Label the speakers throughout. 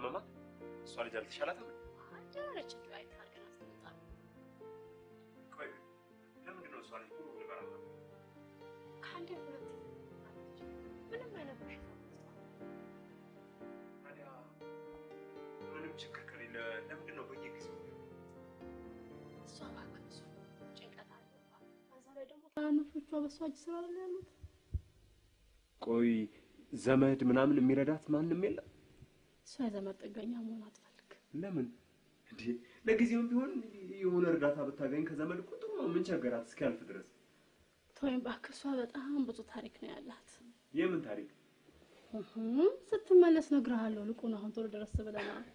Speaker 1: አመማት? እሷ ልጅ አልተሻላትም?
Speaker 2: ጀረች እንጂ አይታ አድርገን አስቀምጣለሁ።
Speaker 1: ቆይ ለምንድን ነው እሷ ልጅ ሁሉ ነገር አለ?
Speaker 2: ከአንዴ ሁለት ምንም አይነት በሽታ
Speaker 1: ታዲያ ምንም ችግር ከሌለ ለምንድን ነው በየጊዜው
Speaker 2: እሷ እባክህ እሱ ጭንቀት አለባት። በዛ ላይ ደግሞ ታናናሾቿ በእሷ እጅ ስራ ላይ ያሉት
Speaker 1: ቆይ ዘመድ ምናምን የሚረዳት ማንም የለም?
Speaker 2: እሷ የዘመድ ጥገኛ መሆን አትፈልግም።
Speaker 1: ለምን እንዴ? ለጊዜውም ቢሆን የሆነ እርዳታ ብታገኝ ከዘመድ እኮ ጥሩ ነው። ምን ቸገራት እስኪያልፍ ድረስ?
Speaker 2: ተወይም እባክህ፣ እሷ በጣም ብዙ ታሪክ ነው ያላት።
Speaker 1: የምን ታሪክ?
Speaker 2: እህ፣ ስትመለስ እነግርሃለሁ። ልቁን አሁን ቶሎ ደረስ ብለናል።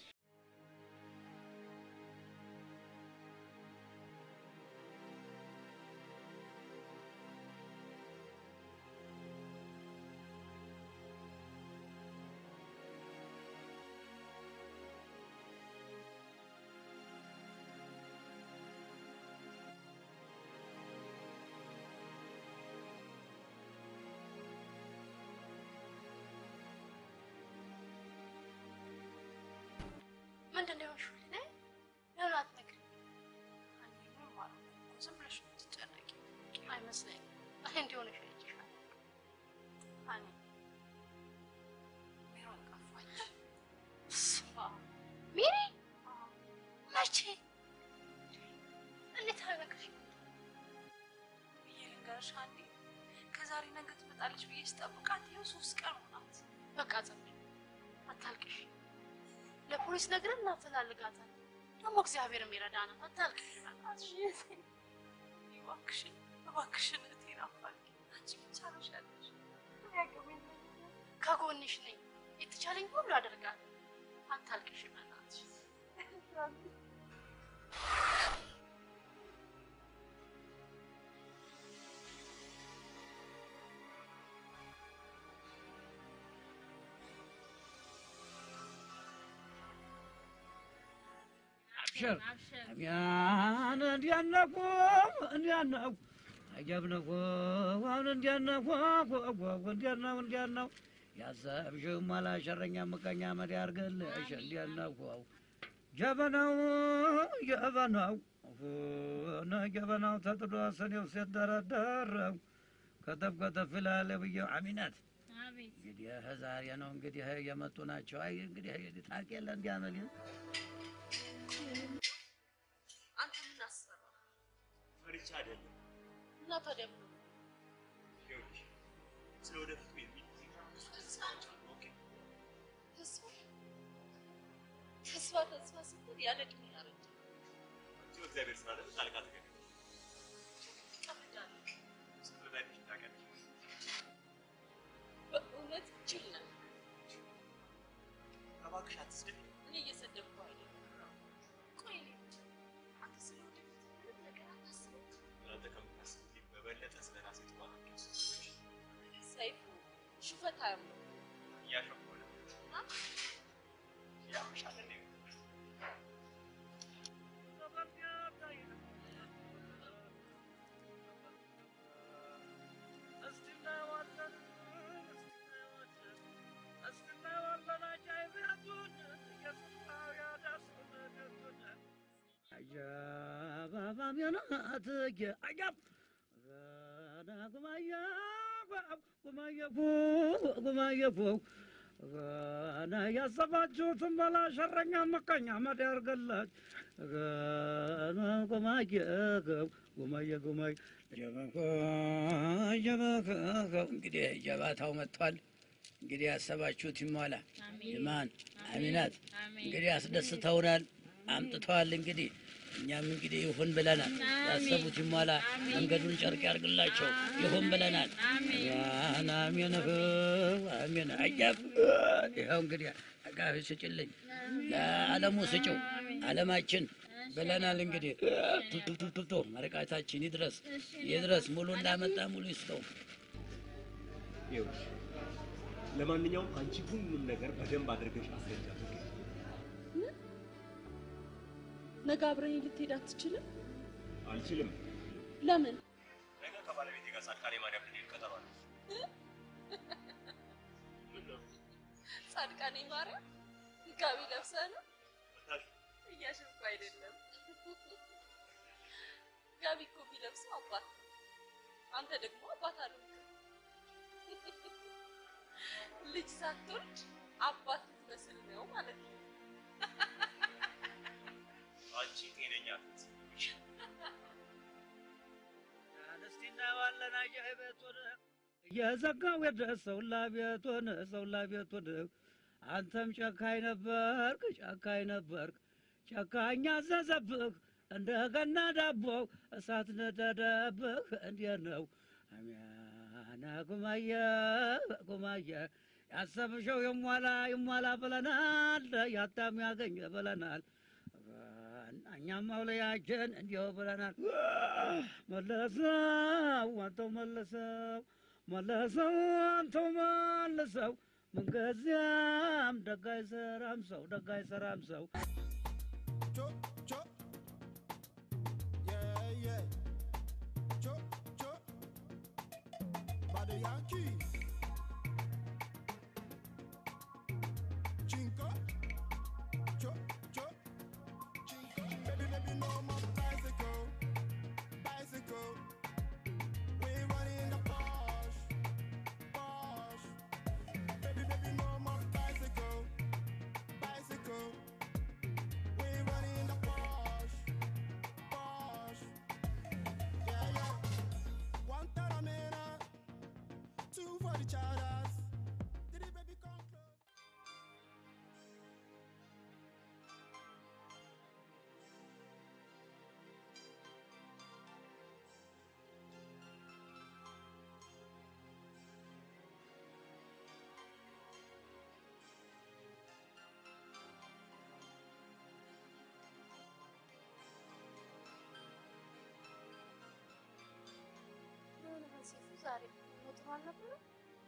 Speaker 2: ምንድን ነው የሆንሽው? ልናይ ለምን አትነግሪኝ? ዝም ብለሽ ትጨነቂ አይመስለኝም። እኔ እንዲሆነሽ አይቼሻለሁ። እኔ ሜሮን ጠፋች። ስማ ሜሪ፣ መቼ እንዴት አልነገርሽኝም?
Speaker 3: ብዬ ልንገርሽ አንዴ ከዛሬ ነገ ትመጣለች ብዬ ስጠብቃት ይኸው ሶስት ቀን ሆናት።
Speaker 2: በቃ ዝም በይ፣ አታልቅሽ። ለፖሊስ ነግረን እናፈላልጋታለን። ደግሞ እግዚአብሔር ይረዳናል። አታልቅሽ በእናትሽ።
Speaker 3: እባክሽን እባክሽን እህቴን አፋልጊ። አንቺ ብቻ ነሽ ያለሽ። እኔ ያገባኝ
Speaker 2: ከጎንሽ ነኝ። የተቻለኝ ሁሉ አደርጋለሁ። አታልቅሽ በእናትሽ።
Speaker 4: አብሽር ያን እንዲያነቁ እንዲያነቁ አጀብነቁ አሁን እንዲያነቁ እንዲያነው እንዲያነው ያሰብሽው ማላ ሸረኛ ምቀኛ መድ ያርገልሽ እንዲያነቁ ጀበናው ጀበናው ነ ጀበናው ተጥዶ ሰኔው ሲደረደረው ከተፍ ከተፍ ይላል ብዬው አሚናት እንግዲህ ዛሬ ነው እንግዲህ የመጡ ናቸው። አይ እንግዲህ ታውቅ የለ እንዲያመል
Speaker 2: አንተ ምን አሰራ
Speaker 1: ፈሪቻ አይደለም።
Speaker 2: እና ታዲያ ምን ሆነ?
Speaker 1: ይኸውልሽ ስለ ወደፊቱ የሚል ኦኬ
Speaker 2: ተስፋ ተስፋ ተስፋ ስትል ያለ ዕድሜ ያረጀ
Speaker 1: እዚሁ እግዚአብሔር ስላለ ጣልቃ ተገኘ
Speaker 2: ትቀልዳለህ።
Speaker 1: ስትረዳሽ ታውቂያለሽ።
Speaker 2: በእውነት ጅል ነህ።
Speaker 1: እባክሽ አትስደቢ።
Speaker 2: እኔ እየሰደብኩ አይደለም። ቆይ እኔ አንተ ስለ ወደፊት ምንም ነገር አታስብም?
Speaker 1: እናንተ ከምታስቡት በበለጠ ስለ ራሴ ጥዋት
Speaker 2: ሰይፉ ሽፈት አያምነው
Speaker 1: እያሾፍኩ ነው። ያምሻል እንዴ?
Speaker 4: ገና ያሰባችሁትን በላ ሸረኛ መቀኛ መድ ያርገላች ገና ጉማየ ጉማየ ጉማየ እንግዲህ ጀባታው መጥቷል። እንግዲህ ያሰባችሁት ይሟላ። ይማን አሚናት እንግዲህ አስደስተውናል፣ አምጥተዋል። እንግዲህ እኛም እንግዲህ ይሁን ብለናል። ያሰቡት ይሟላ፣ መንገዱን ጨርቅ ያርግላቸው። ይሁን ብለናል። ያን አሜን አሜን። አያብ ይኸው እንግዲህ አጋፊ ስጭልኝ፣ ለዓለሙ ስጭው፣ ዓለማችን ብለናል። እንግዲህ ቱቱቱቱቱ መርቃታችን ይድረስ ይድረስ። ሙሉ እንዳመጣ ሙሉ ይስጠው።
Speaker 1: ይኸውልሽ ለማንኛውም አንቺ ሁሉንም ነገር በደንብ አድርገሽ አስረጃት።
Speaker 2: ነገ አብረኝ ልትሄድ አትችልም?
Speaker 1: አልችልም።
Speaker 2: ለምን?
Speaker 1: ነገ ከባለቤቴ ጋር ጻድቃኔ ማርያም ልንሄድ ቀጠሮ አለ።
Speaker 2: ጻድቃኔ ማርያም
Speaker 3: ጋቢ ለብሰህ ነው? እያሸፍኩ አይደለም። ጋቢ እኮ ቢለብሰው አባት ነው። አንተ ደግሞ አባት አልሆንክም። ልጅ ሳትወልድ አባት ልትመስል ነው ማለት ነው።
Speaker 1: አንቺ ጤነኛ
Speaker 4: እስቲ እናየዋለን አጃኢበቱን እየዘጋው የደረሰው ላቤቱን ሰው ላቤቱን አንተም ጨካኝ ነበርክ ጨካኝ ነበርክ ጨካኝ አዘዘብህ እንደገና ዳቦ እሳት ነደደብህ እንዴት ነው አሚያና ጉማየ ጉማየ ያሰብሸው ይሟላ ይሟላ ብለናል ያታም ያገኘ ብለናል እኛም አውለያችን እንዲሁ ብለናል መለሰው አንተው መለሰው መለሰው አንተው መልሰው ምንጊዜም ደግ አይሰራም ሰው ደግ አይሰራም ሰው
Speaker 5: Chop, chop. Yeah, yeah. Chop, chop. By the Yankee. Chinko. Chop, chop. Chinko. Baby, baby, no more bicycle. Bicycle. We running the Porsche. Porsche. Baby, baby, no more bicycle. Bicycle. We running the Porsche, Porsche. Yeah, yeah. One Taramena, two for the Charas. Did the baby come close?
Speaker 2: የሆነ ሴቱ ዛሬ ሞጥሮ አልነበረም?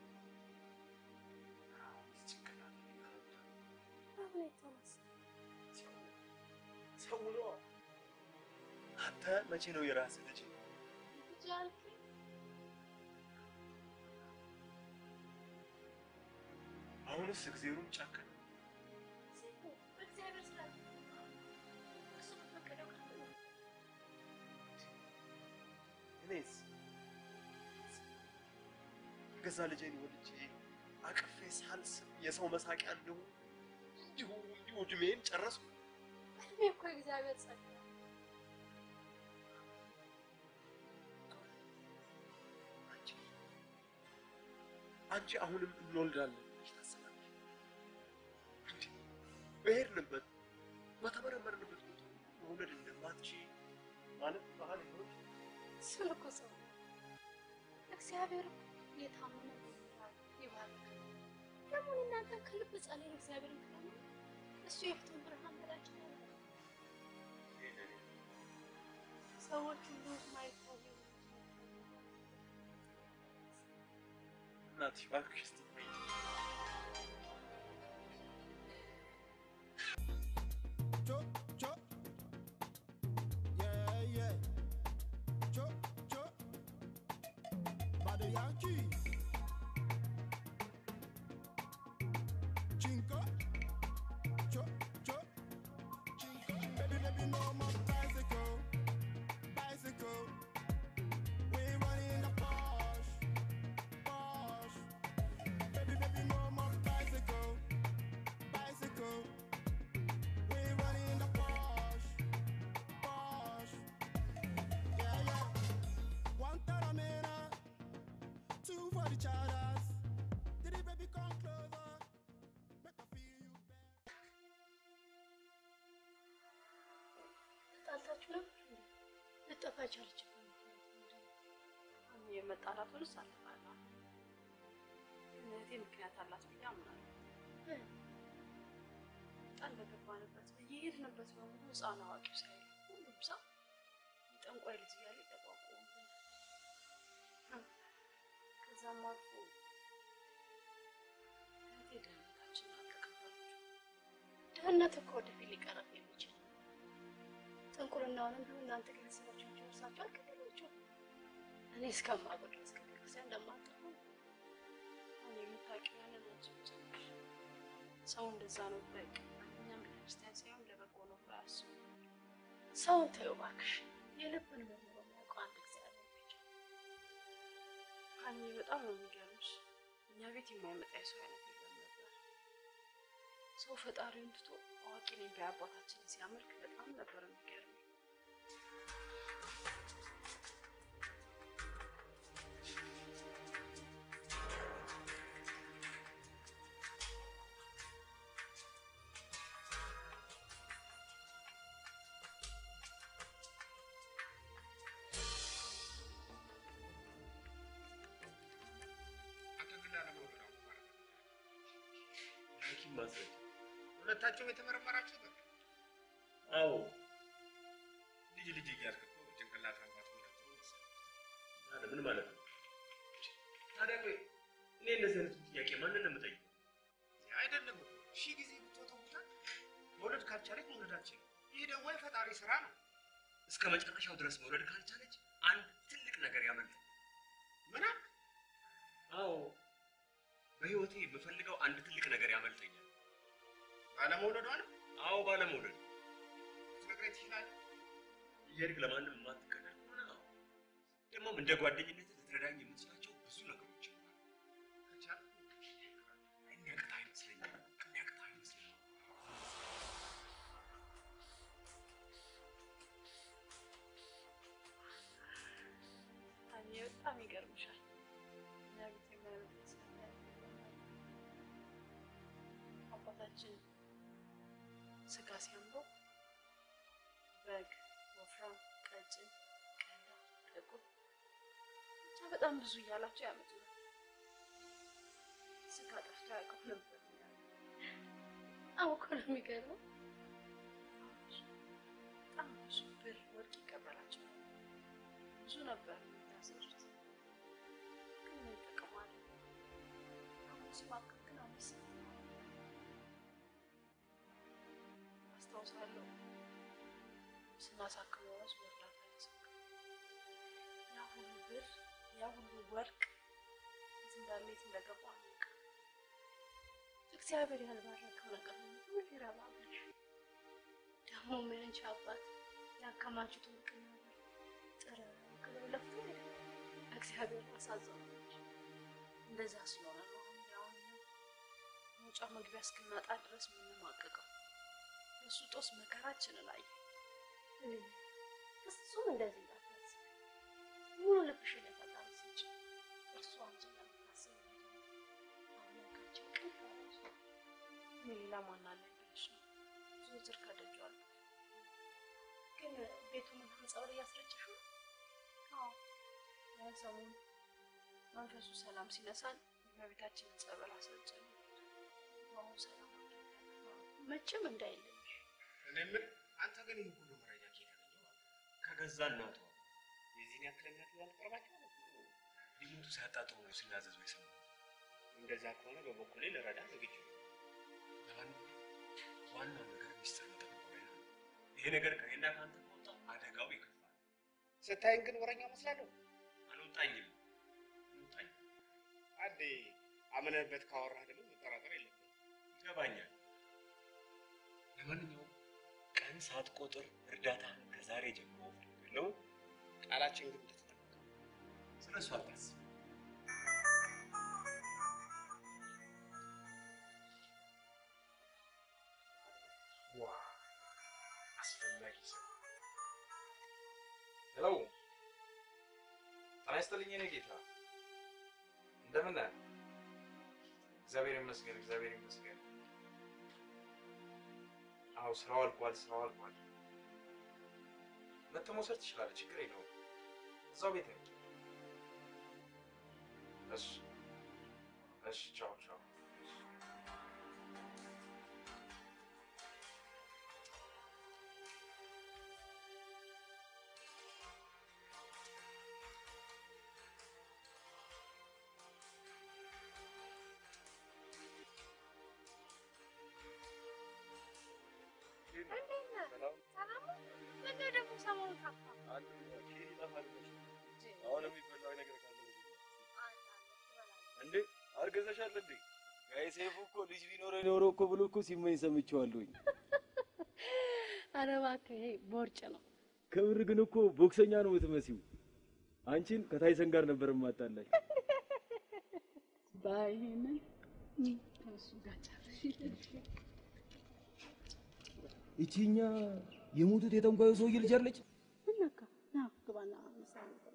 Speaker 2: በምን የተነሳ
Speaker 1: ሰው ነው። አንተ መቼ ነው የራስህ ልጅ?
Speaker 2: ልጅ አልከኝ?
Speaker 1: አሁንስ እግዜሩም ጨከነ።
Speaker 2: ሴቱ በእግዚአብሔር ስላለ እሱ በፈቀደው ቀን ነው።
Speaker 1: እኔስ የገዛ ልጄን ወልጄ አቅፌ ሳልስም የሰው መሳቂያ እንደሆነ እንዲሁ እንዲሁ እድሜን ጨረስኩ።
Speaker 2: እድሜ እኮ የእግዚአብሔር ጸጋ ነው።
Speaker 1: አንቺ አንቺ አሁንም እንወልዳለን ብለሽ ታስባለሽ? እንዴ በሄድንበት በተመረመርንበት ቦታ መውለድ እንደማትችይ ማለት ባህል ነው።
Speaker 2: እሱን እኮ ሰው እግዚአብሔር እኮ የታመነ ይባል ይባርክ። ደግሞ እኔ እናንተ ከልብ ጸልየን እግዚአብሔርን ከለመን እሱ የፊቱን ብርሃን በላችን ያለ ሰዎች ሁሉ ማይታዩ
Speaker 1: እናትሽ እባክሽ እስቲ
Speaker 5: Chop, chop. Yeah, yeah. Chop, chop. By the Yankee. Chinko. Chop, chop. Chinko. Baby, baby, no more bicycle. Bicycle. We running the Porsche. Porsche. Baby, baby, no more bicycle. Bicycle. We running the Porsche, Porsche. Yeah, yeah. One Taramena, two for the Charas. Did the baby come closer? Make I feel you better.
Speaker 2: ተጣልታችሁ ነበር እንዴ? ልጠፋ ቻለች።
Speaker 3: የመጣላቱን እሳልፋለሁ። እህቴ ምክንያት አላት ብዬ አምናለሁ። ቃል በገባንበት በየሄድንበት በሙሉ ህፃን አዋቂው ሳይል ሁሉም ሰው የጠንቋይ ልጅ እያለ ይጠቋቁሙብን። ከዛም አልፎ እህቴ ደህንነታችንን አልተቀበለችም።
Speaker 2: ድህነት እኮ ወደፊት ሊቀረብ የሚችል ጥንቁልናውንም ቢሆን እናንተ ከቤተሰባችሁ ጨርሳችሁ አልከደላችሁ። እኔ እስከማውቀው ድረስ ከቤተክርስቲያን እንደማጠፉ
Speaker 3: እኔ የምታውቂው ያንን አንቺ ብቻ ነሽ። ሰው እንደዛ ነው ብላ ይቀበል ክርስቲያን ሳይሆን ለበጎ ነው ብሎ አያስቡ።
Speaker 2: ሰውን ተይው እባክሽ። የልብን መርምሮ የሚያውቀው አንድ እግዚአብሔር ብቻ ነው።
Speaker 3: ሀኒ በጣም ነው የሚገርምሽ። እኛ ቤት የማይመጣ የሰው አይነት የለም ነበር። ሰው ፈጣሪውን ትቶ አዋቂ ነኝ ባይ አባታችንን ሲያመልክ በጣም ነበር የሚገርመኝ።
Speaker 6: አንተ ግን ላለመውለድ አሁን ማለት ነው።
Speaker 1: ሐኪም ማስረጃ
Speaker 6: ሁለታቸውም የተመረመራችሁ ነበር?
Speaker 1: አዎ
Speaker 6: ልጅ ልጅ እያልክ እኮ ጭንቅላት አባት ወለድ መሰለኝ።
Speaker 1: ታዲያ ምን ማለት ነው? ታዲያ ቆይ እኔ እንደዚህ አይነቱ ጥያቄ ማንን ነው የምጠይቀው?
Speaker 6: አይደለም እኮ ሺህ ጊዜ ብትወተውታል መውለድ ካልቻለች መውለዳችን ይህ ደግሞ የፈጣሪ ስራ ነው።
Speaker 1: እስከ መጨረሻው ድረስ መውለድ ካልቻለች አንድ ትልቅ ነገር ያመልጣል።
Speaker 6: ምን አልክ?
Speaker 1: አዎ በህይወቴ የምፈልገው አንድ ትልቅ ነገር ያመልጠኛል።
Speaker 6: ባለመውለዷ ነው
Speaker 1: አዎ ባለመውለድ
Speaker 6: ልትነግረኝ ትችላለህ?
Speaker 1: እየሄድክ ለማንም የማትቀናል ከሆነ አዎ። ደግሞም እንደ ጓደኝነት ልትረዳኝ የምትችላቸው ብዙ ነገሮች ይኖራሉ።
Speaker 6: ከቻልክ
Speaker 1: የሚያቅት አይመስለኝም። የሚያቅት አይመስለኝም።
Speaker 3: ሀኒ በጣም ይገርምሻል። እኛ ቤት የማይመጣ የሰው አይነት የለም ነበር። አባታችን ስጋ ሲያምረው በግ፣ ወፍራም፣ ቀጭን፣ ቀላ፣ ጥቁር ብቻ በጣም ብዙ እያላቸው ያመጡ ነበር። ስጋ ጠፍቶ ያውቀው ነበር።
Speaker 2: አዎ እኮ ነው የሚገርመው።
Speaker 3: በጣም ብዙ ብር፣ ወርቅ ይቀበላቸው ነበር። ብዙ ነበር የሚታሰሩት። ግን ምን ይጠቅማል? አሁን ሲማቅቅ ግን አመሰግናለሁ። አስታውሳለሁ ስናሳክመው ራሱ በእርዳታ ያሳክም ያ ሁሉ ብር ያ ሁሉ ወርቅ የት እንዳለ የት እንደገባ አናውቅም።
Speaker 2: እግዚአብሔር ያልባረከው ነገር ምን ይረባብሽ? ደግሞ ምን እንጂ አባት ያከማቹት ወርቅና ብር ጥረው ግለው ለፍቶ አይደለም እግዚአብሔር አሳዘነች።
Speaker 3: እንደዛ ስለሆነ ነው አሁን ያሁን መውጫ መግቢያ እስክናጣ ድረስ የምንማቀቀው። በሱ ጦስ መከራችንን አየ።
Speaker 2: ፍጹም እንደዚህ እንዳታስብ። ሙሉ ልብሽን ለፈጣሪ ስጪ። እርሱ አንቺ እንደምታስብ አምላካችን ቅን ያለሽ
Speaker 3: እኔ ሌላ ማን አለ ብለሽ ነው ዘወትር ከደጁ አለ።
Speaker 2: ግን ቤቱን ህንፃው ላይ ያስረጭሽ ነው።
Speaker 3: አዎ ያን ሰሞን መንፈሱ ሰላም ሲነሳን የእመቤታችንን ጸበል አስረጨን። አሁን ሰላም አግኝተናል።
Speaker 2: መቼም እንዳይለይሽ።
Speaker 6: እኔ የምልህ አንተ ግን ይህ ሁሉ መረጃ ከየት አገኘኸው?
Speaker 1: ከገዛ እናቷ
Speaker 6: የዚህን ያክል እምነት ያልቀረባቸው
Speaker 1: ሊሞቱ ሲያጣጥሩ ነው ሲናዘዙ የሰማሁት።
Speaker 6: እንደዛ ከሆነ በበኩሌ ልረዳ ዝግጁ ነኝ።
Speaker 1: ለማንኛውም ዋናው ነገር ሚስጥር መጠበቅ ላይ ነው። ይሄ ነገር ከእኔና ከአንተ ከወጣ አደጋው ይከፋል።
Speaker 6: ስታይን ግን ወረኛ መስላለሁ።
Speaker 1: አልወጣኝም አልወጣኝም።
Speaker 6: አንዴ አምነህበት ካወራህ ደግሞ መጠራጠር የለብህም።
Speaker 1: ይገባኛል። ለማንኛውም ቀን ሳትቆጥር እርዳታህን ከዛሬ ጀምሮ እፈልጋለሁ።
Speaker 6: ቃላችን ግን እንደተጠበቀ ነው።
Speaker 1: ስለ እሱ አታስብ።
Speaker 6: ዋ አስፈላጊ ሰው
Speaker 7: ሄሎ ጤና ይስጥልኝ የኔ ጌታ እንደምን ነህ? እግዚአብሔር ይመስገን እግዚአብሔር ይመስገን። አዎ ስራው አልቋል ስራው አልቋል። መተህ መውሰድ ትችላለህ፣ ችግር የለውም። እዛው ቤት ነኝ። እሺ እሺ፣ ቻው ቻው።
Speaker 2: እንዴት ነህ? ሰላም ነው? ምነው ደግሞ ሰሞኑን ጠፋህ?
Speaker 8: አሁን የሚበላው ነገር ካለ እንዴ አርገዘሻል እንዴ? ጋይ ሰይፉ እኮ ልጅ ቢኖረ ኖሮ እኮ ብሎ እኮ ሲመኝ ሰምቼዋለሁኝ።
Speaker 2: ኧረ እባክህ ይሄ ቦርጭ ነው።
Speaker 9: ከምር ግን እኮ ቦክሰኛ ነው የምትመሲው። አንቺን ከታይሰን ጋር ነበር የማጣላሽ።
Speaker 3: ባይሄንን ከእሱ ጋር ጨርሽ።
Speaker 9: ይቺኛ የሞቱት የጠንቋዩ ሰውዬ ልጅ አለች።
Speaker 2: ምን ነካ? ና ግባና ምሳ እንብላ።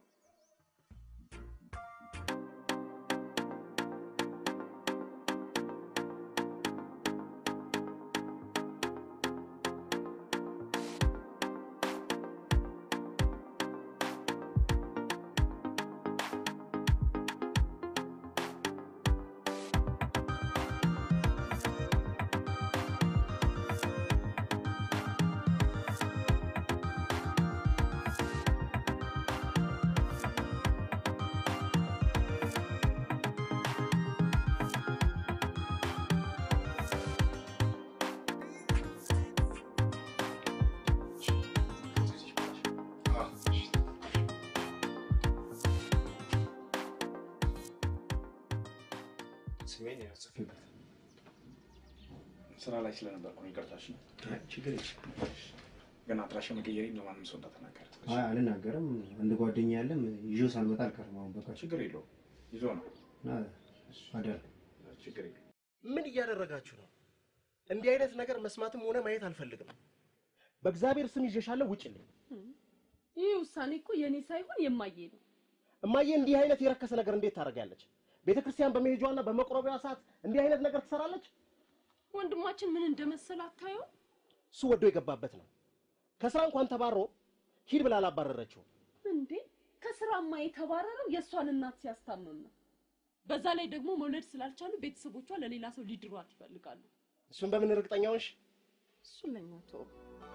Speaker 1: ስሜን ያጽፍበት
Speaker 10: ስራ ላይ ስለነበርኩ ነው። ይቅርታሽ ነው።
Speaker 1: ችግር የለም።
Speaker 10: ግን አድራሻ መቀየሬ ለማንም ሰው እንዳትናገር።
Speaker 6: አይ አልናገርም። አንድ ጓደኛ ያለም ይዤው ሳልመጣ አልቀርም። አሁን በቃ
Speaker 10: ችግር የለውም። ይዞ ነው።
Speaker 6: አደር
Speaker 10: ችግር የለውም።
Speaker 6: ምን እያደረጋችሁ ነው? እንዲህ አይነት ነገር መስማትም ሆነ ማየት አልፈልግም። በእግዚአብሔር ስም ይዤሻለሁ፣ ውጭልኝ።
Speaker 3: ይህ ውሳኔ እኮ የእኔ ሳይሆን የማየ ነው።
Speaker 6: እማዬ እንዲህ አይነት የረከሰ ነገር እንዴት ታደርጋለች? ቤተ ክርስቲያን በመሄጇና በመቁረቢያዋ ሰዓት እንዲህ አይነት ነገር ትሰራለች?
Speaker 3: ወንድማችን ምን እንደመሰለ አታየው?
Speaker 6: እሱ ወዶ የገባበት ነው። ከስራ እንኳን ተባሮ ሂድ ብላ አላባረረችው።
Speaker 3: እንዴ ከስራማ የተባረረው የእሷን እናት ሲያስታምም ነው። በዛ ላይ ደግሞ መውለድ ስላልቻሉ ቤተሰቦቿ ለሌላ ሰው ሊድሯት ይፈልጋሉ።
Speaker 6: እሱን በምን እርግጠኛ ሆንሽ?
Speaker 3: እሱን ለኛ ተወው።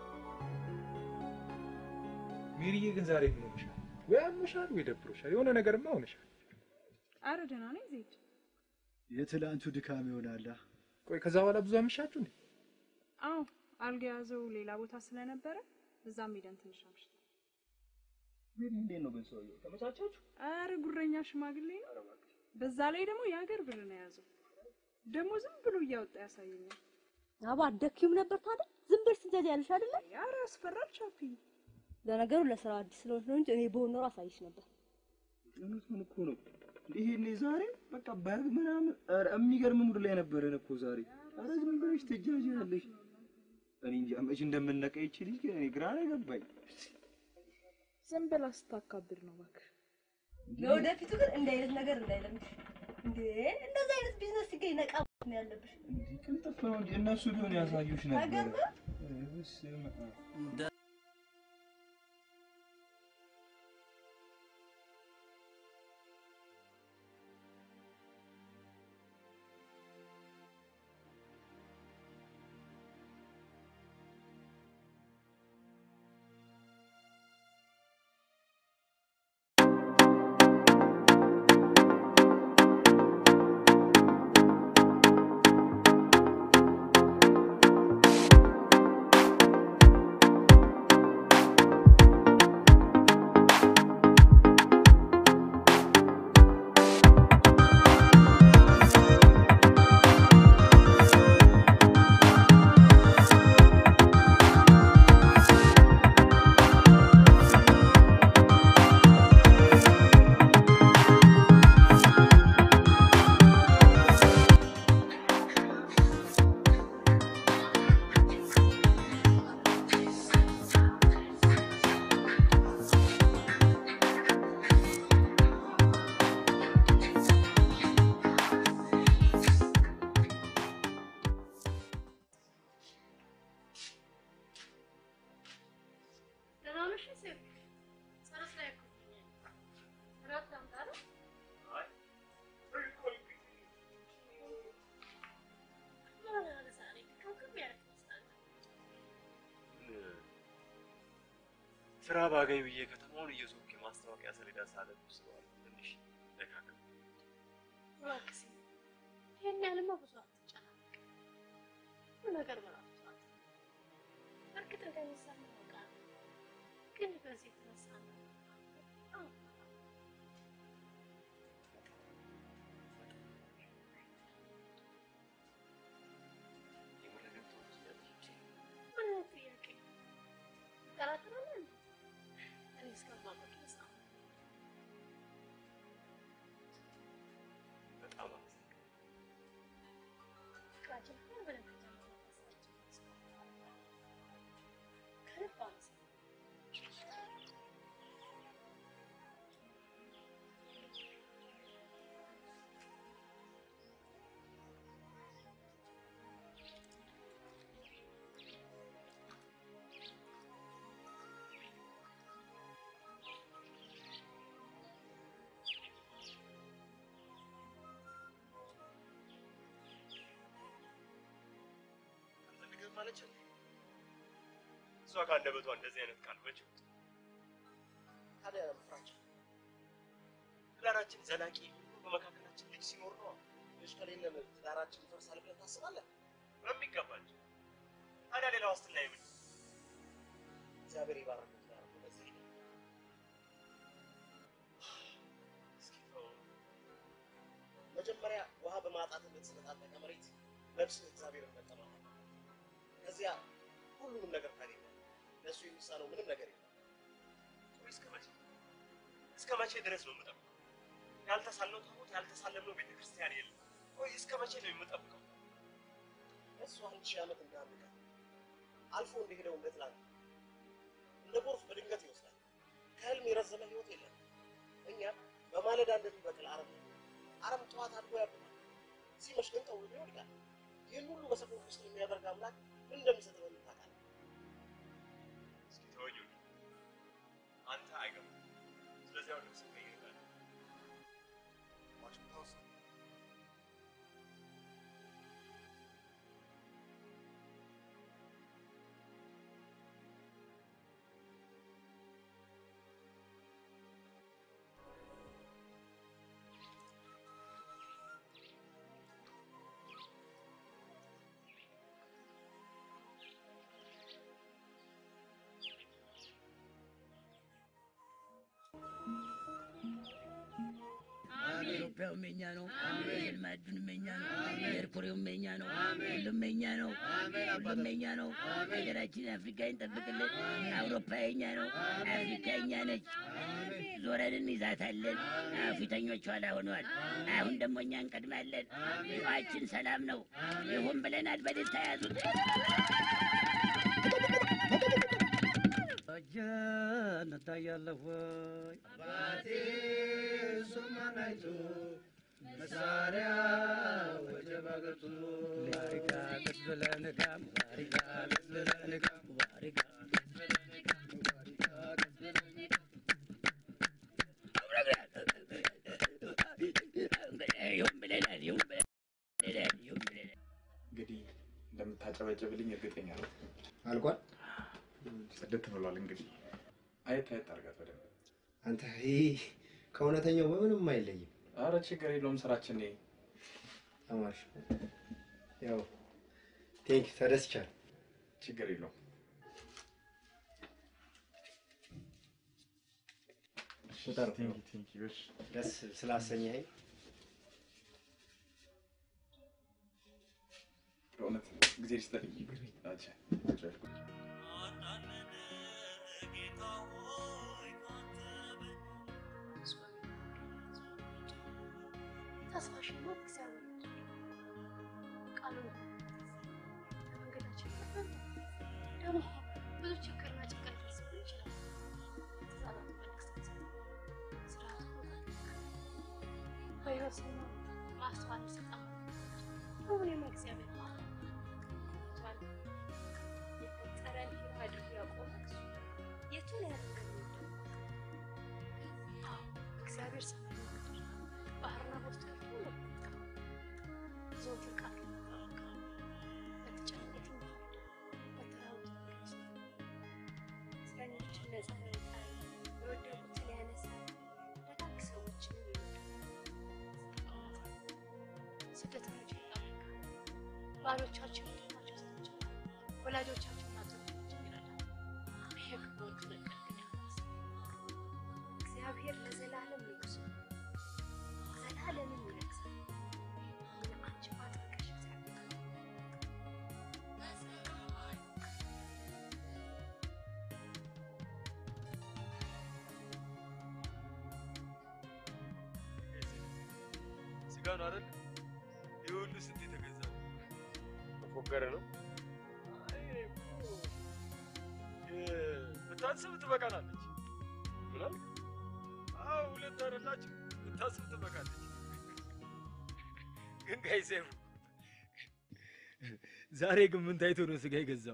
Speaker 10: ሜሪዬ ግን ዛሬ ምን ሆነሻል? ወይ አሞሻል ወይ ደብሮሻል። የሆነ ነገርማ ሆነሻል።
Speaker 11: አረ ደህና ነኝ ዜድ።
Speaker 12: የትላንቱ ድካም ይሆናላ።
Speaker 10: ቆይ ከዛ በኋላ ብዙ አመሻችሁ እንዴ?
Speaker 11: አዎ አልጋ የያዘው ሌላ ቦታ ስለነበረ እዛም ሄደን ትንሽ አምሽተን።
Speaker 9: ሜሪ እንዴት ነው ግን ሰውየው? ተመቻቻችሁ?
Speaker 11: አረ ጉረኛ ሽማግሌ ነው። በዛ ላይ ደግሞ የሀገር ብር ነው የያዘው። ደግሞ ዝም ብሎ እያወጣ ያሳየኛል።
Speaker 13: አባ አትደክዩም ነበር ታዲያ? ዝም ብለሽ ትዘዝ ያለሽ አይደለ?
Speaker 11: አረ ያስፈራል ቻፒ።
Speaker 13: ለነገሩ ለስራ አዲስ ስለሆንሽ ነው እንጂ እኔ በሆን ኖሮ አሳይሽ ነበር።
Speaker 9: እውነቱን እኮ ነው። ይሄኔ ዛሬ በቃ በግ ምናምን ኧረ የሚገርም ሙድ ላይ ነበረን እኮ ዛሬ። ኧረ ዝም ብለሽ ትጃጃለሽ። እኔ እንጃ መች እንደምነቃ ይቺ ልጅ ግን እኔ ግራ ነው የገባኝ።
Speaker 11: ዝም ብላ ስታካብድ ነው እባክህ።
Speaker 13: ለወደፊቱ ግን እንዲህ አይነት ነገር እንዳይለምሽ። እንዴ እንደዚህ አይነት ቢዝነስ ሲገኝ ነቃ ነው ያለብሽ።
Speaker 9: ቅልጥፍ ነው እንጂ እነሱ ቢሆን ያሳዩሽ ነበር።
Speaker 13: አይገርምም?
Speaker 9: ኧረ በስመ አብ።
Speaker 2: ደህና ነሽ ሴት? ጸሎት ላይ እኮ ነኝ። እራት ላምጣ አይደል? ምን ሆነሃል ዛሬ? ድክምክም ያልክ ትመስላለህ።
Speaker 1: ስራ ባገኝ ብዬ ከተማውን እየዞርኩ የማስታወቂያ ሰሌዳ ሳለብ ስለዋል ትንሽ ደካከም።
Speaker 2: እባክህ ሴት፣ ይሄን ያህልማ ብዙ አትጨናነቅ። ሁሉ ነገር በራሱ ሰዓት ነው። እርግጥ እንደሚሰማ አውቃለሁ፣ ግን በዚህ የተነሳ ነው በጣም
Speaker 1: የምር ግን ትወጂኛለሽ?
Speaker 2: ምን አይነት ጥያቄ ነው?
Speaker 1: አለች እንዴ? እሷ ከአንደበቷ እንደዚህ አይነት ቃል መቼ ወጣ? ታዲያ ፍራቻ ትዳራችን ዘላቂ በመካከላችን ልጅ ሲኖር ነው። ልጅ ከሌለን ትዳራችን ይፈርሳል ብለህ ታስባለህ? በሚገባ እንጂ። ታዲያ ሌላ ዋስትና የምን? እግዚአብሔር ይባርክ ትዳር ነው በዚህ እስኪ ተወው። መጀመሪያ ውሃ በማጣት እንደተሰነጣጠቀ መሬት ነፍስህ እግዚአብሔርን መጠማት ከዚያ ሁሉንም ነገር ታገኛለህ። ለእሱ የሚሳነው ምንም ነገር የለም። ቆይ እስከ መቼ እስከ መቼ ድረስ ነው የምጠብቀው? ያልተሳልነው ታቦት ያልተሳለምነው ቤተ ክርስቲያን የለም። ቆይ እስከ መቼ ነው የምጠብቀው? እሱ አንድ ሺህ ዓመት እንዳንቀ አልፎ እንደሄደው እንደ ትላንት እንደ ጎርፍ በድንገት ይወስዳል። ከህልም የረዘመ ህይወት የለም። እኛ በማለዳ እንደሚበቅል አረም ነን። አረም ጠዋት አድጎ ያብባል፣ ሲመሽ ግን ጠውልጎ ይወድቃል። ይህን ሁሉ በሰፈር ውስጥ የሚያደርግ አምላክ ምን እንደሚሰጥ በምን ታውቃለህ? እስኪ ተወኝ ወንድም፣ አንተ አይገባም። ስለዚህ አሁን ልብስ ቀይርላል ዋሽንግተን ውስጥ
Speaker 4: ኢትዮጵያውም የኛ ነው። የልማዱንም የኛ ነው። የኤርኮሬውም የኛ ነው። ሁሉም የኛ ነው። ሁሉም የኛ ነው። ሀገራችን አፍሪካ ይጠብቅልን። አውሮፓ የኛ ነው። አፍሪካ የኛ ነች። ዞረን እንይዛታለን። ፊተኞች ኋላ ሆነዋል። አሁን ደግሞ እኛ እንቀድማለን። ጨዋችን ሰላም ነው። ይሁን ብለናል። በድል ተያዙት። እጄን እታያለሁ ወይ
Speaker 5: አባቴ እሱማን አይቶ መሳሪያ ወጀባ ገብቶ
Speaker 4: ባሪካ ቅዝብለንጋ ባሪካ ቅዝብለንጋ ባሪካ ይሁን ብለናል። ይሁን ብለናል። ይሁን ብለናል።
Speaker 10: እንግዲህ እንደምታጨበጭብልኝ እርግጠኛ ነው።
Speaker 6: አልቋል።
Speaker 10: ጽድት ብሏል። እንግዲህ አየት አየት አድርጋት በደንብ።
Speaker 6: አንተ ይህ ከእውነተኛው በምንም አይለይም።
Speaker 10: አረ ችግር የለውም ስራችን ነው።
Speaker 6: ተማርሽ ያው ቴንክ ተደስቻለሁ።
Speaker 10: ችግር የለውም።
Speaker 6: በጣም
Speaker 10: ቴንክ ቴንክ ዩ። እሺ
Speaker 6: ደስ ስላሰኘኸኝ
Speaker 10: በእውነት ጊዜ ይስጥልኝ። አቻ አቻ
Speaker 2: ተስፋሽማ እግዚአብሔር ቃሉ መንገዳችን ደግሞ ብዙ ችግርና ጭንቀት ሊደርስብን ይችላል። ትእዛዛት መልክስት ስርዓቱ በሕይወት ስኖር ማስተዋል ይሰጣል። አሁንም እግዚአብሔር ማለ የፈጠረን ሕያው አድርጎ ያቆመ እሱ የቱን ያደርገን እግዚአብሔር ሰማይ ምድር ባህርና በውስጡ ያሉት ሁሉ ዘወትር ቃል በተጨነቁት በተራቡት እስረኞችን ነፃ ያወጣል፣ የወደቁትን ያነሳል፣ ደጋግ ሰዎችንም ይወዳል። ስደተኞችን ይጠብቃል፣ ባሎቻቸው ወንድማቸው ሴቶችን ወላጆቻቸውን አባቶቻቸውን ይረዳል። የክፉዎቹን እቅድ ግን ያፈርሳል። እግዚአብሔር ለዘላለም ንጉሥ ነው። ዘላለምን ይነግሣል። ግን አንቺ ማጥበቅሽ እግዚአብሔር
Speaker 1: ስጋ ነው አይደል? ይህ ሁሉ ስንት የተገዛ ነው? ተፎገረ ነው። አይ እኔ እኮ የ- ብታስብ ትበቃናለች። ምን አልክ? አዎ ሁለት አይደላችሁ? ብታስብ ትበቃለች። ግን ጋይ ሴፉ ዛሬ ግን ምን ታይቶ ነው ስጋ የገዛው?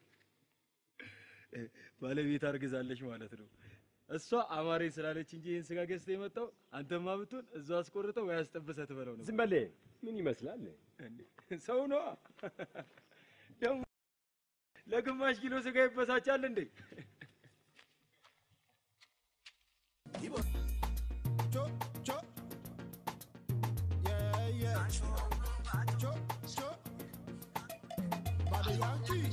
Speaker 1: ባለቤት አርግዛለች ማለት ነው። እሷ አማሬ ስላለች እንጂ ይህን ስጋ ገዝተህ የመጣው አንተማ ብትሆን እዛው አስቆርጠው ወይ አስጠብሰህ ትበላው ነው።
Speaker 14: ዝም በል። ምን ይመስላል?
Speaker 1: ሰው ነዋ ደግሞ
Speaker 9: ለግማሽ ኪሎ ስጋ ይበሳጫል እንዴ?
Speaker 5: Cho, cho. Yeah, yeah. Cho, cho. Baba Yankee.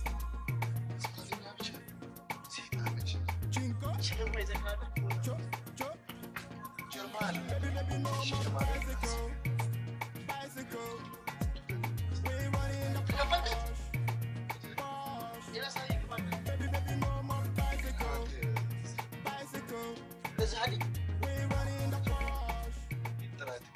Speaker 5: Cinco. Cho, cho. Baby, baby, no more bicycle. Bicycle. We running the Porsche. Porsche. Baby, baby, no more bicycle. Bicycle. We running the Porsche.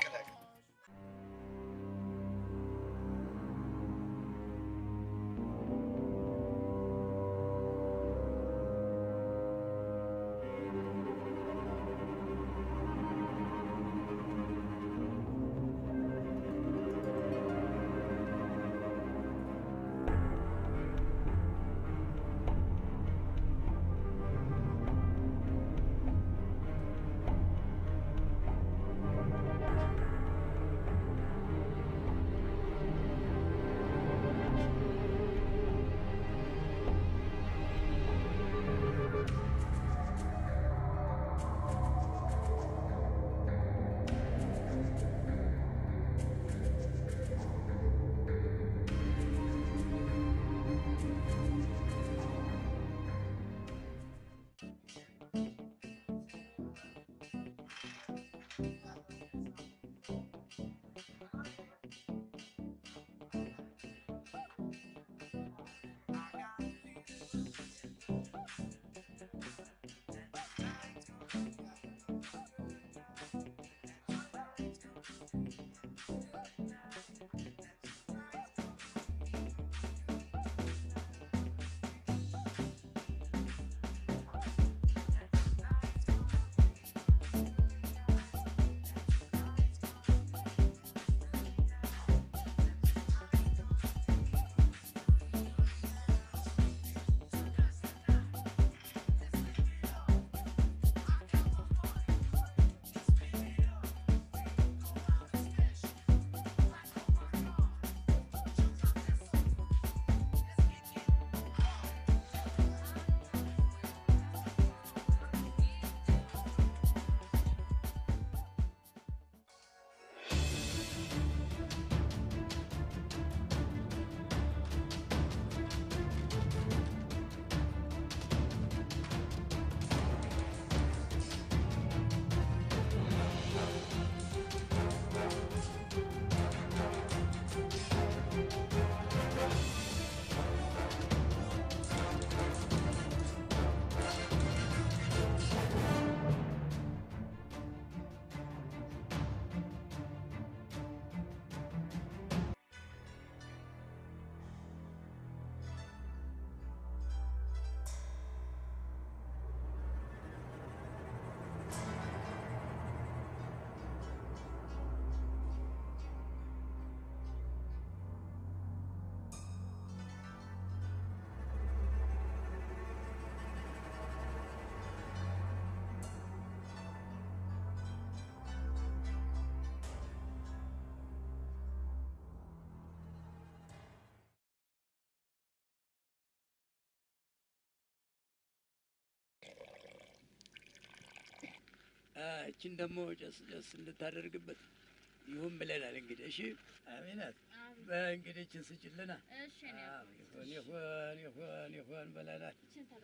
Speaker 4: እችን ደግሞ ጨስ ጨስ እንድታደርግበት ይሁን ብለናል። እንግዲህ እሺ፣ አሜናት በእንግዲህ እችን ስጭልና አዎ፣ ይሁን ይሁን ይሁን ይሁን ብለናል።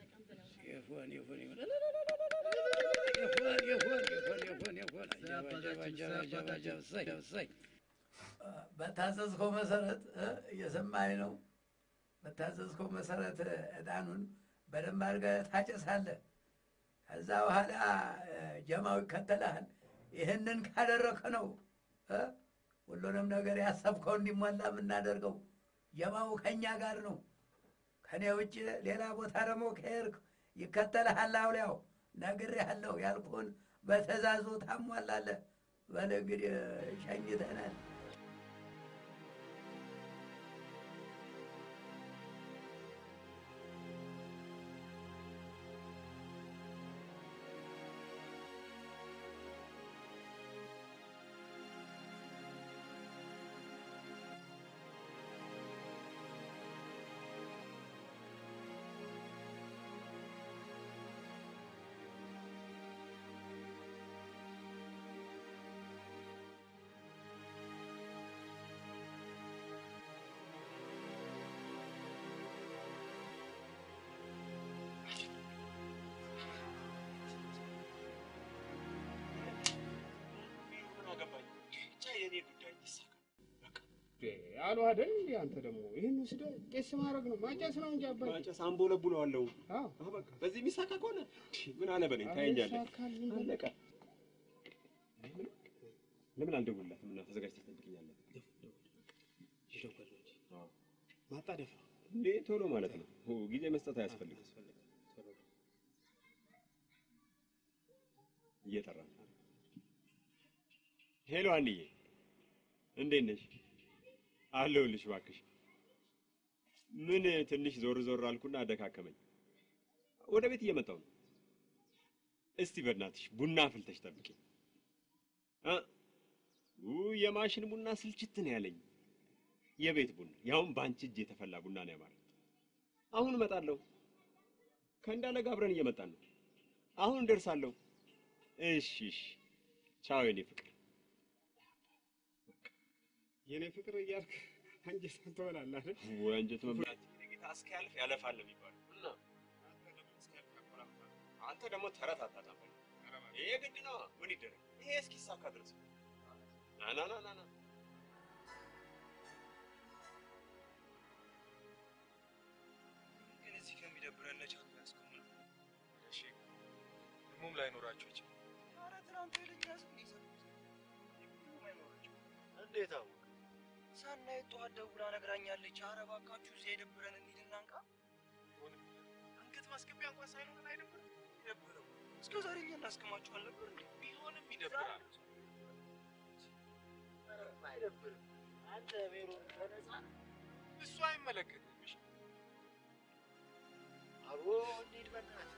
Speaker 4: ይሁን ይሁን ይሁን ይሁን ይሁን ይሁን ይሁን ይሁን አጀብ አጀብ አጀብ አጀብ አጀብ እሰይ እሰይ በታዘዝከው መሰረት እ እየሰማኸኝ ነው። በታዘዝከው መሰረት ዕጣኑን በደንብ አድርገህ ታጨሳለህ። ከዛ በኋላ እ ጀማው ይከተልሃል። ይህንን ካደረግክ ነው እ ሁሉንም ነገር ያሰብከው እንዲሞላ የምናደርገው። ጀማው ከእኛ ጋር ነው። ከኔ ውጭ ሌላ ቦታ ደግሞ ከሄድክ ይከተልሃል። አውሊያው ነግሬሃለሁ። ያልኩህን በትእዛዙ ታሟላለህ። በል እንግዲህ ሸኝተናል።
Speaker 6: አሉ አይደል እንዴ? አንተ ደግሞ ይህን ወስደህ ቄስ ማድረግ ነው ማጨስ ነው እንጂ አባቴ።
Speaker 14: ማጨስ አምቦ ለቡለዋለሁ። አዎ በቃ በዚህ የሚሳካ ከሆነ ምን አለ በለኝ፣ ታየኛለህ።
Speaker 6: ይሳካል ምን በል-
Speaker 14: አለቀ። ለምን አልደውልላትም እና ተዘጋጅተህ ትጠብቅኛለህ? አዎ።
Speaker 6: ማጣደፍ
Speaker 14: እንዴ ቶሎ ማለት ነው። ኦ፣ ጊዜ መስጠት አያስፈልግም። እየጠራ ነው። ሄሎ አንዬ፣ እንዴት ነሽ? አለሁልሽ እባክሽ። ምን ትንሽ ዞር ዞር አልኩና አደካከመኝ። ወደ ቤት እየመጣሁ ነው። እስቲ በእናትሽ ቡና አፍልተሽ ጠብቂኝ። እ ውይ የማሽን ቡና ስልችት ነው ያለኝ። የቤት ቡና ያውም በአንቺ እጅ የተፈላ ቡና ነው ያማረኝ። አሁን እመጣለሁ። ከእንዳለ ጋር አብረን እየመጣን ነው። አሁን እደርሳለሁ። እሺ እሺ። ቻው የኔ ፍቅር።
Speaker 6: የኔ ፍቅር እያልክ አንጀት ትበላለህ አይደል?
Speaker 14: ወይ አንጀት መብላት ጌታ እስኪያልፍ ያለፋል የሚባለው እና አንተ ደግሞ ተረት አታጣም። ይሄ ግድ ነው። ምን ይደረግ? ይሄ እስኪሳካ ድረስ ና ና ና ና ና
Speaker 10: ግን እዚህ ከሚደብረን ለቻት ያስቆምነው። እሺ ደግሞም ላይኖራቸው ይችላል። ኧረ ትናንት ኃይለኛ ዝም ይዘጉት ደግሞም አይኖራቸው።
Speaker 1: እንዴት አወቅ?
Speaker 10: ሳናየት ጠዋት ደውላ ነግራኛለች። ኧረ እባካችሁ እዚያ የደብረን እንሂድና እንቃ። አንገት ማስገቢያ እንኳን ሳይኖረን አይደብርም? ይደብረው። እስከ ዛሬ እኛ እናስቀማችሁ አልነበር እንዴ? ቢሆንም ይደብራል።
Speaker 1: ኧረ አይደብርም። አንተ ሜሮን በነፃ
Speaker 10: እሱ አይመለከትም። እሺ
Speaker 1: አቦ እንሂድ በእናትህ።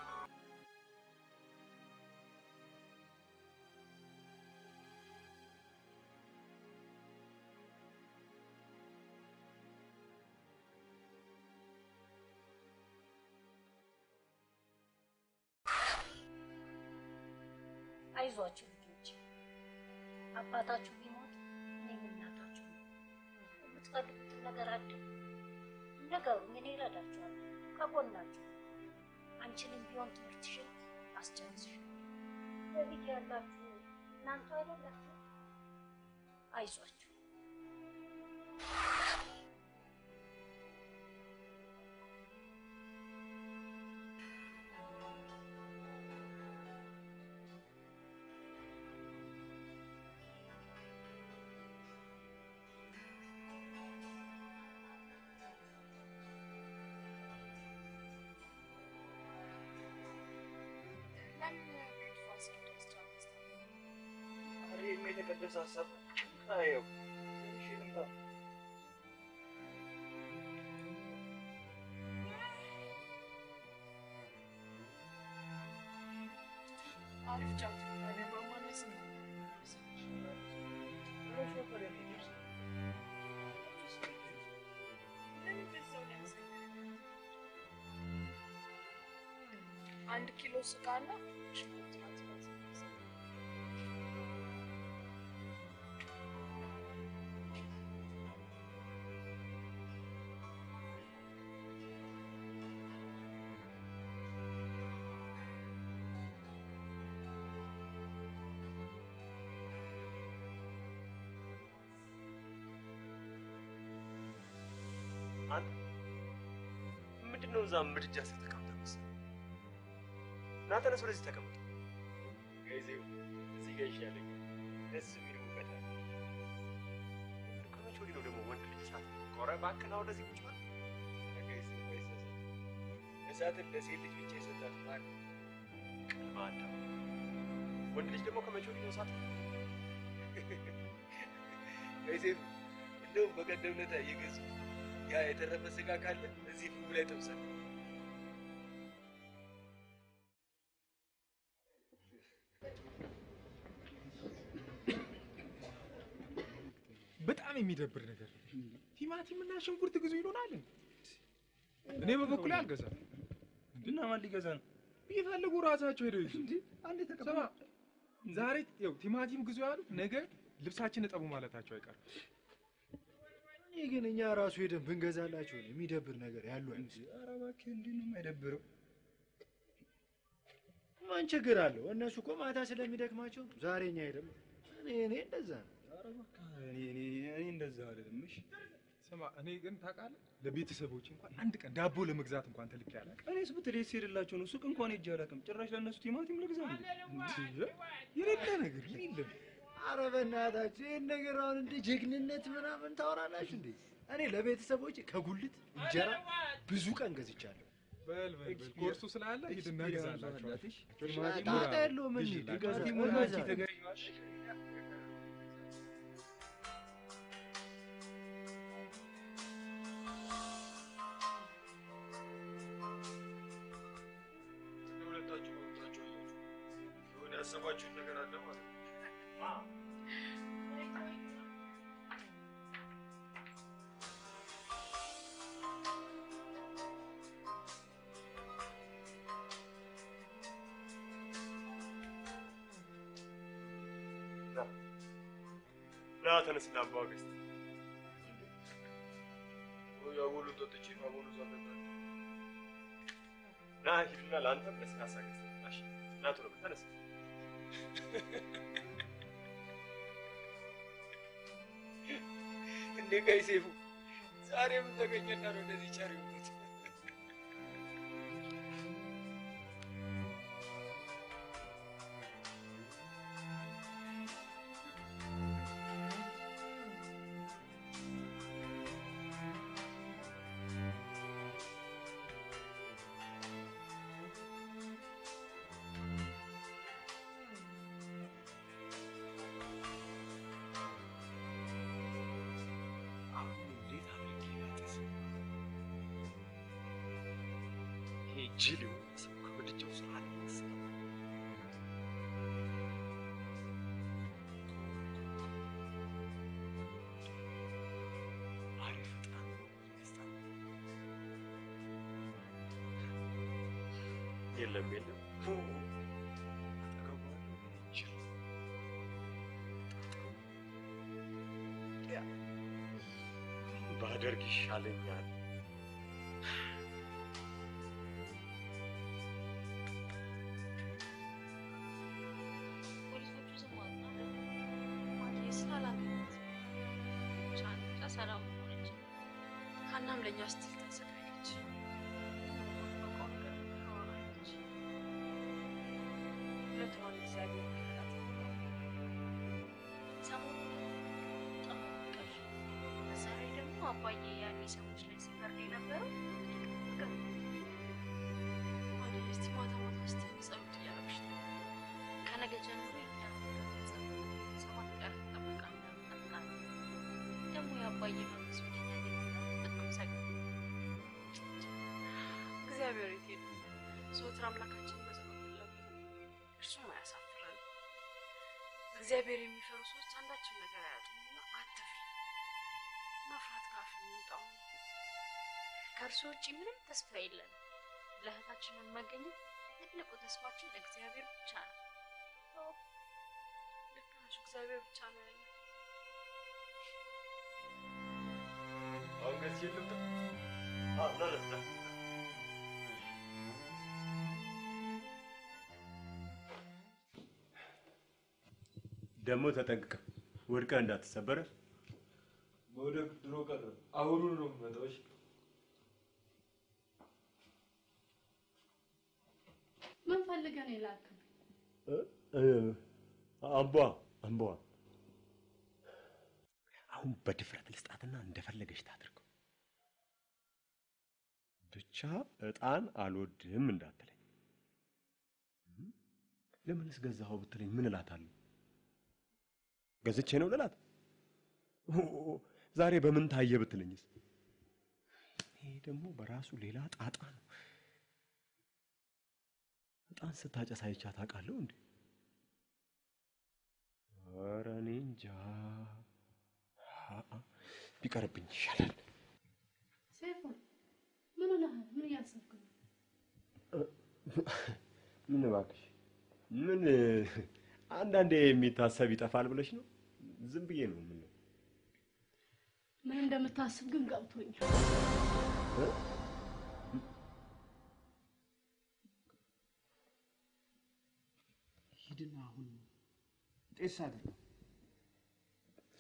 Speaker 15: አይዟችሁ ልጆች፣ አባታችሁ ቢሞት እኔም እናታችሁ ነኝ። የምትፈልጉትን ነገር አድርጉ፣ ንገሩኝ፣ እኔ እረዳችኋለሁ፣ ከጎናችሁ አንቺንም ቢሆን ትምህርትሽን አስጨርስሽ። በቤት ያላችሁ እናንተ አይደላችሁ? አይዟችሁ።
Speaker 10: ኧረ ይሄማ የተቀደሰ ሀሳብ ነው። አየው እሺ ልምጣ።
Speaker 3: አሪፍ ጫት ታዲያ ማማን ያስነ አንድ ኪሎ ስጋና ሽንኩርት ማጥፋት
Speaker 14: አንተ ምንድን ነው እዛ ምድጃ ስር ተቀምጠህ መሰለህ? ና ተነስ፣ ወደዚህ ተቀመጥ። ጊዜው እዚህ ጋር ይሻለኝ። ደስ የሚል ሙቀት አለ። ከመቼ ወዲህ ነው ደግሞ ወንድ ልጅ እሳት ቆረ? እባክህ ና ወደዚህ ቁጭ በል። ጊዜው ወይስ እሳትን ለሴት ልጅ ብቻ የሰጣት ማን? ቅድመ አዳም። ወንድ ልጅ ደግሞ ከመቼ ወዲህ ነው እሳት
Speaker 10: ዮሴፍ እንደውም በቀደም ዕለት የገዙት ያ የተረፈ ስጋ ካለ እዚህ ፍሙ ላይ ጠብሰን
Speaker 16: በጣም የሚደብር ነገር ነው። ቲማቲም እና ሽንኩርት ግዙ ይሉናል። እኔ በበኩሌ አልገዛም።
Speaker 9: እና ማን ሊገዛ ነው?
Speaker 16: ቢፈልጉ ራሳቸው ሄደው ይዙ። ስማ ዛሬ ያው ቲማቲም ግዙ ያሉት ነገ ልብሳችን እጠቡ ማለታቸው አይቀርም።
Speaker 12: እኔ ግን እኛ ራሱ ሄደን ብንገዛላቸው ነው የሚደብር ነገር ያሉ አይመስል።
Speaker 9: ኧረ እባክህ እንዲህ ነው የማይደብረው።
Speaker 12: ማን ችግር አለው? እነሱ እኮ ማታ ስለሚደክማቸው ዛሬ እኛ ሄደን እኔ እኔ እንደዛ ነው።
Speaker 9: ኧረ በቃ እኔ እኔ እኔ እንደዛ አይደለም። እሺ
Speaker 16: ስማ፣ እኔ ግን ታውቃለህ ለቤተሰቦች እንኳን አንድ ቀን ዳቦ ለመግዛት እንኳን ተልኬ አላውቅም።
Speaker 9: እኔስ ብትል የት ስሄድላቸው ነው? ሱቅ እንኳን ሄጄ አላውቅም። ጭራሽ ለእነሱ ቲማቲም ልግዛ እንዴ?
Speaker 16: የሌለ ነገር የሌለ
Speaker 12: አረ በእናታችሁ ይህን ነገር አሁን እንደ ጀግንነት ምናምን ታወራላችሁ እንዴ? እኔ ለቤተሰቦች ከጉልት እንጀራ ብዙ ቀን ገዝቻለሁ።
Speaker 16: በል በል በል ኮርሱ ስላለ ሂድና ግዛላቸው።
Speaker 12: ጣጣ የለውም እንሂድ።
Speaker 9: ቲማቲሙን አንቺ ተገዢ
Speaker 8: ሁለታችሁ መብታችሁ አላችሁ። የሆነ ያሰባችሁት ነገር አለ ማለት ነው። ና ተነስ፣ ና አባ ገዝተህ ወይ አቦሉን ጠጥቼ አቦሉ ሳለታ ና ሂድና ለአንተም ለስላሳ ገዝተህ ና እሺ። ና ቶሎ በል ተነስ።
Speaker 6: እንዴ ቀይ ሴፉ ዛሬ ምን ተገኘና ነው እንደዚህ ቸር የሆኑት?
Speaker 14: አሁን እንዴት አድርጌ ላጥስ? ይሄ ጅል የሆነ ሰው ከወድጀው ስራ ሊነሳ አሪፍ ዕጣን ነው የሚያስጣል።
Speaker 8: የለም የለም
Speaker 14: አጠገቡ ያለው ይሄ ጅል
Speaker 8: ባደርግ ይሻለኛል።
Speaker 3: ፖሊሶቹ ዝም አሉ። ማለቴ ስላላገኙት ብቻ ብቻ ሰላም ሆነች። ሀናም ለእኛ ስትል ተሰቃየች። በቃው ነገር ታወራለች። ሁለቷን እግዚአብሔር ይርዳት። ሰሞኑን በጣም ቀሽ በዛ ላይ ደግሞ አባዬ ያኔ ሰዎች ላይ ሲፈርድ የነበረው ነገር ማለት እስቲ ማታ ማታ እስቲ ጸሎት እያደረግሽ ነው ከነገ ጀምሮ ሰባት ቀን እንጠብቃለን እንጠብቃለን። ደግሞ የአባዬ መንግስት ወደኛ ሊመጣ በጣም ሰጋኝ። እግዚአብሔር የት ሄዱ? ዘወትር አምላካችን በጸሎት ፈለጉ፣ እርሱም አያሳፍረን። እግዚአብሔር የሚፈሩ ሰዎች አንዳችን ነገር አያጡምና አትፍሪ። መፍራት ካፍ የሚወጣው ነው። ከእርሱ ውጭ ምንም ተስፋ የለን። ለእህታችንን መገኘት ትልቁ ተስፋችን እግዚአብሔር ብቻ ነው። አዎ፣ ልክ ነሽ። እግዚአብሔር ብቻ ነው ያለው።
Speaker 8: አሁን ገዝቼ ልምጣ? አዎ፣ ና ና ና። ደግሞ ተጠንቅቀህ ወድቀህ እንዳትሰበረ።
Speaker 12: መውደቅ ድሮ ቀረ። አሁኑን ነው የምመጣው። እሺ?
Speaker 2: ምን ፈልገህ ነው የላክብኝ?
Speaker 14: አምቧ አምቧ አሁን በድፍረት ልስጣትና እንደፈለገች ታድርገው። ብቻ እጣን አልወድም እንዳትለኝ። ለምንስ ገዛኸው ብትለኝ ምን እላታለሁ? ገዝቼ ነው ልላት? ኦ፣ ዛሬ በምን ታየ ብትለኝስ? ይሄ ደግሞ በራሱ ሌላ ጣጣ ነው። እጣን ስታጨስ አይቻ ታውቃለሁ እንዴ? ኧረ እኔ እንጃ። አአ፣ ቢቀርብኝ ይሻላል።
Speaker 2: ሰይፉን ምን ሆነሃል? ምን እያሰብክ ነው?
Speaker 14: ምን እባክሽ፣ ምን አንዳንዴ የሚታሰብ ይጠፋል ብለሽ ነው? ዝም ብዬ ነው። ምን
Speaker 2: ምን እንደምታስብ ግን ገብቶኛል።
Speaker 14: እ?
Speaker 12: ሂድና አሁን ጤስ አድርገው።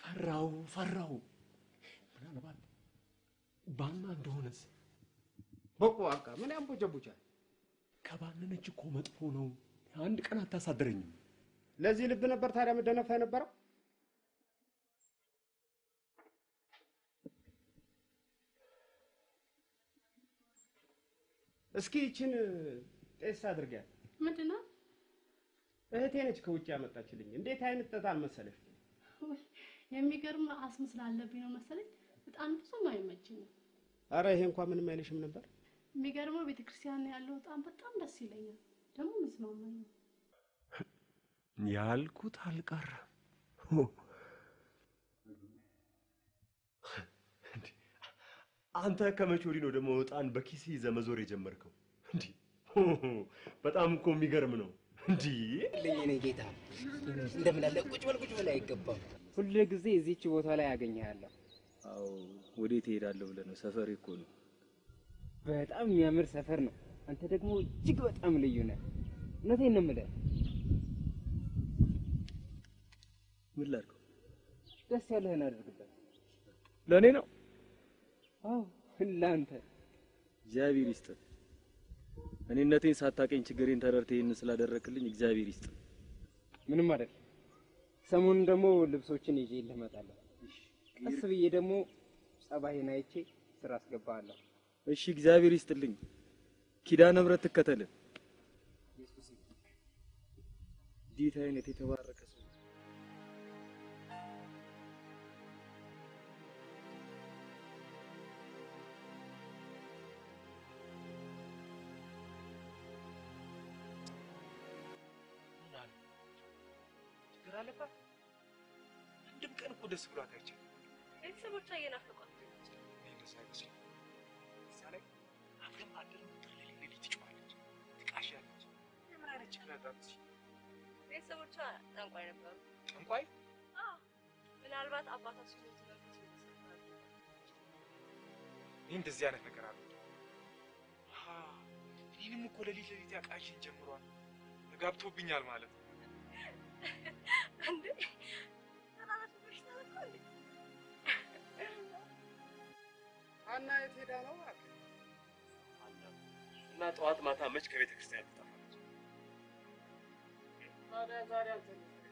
Speaker 14: ፈራው ፈራው። ምናልባት ባና እንደሆነስ
Speaker 17: በቁ በቃ ምን ያንቦጀቡቻል?
Speaker 14: ከባነነች እኮ መጥፎ ነው። አንድ ቀን አታሳድረኝም።
Speaker 17: ለዚህ ልብ ነበር ታዲያ መደነፋ የነበረው? እስኪ ይችን ጤስ አድርጊያት።
Speaker 2: ምንድን ነው?
Speaker 17: እህቴ ነች ከውጭ ያመጣችልኝ። እንዴት አይነት ጠጣን መሰለሽ?
Speaker 2: የሚገርም አስም ስላለብኝ ነው መሰለኝ በጣም ብዙም አይመችኝም።
Speaker 17: አረ ይሄ እንኳን ምንም አይልሽም ነበር።
Speaker 2: የሚገርመው ቤተክርስቲያን ያለው በጣም በጣም ደስ ይለኛል። ደግሞ የሚስማማኝ ነው።
Speaker 14: ያልኩት አልቀረም። አንተ ከመቼ ወዲህ ነው ደግሞ ዕጣን በኪስ ይዘህ መዞር የጀመርከው? እንዲህ በጣም እኮ የሚገርም ነው። እንዲህ
Speaker 18: ልኝ እኔ ጌታ እንደምን አለ ቁጭ በል ቁጭ በል አይገባም። ሁል ጊዜ እዚች ቦታ ላይ አገኘሃለሁ።
Speaker 9: አዎ ወዴት እሄዳለሁ ብለህ ነው? ሰፈሬ እኮ ነው።
Speaker 18: በጣም የሚያምር ሰፈር ነው። አንተ ደግሞ እጅግ በጣም ልዩ ነህ። እውነቴን ነው የምልህ።
Speaker 9: ምን ላድርገው?
Speaker 18: ደስ ያለህን አድርግበት።
Speaker 9: ለእኔ ነው?
Speaker 18: አዎ ለአንተ።
Speaker 9: እግዚአብሔር ይስጥ። እኔነቴን ሳታቀኝ ችግሬን ተረድተህ ይህንን ስላደረክልኝ እግዚአብሔር ይስጥ።
Speaker 18: ምንም አይደል። ሰሞኑን ደግሞ ልብሶችን ይዤ እመጣለሁ። ቀስ ብዬ ደግሞ ጸባይን አይቼ ስራ አስገባለሁ።
Speaker 9: እሺ፣ እግዚአብሔር ይስጥልኝ። ኪዳነ ምሕረት ትከተልን። እንዴት አይነት የተባረከ ሰው
Speaker 16: ችግር አለባት? አንድም ቀን እኮ ደስ ብሏት አይቻልም።
Speaker 3: ቤተሰቦቿ እየናፈቋት ነው።
Speaker 16: እኔ እንደዛ አይመስለኝም። እዛ ላይ አብረን ማደር ቁጥር ሌሊት ሌሊት ትጮኻለች፣ ትቃዣለች። የምን አይነት ችግር አላት?
Speaker 3: ቤተሰቦቿ ጠንቋይ ነበሩ።
Speaker 16: ጠንቋይ?
Speaker 3: አዎ፣ ምናልባት አባቷ ሲሞት መንፈስ ይመሰክራል።
Speaker 16: እኔ እንደዚህ አይነት ነገር አለ እኔንም እኮ ሌሊት ሌሊት ያቃዥን ጀምሯል። ተጋብቶብኛል ማለት ነው።
Speaker 3: እንዴ ተናናሽ በሽታ እኮ እንዴ
Speaker 17: ሀና የት ሄዳ ነው እባክህ?
Speaker 14: እና ጠዋት ማታ መች ከቤተ ክርስቲያን ትጠፋለች?
Speaker 17: ታዲያ ዛሬ አንተ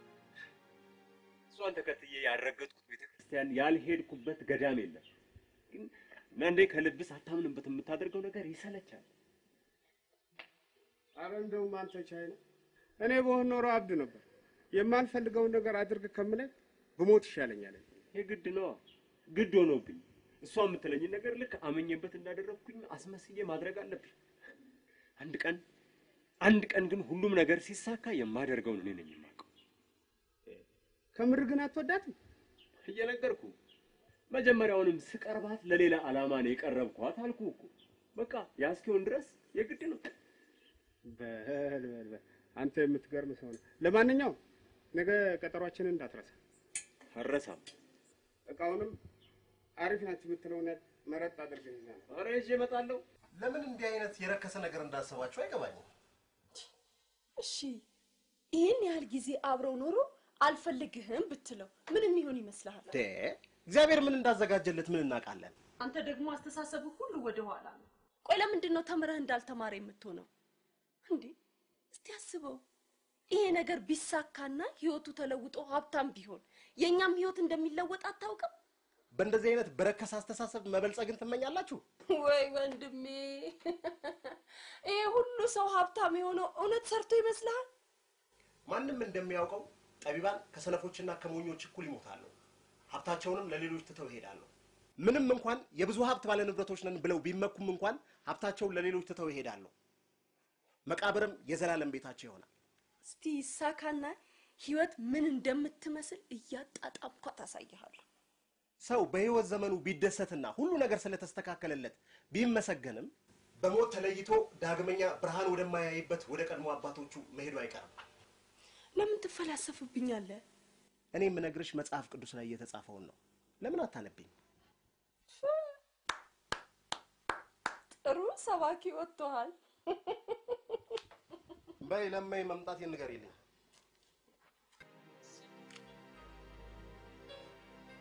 Speaker 14: እሷን ተከትዬ ያልረገጥኩት ቤተ ክርስቲያን ያልሄድኩበት ገዳም የለም። ግን አንዳንዴ ከልብስ አታምንበት የምታደርገው ነገር ይሰለቻል።
Speaker 17: አረ እንደውም አንተ ቻይ ነው። እኔ በሆን ኖሮ አብድ ነበር። የማልፈልገውን ነገር አድርግ ከምለኝ ብሞት ይሻለኛል።
Speaker 14: የግድ ነዋ፣ ግድ ሆኖብኝ እሷ የምትለኝን ነገር ልክ አመኘበት እንዳደረግኩኝ አስመስዬ ማድረግ አለብኝ። አንድ ቀን አንድ ቀን ግን ሁሉም ነገር ሲሳካ የማደርገውን እኔ ነኝ የማውቀው።
Speaker 17: ከምር ግን አትወዳትም?
Speaker 14: እየነገርኩ መጀመሪያውንም ስቀርባት ለሌላ ዓላማ ነው የቀረብኳት አልኩ እኮ። በቃ ያ እስኪሆን ድረስ የግድ ነው።
Speaker 17: በል በል በል አንተ የምትገርም ሰው ነህ። ለማንኛውም ነገ ቀጠሯችንን እንዳትረሳ።
Speaker 14: አልረሳም።
Speaker 17: እቃውንም አሪፍ ናቸው የምትለውን መረጥ አድርገህ ይዘህ ና።
Speaker 14: ኧረ ይዤ እመጣለሁ።
Speaker 1: ለምን እንዲህ አይነት የረከሰ ነገር እንዳሰባችሁ አይገባኝም።
Speaker 19: እሺ ይህን ያህል ጊዜ አብረው ኖሮ አልፈልግህም ብትለው ምን የሚሆን ይመስልሃል?
Speaker 1: ደ እግዚአብሔር ምን እንዳዘጋጀለት ምን እናውቃለን?
Speaker 19: አንተ ደግሞ አስተሳሰብህ ሁሉ ወደ ኋላ ነው። ቆይ ለምንድን ነው ተምረህ እንዳልተማረ የምትሆነው? እንዴ እስቲ አስበው። ይሄ ነገር ቢሳካና ህይወቱ ተለውጦ ሀብታም ቢሆን የእኛም ህይወት እንደሚለወጥ አታውቅም?
Speaker 1: በእንደዚህ አይነት በረከሰ አስተሳሰብ መበልጸግን ትመኛላችሁ?
Speaker 19: ወይ ወንድሜ፣ ይሄ ሁሉ ሰው ሀብታም የሆነው እውነት ሰርቶ ይመስልሃል?
Speaker 1: ማንም እንደሚያውቀው ጠቢባን ከሰነፎችና ከሞኞች እኩል ይሞታሉ። ሀብታቸውንም ለሌሎች ትተው ይሄዳሉ። ምንም እንኳን የብዙ ሀብት ባለ ንብረቶች ነን ብለው ቢመኩም እንኳን ሀብታቸውን ለሌሎች ትተው ይሄዳሉ። መቃብርም የዘላለም ቤታቸው ይሆናል።
Speaker 19: እስቲ ይሳካና ህይወት ምን እንደምትመስል እያጣጣምኳ ታሳይሃለሁ።
Speaker 1: ሰው በህይወት ዘመኑ ቢደሰትና ሁሉ ነገር ስለተስተካከለለት ቢመሰገንም በሞት ተለይቶ ዳግመኛ ብርሃን ወደማያይበት ወደ ቀድሞ አባቶቹ መሄዱ አይቀርም።
Speaker 19: ለምን ትፈላሰፍብኛለህ?
Speaker 1: እኔ የምነግርሽ መጽሐፍ ቅዱስ ላይ የተጻፈውን ነው። ለምን አታነብኝ?
Speaker 19: ጥሩ ሰባኪ ወጥቶሃል።
Speaker 1: በይ ለማይ መምጣት ንገሪልኝ።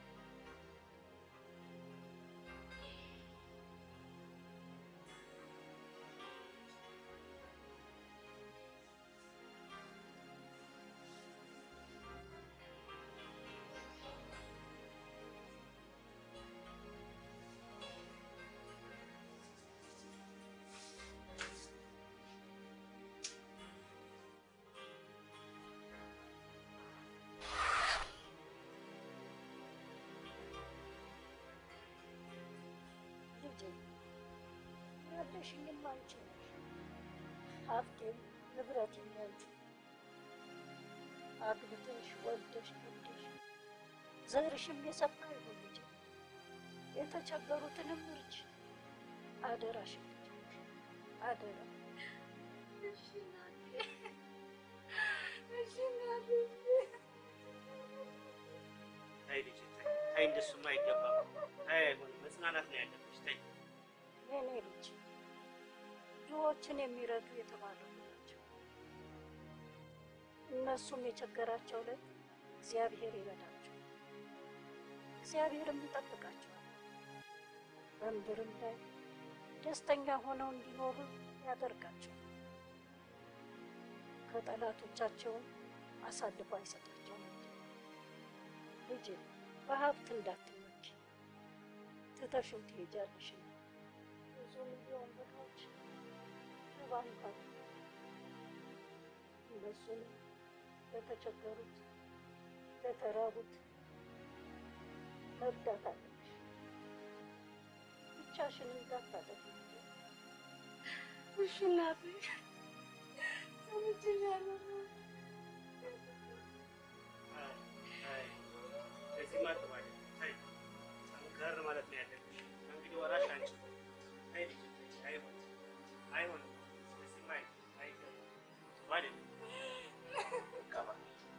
Speaker 15: የወለድሽኝም አንቺ ነሽ። ሀብቴም ንብረቴም ያንቺ አግብተሽ ወልደሽ ወልደሽ ዘርሽም የሰፋ ይሁን ልጄ። የተቸገሩትንም እርጅ። አደራሽ ልጄ አደራ።
Speaker 2: እሺ እናቴ፣ እሺ እናቴ።
Speaker 1: ተይ ልጄ ተይ፣ ተይ እንደሱማ አይገባም። ተይ አይሆንም። መጽናናት ነው ያለብሽ። ተይ
Speaker 15: የኔ ልጅ ድሆችን የሚረዱ የተባረኩ ናቸው። እነሱም የቸገራቸው ላይ እግዚአብሔር ይረዳቸው፣ እግዚአብሔርም ይጠብቃቸዋል። በምድርም ላይ ደስተኛ ሆነው እንዲኖሩ ያደርጋቸው። ከጠላቶቻቸውም አሳልፎ አይሰጣቸውም። ልጄ በሀብት እንዳትመኪ፣ ትተሽው ትሄጃለሽ። ብዙ ሚሊዮን ብሮች በባንክ አሉ። እነሱንም ለተቸገሩት ለተራቡት መርዳት አለብሽ። ብቻሽን እንዳታጠፊ።
Speaker 2: እሺ እናቴ፣ ሰምቼሻለሁ።
Speaker 1: ተይ፣ እንደዚህማ ጥሩ አይደለም። ተይ ጠንከር ማለት ነው ያለብሽ። ከእንግዲህ ወራሽ አንቺ ነሽ። ተይ ልጄ ተይ፣ አይሆንም፣ አይሆንም። እንደዚህማ አይ- አይገባም። ጥሩ አይደለም። ይገባል።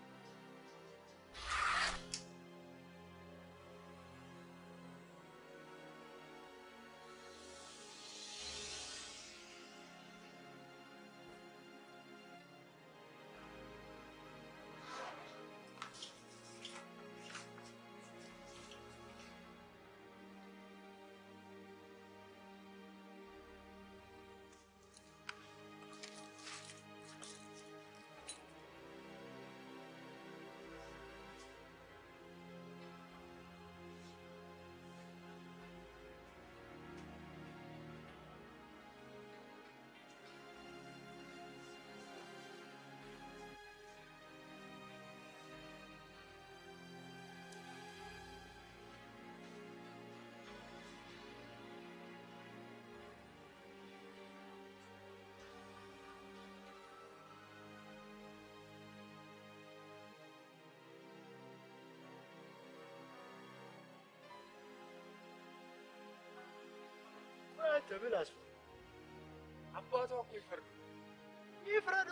Speaker 12: አንተ ምን አስፈ
Speaker 16: አባቷ እኮ ይፈርዱ
Speaker 12: ይፍረዷ።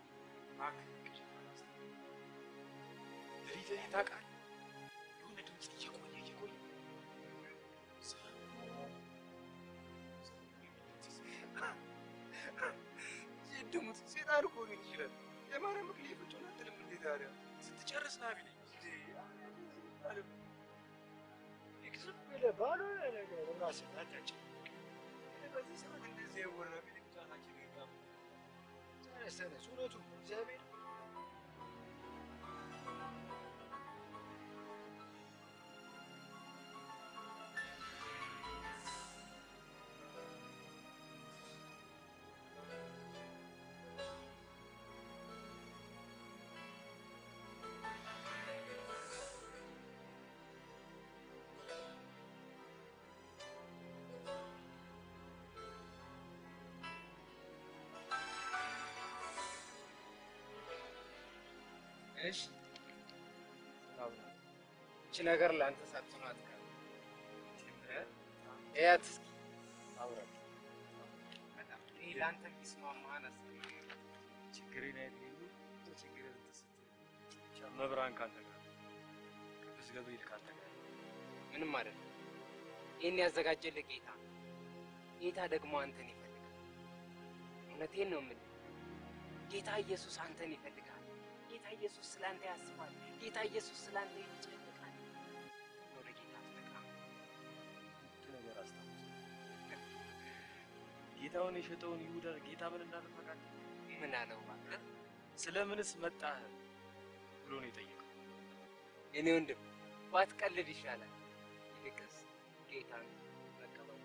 Speaker 16: ድሪት ታውቃለህ? የሆነ ድምፅ እየቆየ እየቆየ
Speaker 12: ድሙት ሴጣን እኮ ነው ይችላል። የማርያም ምክል የፍጩን አትልም እንዴ ታዲያ?
Speaker 16: ስትጨርስ ና ቢለኝ
Speaker 12: ዝም ብለህ ባልሆነ ነገር ራስህን አታጨናንቅ። በዚህ ሰዓት እንደዚህ የወራ ቢልም ጫናችን ይጋባ። ተነስ ተነስ፣ እውነቱን ነው እግዚአብሔር
Speaker 18: እሺ እቺ ነገር ለአንተ ሳትሆን አትቀርም። ጀምረህ እያት እስኪ አውራት። በጣም ይሄ ለአንተ የሚስማማህን አስብ።
Speaker 9: ችግሬን አይደሉ ችግሬን ተሰጥ ብቻ መብራን ካንተ ጋር ቅዱስ ገብርኤል ካንተ ጋር
Speaker 18: ምንም አይደለም። ይህን ያዘጋጀልህ ጌታ ነው። ጌታ ደግሞ አንተን ይፈልጋል። እውነቴን ነው የምልህ። ጌታ ኢየሱስ አንተን ይፈልጋል። ጌታ ኢየሱስ ስላንተ ያስባል። ጌታ ኢየሱስ ስላንተ ይጨነቃል። ወደ ጌታ ትመጣ
Speaker 9: አንድ ነገር አስታውስ። ጌታውን የሸጠውን ይሁዳ ጌታ ምን እንዳለ ታውቃለህ?
Speaker 18: ምን አለው እባክህ?
Speaker 9: ስለምንስ መጣህ ብሎ ነው የጠየቀው።
Speaker 18: የኔ ወንድም ባትቀልድ ይሻላል። ይልቅስ ጌታን መቀበል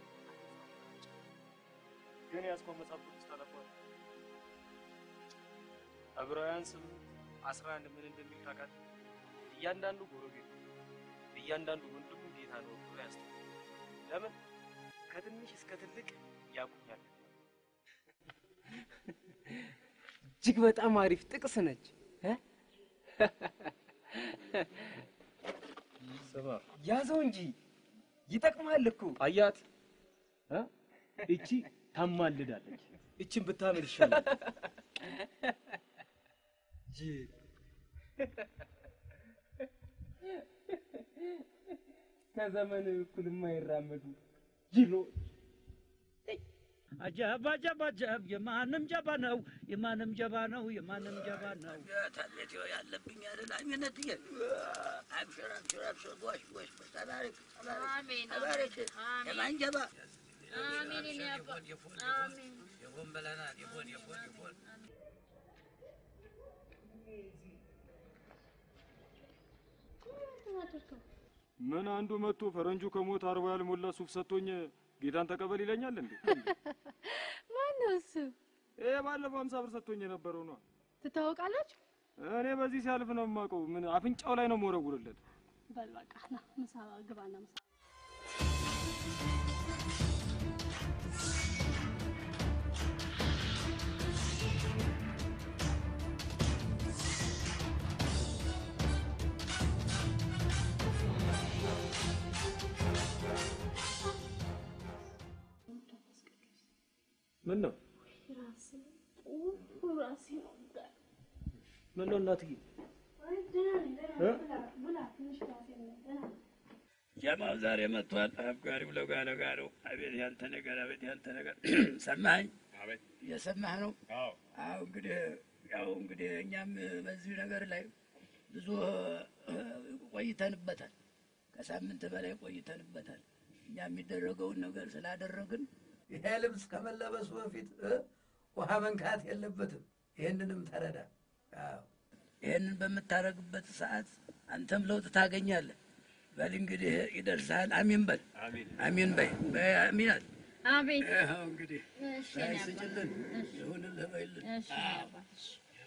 Speaker 9: ግን ያዝከው መጽሐፍ ቅዱስ ታነባለህ? ዕብራውያን ስምንት አስራ አንድ ምን እንደሚል ታውቃለህ? እያንዳንዱ ጎረቤቱ እያንዳንዱ ወንድሙ ጌታ ነው ብሎ ያስተምራል። ለምን? ከትንሽ እስከ ትልቅ
Speaker 18: ያቁኛል። እጅግ በጣም አሪፍ ጥቅስ ነች። እ?
Speaker 9: ስማ
Speaker 18: ያዘው እንጂ ይጠቅማል እኮ።
Speaker 9: አያት እ? እቺ ታማልዳለች። እችን ብታምል ይሻላል።
Speaker 18: ጅል ከዘመን እኩል የማይራመዱ ጅሎች
Speaker 4: አጀብ አጀብ አጀብ የማንም ጀባ ነው የማንም ጀባ ነው የማንም ጀባ ነው። ታቤት ያለብኝ አይደል አሚነትዬ አብሽር አብሽር አብሽር ጎሽ ጎሽ ተባረክ ተባረክ
Speaker 2: አሜን፣
Speaker 4: ተባረክ
Speaker 2: አሜን።
Speaker 4: የማን ጀባ
Speaker 2: አሜን የኔ አባ አሜን።
Speaker 4: የፎን በለናል የፎን የፎን የፎን
Speaker 14: ምን አንዱ መጥቶ ፈረንጁ ከሞት አርባ ያልሞላ ሱፍ ሰጥቶኝ ጌታን ተቀበል ይለኛል እንዴ?
Speaker 2: ማነው እሱ?
Speaker 14: ይሄ ባለፈው ሀምሳ ብር ሰጥቶኝ የነበረው ነው።
Speaker 2: ትታወቃላችሁ?
Speaker 14: እኔ በዚህ ሲያልፍ ነው የማውቀው። ምን አፍንጫው ላይ ነው የምወረውርለት።
Speaker 2: በል በቃ ና ምሳ ግባና ምሳ
Speaker 9: ምን ነው
Speaker 2: ራሴ ራሴ ነው
Speaker 9: ምን ነው እናትዬ? እ?
Speaker 4: ጀማው ዛሬ መጥቷል። አፍጋሪው ለጋ ለጋ ነው። አቤት ያንተ ነገር፣ አቤት ያንተ ነገር። ሰማኸኝ? እየሰማህ ነው? አዎ እንግዲህ ያው እንግዲህ እኛም በዚህ ነገር ላይ ብዙ እ፣ ቆይተንበታል። ከሳምንት በላይ ቆይተንበታል። እኛ የሚደረገውን ነገር ስላደረግን
Speaker 20: ይሄ ልብስ ከመለበሱ በፊት እ፣ ውሃ መንካት የለበትም። ይህንንም ተረዳ። አዎ
Speaker 4: ይህንን በምታደርግበት ሰዓት አንተም ለውጥ ታገኛለህ። በል እንግዲህ ይደርሳል። አሚን በል አሚን በይ በይ አሚን አል
Speaker 2: አቤት
Speaker 4: ይኸው እንግዲህ
Speaker 2: እሺ
Speaker 4: በይ
Speaker 2: የኔ አባት።
Speaker 4: ስጭልን ይሁንልህ በይልን።
Speaker 2: እሺ የኔ
Speaker 4: አዎ።
Speaker 2: አባት፣ እሺ።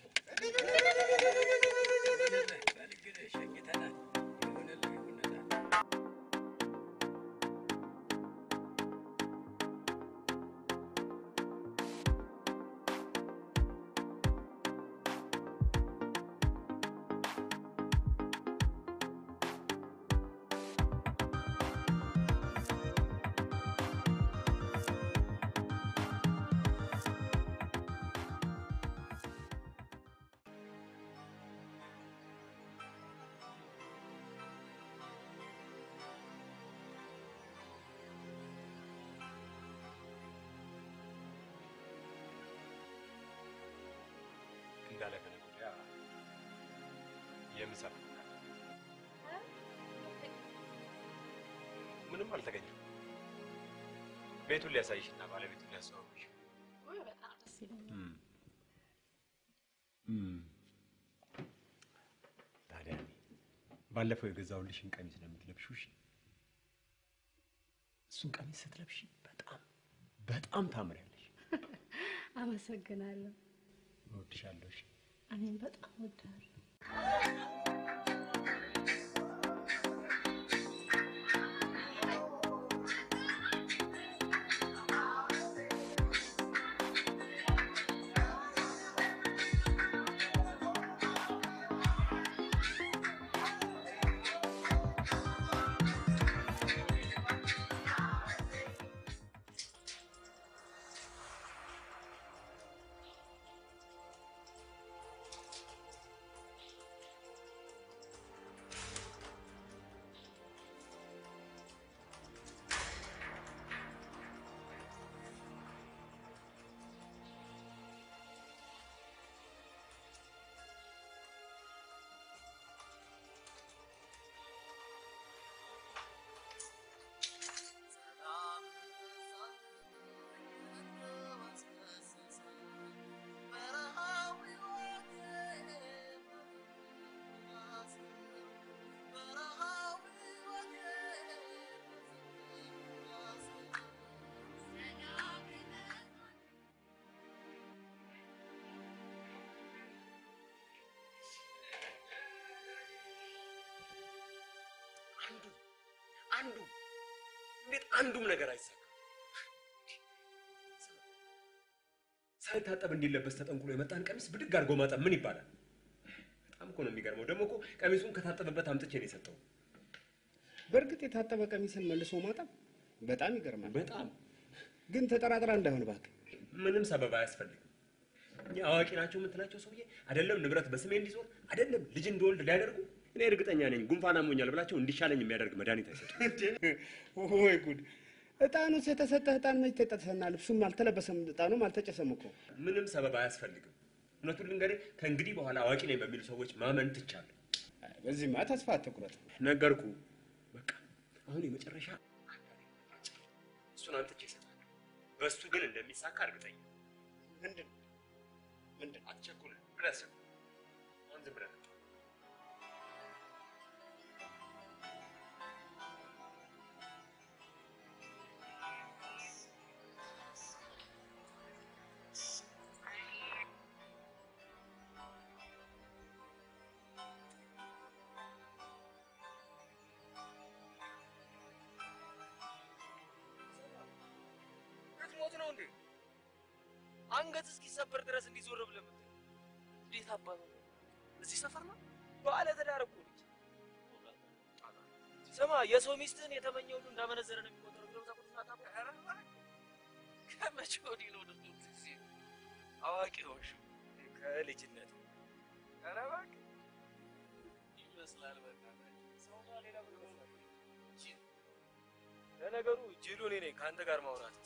Speaker 4: በል እንግዲህ ሸኝተናል። ይሁንልህ ይሁንልህ።
Speaker 14: እንዳለ ከነገ ወዲያ የምሳ ፕሮግራም ምንም አልተገኘም። ቤቱን ሊያሳይሽና ባለቤቱን ሊያስተዋውቅሽ
Speaker 2: ወይ በጣም ደስ ይለኛል።
Speaker 14: ታዲያ እኔ ባለፈው የገዛሁልሽን ቀሚስ ነው የምትለብሺው። እሺ? እሱን ቀሚስ ስትለብሺ በጣም በጣም ታምሪያለሽ።
Speaker 2: አመሰግናለሁ።
Speaker 14: እወድሻለሁ። እሺ?
Speaker 2: እኔም በጣም ወዳለሁ።
Speaker 14: አንዱ እንዴት አንዱም ነገር አይሳካም? ሳይታጠብ እንዲለበስ ተጠንቁሎ የመጣን ቀሚስ ብድግ አድርጎ ማጠብ ምን ይባላል? በጣም እኮ ነው የሚገርመው። ደግሞ እኮ ቀሚሱን ከታጠበበት አምጥቼ ነው የሰጠው።
Speaker 17: በእርግጥ የታጠበ ቀሚስን መልሶ ማጠብ በጣም ይገርማል።
Speaker 14: በጣም
Speaker 17: ግን ተጠራጥራ እንዳይሆን እባክህ።
Speaker 14: ምንም ሰበብ አያስፈልግም። እኛ አዋቂ ናቸው የምትላቸው ሰውዬ አይደለም ንብረት በስሜ እንዲዞር አይደለም ልጅ እንድወልድ ሊያደርጉ እኔ እርግጠኛ ነኝ ጉንፋን አሞኛል ብላቸው እንዲሻለኝ የሚያደርግ መድኃኒት አይሰጡም።
Speaker 17: ወይ ጉድ! እጣኑስ የተሰጠህ እጣን መች ተጠሰና? ልብሱም አልተለበሰም፣ እጣኑም አልተጨሰም እኮ።
Speaker 14: ምንም ሰበብ አያስፈልግም። እውነቱን ልንገርህ፣ ከእንግዲህ በኋላ አዋቂ ነኝ በሚሉ ሰዎች ማመን ትቻለሁ።
Speaker 17: በዚህማ ተስፋ አትቁረጥ።
Speaker 14: ነገርኩ። በቃ አሁን የመጨረሻ እሱን አምጥቼ እሰጥሃለሁ። በእሱ ግን እንደሚሳካ እርግጠኛ
Speaker 1: ምንድን ምንድን
Speaker 14: አትቸኩል ብለህ አስብ። አሁን ዝም ብለህ
Speaker 10: ልትሞት ነው እንዴ? አንገት እስኪሰበር ድረስ እንዲዞር ብለህ የምትለው እንዴት አባቱ ነው? እዚህ ሰፈር ነው ባለ ትዳር እኮ ነች። ስማ የሰው ሚስትህን የተመኘ ሁሉ እንዳመነዘረ ነው የሚቆጠረው ብለው ታውቁት ናታ ከመቼ ወዲህ ነው ድርጊት ጊዜ አዋቂ ሆንሽ ከልጅነት ኧረ እባክህ ይመስላል በእናትህ ሰውማ ሌላ ምን ይመስላል ጅል ለነገሩ ጅሉ እኔ ነኝ ከአንተ ጋር ማውራት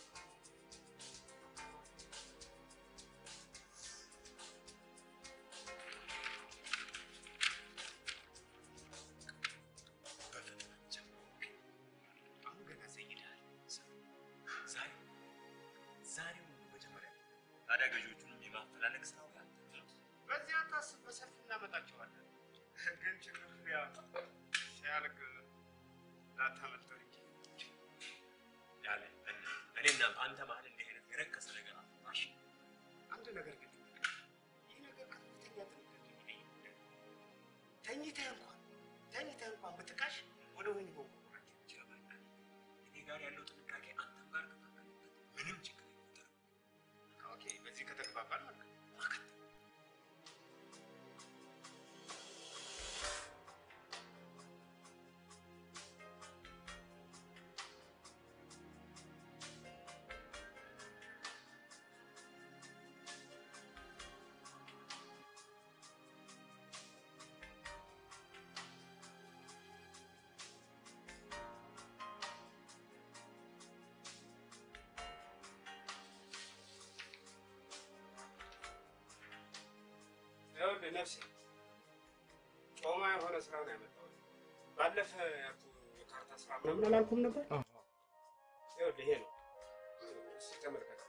Speaker 14: አሁን ገና ዘይዳል። ዛሬ ዛሬው መጀመሪያ ታዲያ ገዢዎቹንም የማፈላለግ ስራው ያንተ ነው።
Speaker 17: በዚህ አታስብ፣ በሰፊ እናመጣቸዋለን። ግን ችግሩ ያ ሲያልቅ ላታመልጠው እንጂ
Speaker 14: ያለ እኔና በአንተ መሀል እንዲህ አይነት የረከሰ ነገር አትማሽ።
Speaker 17: አንድ ነገር ግን ይህ ነገር ከፍተኛ ጥንቃቄ የሚጠይቅ ተኝተህ እንኳን ተኝተህ እንኳን ብትቃሽ ወደ ወህኒ መወርወራችን ይችላል።
Speaker 14: እኔ ጋር ያለው ጥንቃቄ አንተም ጋር ከታከለበት ምንም ችግር አይፈጠርም።
Speaker 17: ኦኬ፣ በዚህ ከተግባባን ማለት ነው። ይኸውልህ ነፍሴ ጮማ የሆነ ስራ ነው ያመጣሁት። ባለፈ ያልኩህ የካርታ ስራ ምናምን አላልኩም ነበር? ይኸውልህ ይሄ ነው። እስኪ ተመልከተው።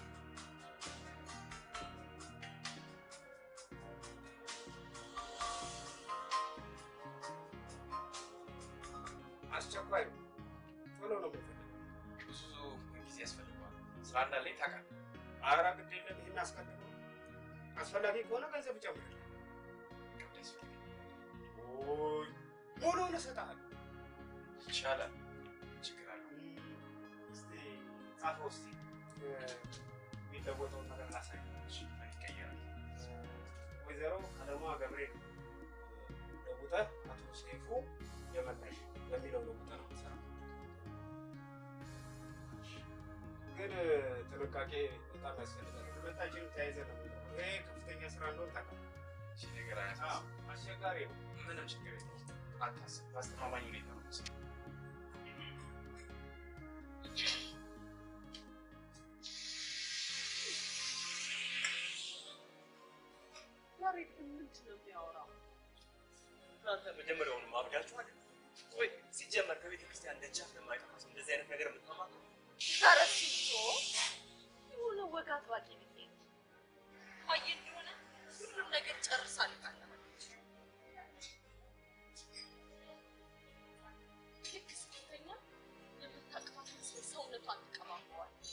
Speaker 17: አስቸኳይ ነው። ቶሎ ነው የምፈልገው።
Speaker 7: ብዙ ጊዜ ያስፈልገዋል። ስራ እንዳለኝ ታውቃለህ።
Speaker 17: ኧረ ግድ የለም ይህን አስቀድሞ አስፈላጊ ከሆነ ገንዘብ እጨምርልህ። ኦይ ሙሉውን እሰጥሃለሁ።
Speaker 7: ይቻላል። ችግር አለው።
Speaker 17: እስቲ ጻፈው እስቲ የሚለወጠውን ነገር ላሳይ።
Speaker 7: ምን ይቀየራል?
Speaker 17: ወይዘሮ ቀለሟ ገብሬ ነው ለውጠህ አቶ ሰይፉ የመላሽ በሚለው ለውጠህ ነው የምትሰራው። ግን ጥንቃቄ በጣም ያስፈልጋል። ሁለታችንም ተያይዘን ነው የምንሰራው። ይሄ ከፍተኛ ስራ እንደሆነ ታውቃለህ።
Speaker 7: እሺ ነገር
Speaker 17: አዎ፣
Speaker 7: አያሳስብም።
Speaker 17: አስቸጋሪ ነው።
Speaker 7: ምንም ችግር የለውም። አታስብ። በአስተማማኝ ሁኔታ ነው የምሰራው።
Speaker 19: ያሬድ ግን ምንድን ነው የሚያወራው?
Speaker 14: እናንተ መጀመሪያውንም አብዳችሁ አይደል ወይ? ሲጀመር ከቤተ ክርስቲያን ደጃፍ ለማይጠፋ ሰው እንደዚህ አይነት ነገር የምታማክሩ
Speaker 19: ተረስቶ የሆነ ወግ አጥባቂ ብዬ ነው። አየህ እንደሆነ ሁሉም ነገር ጨርሳ ልካለች። ልክ ስትተኛ የምታቅፋት መስሎኝ ሰውነቷን ትቀባባዋለች።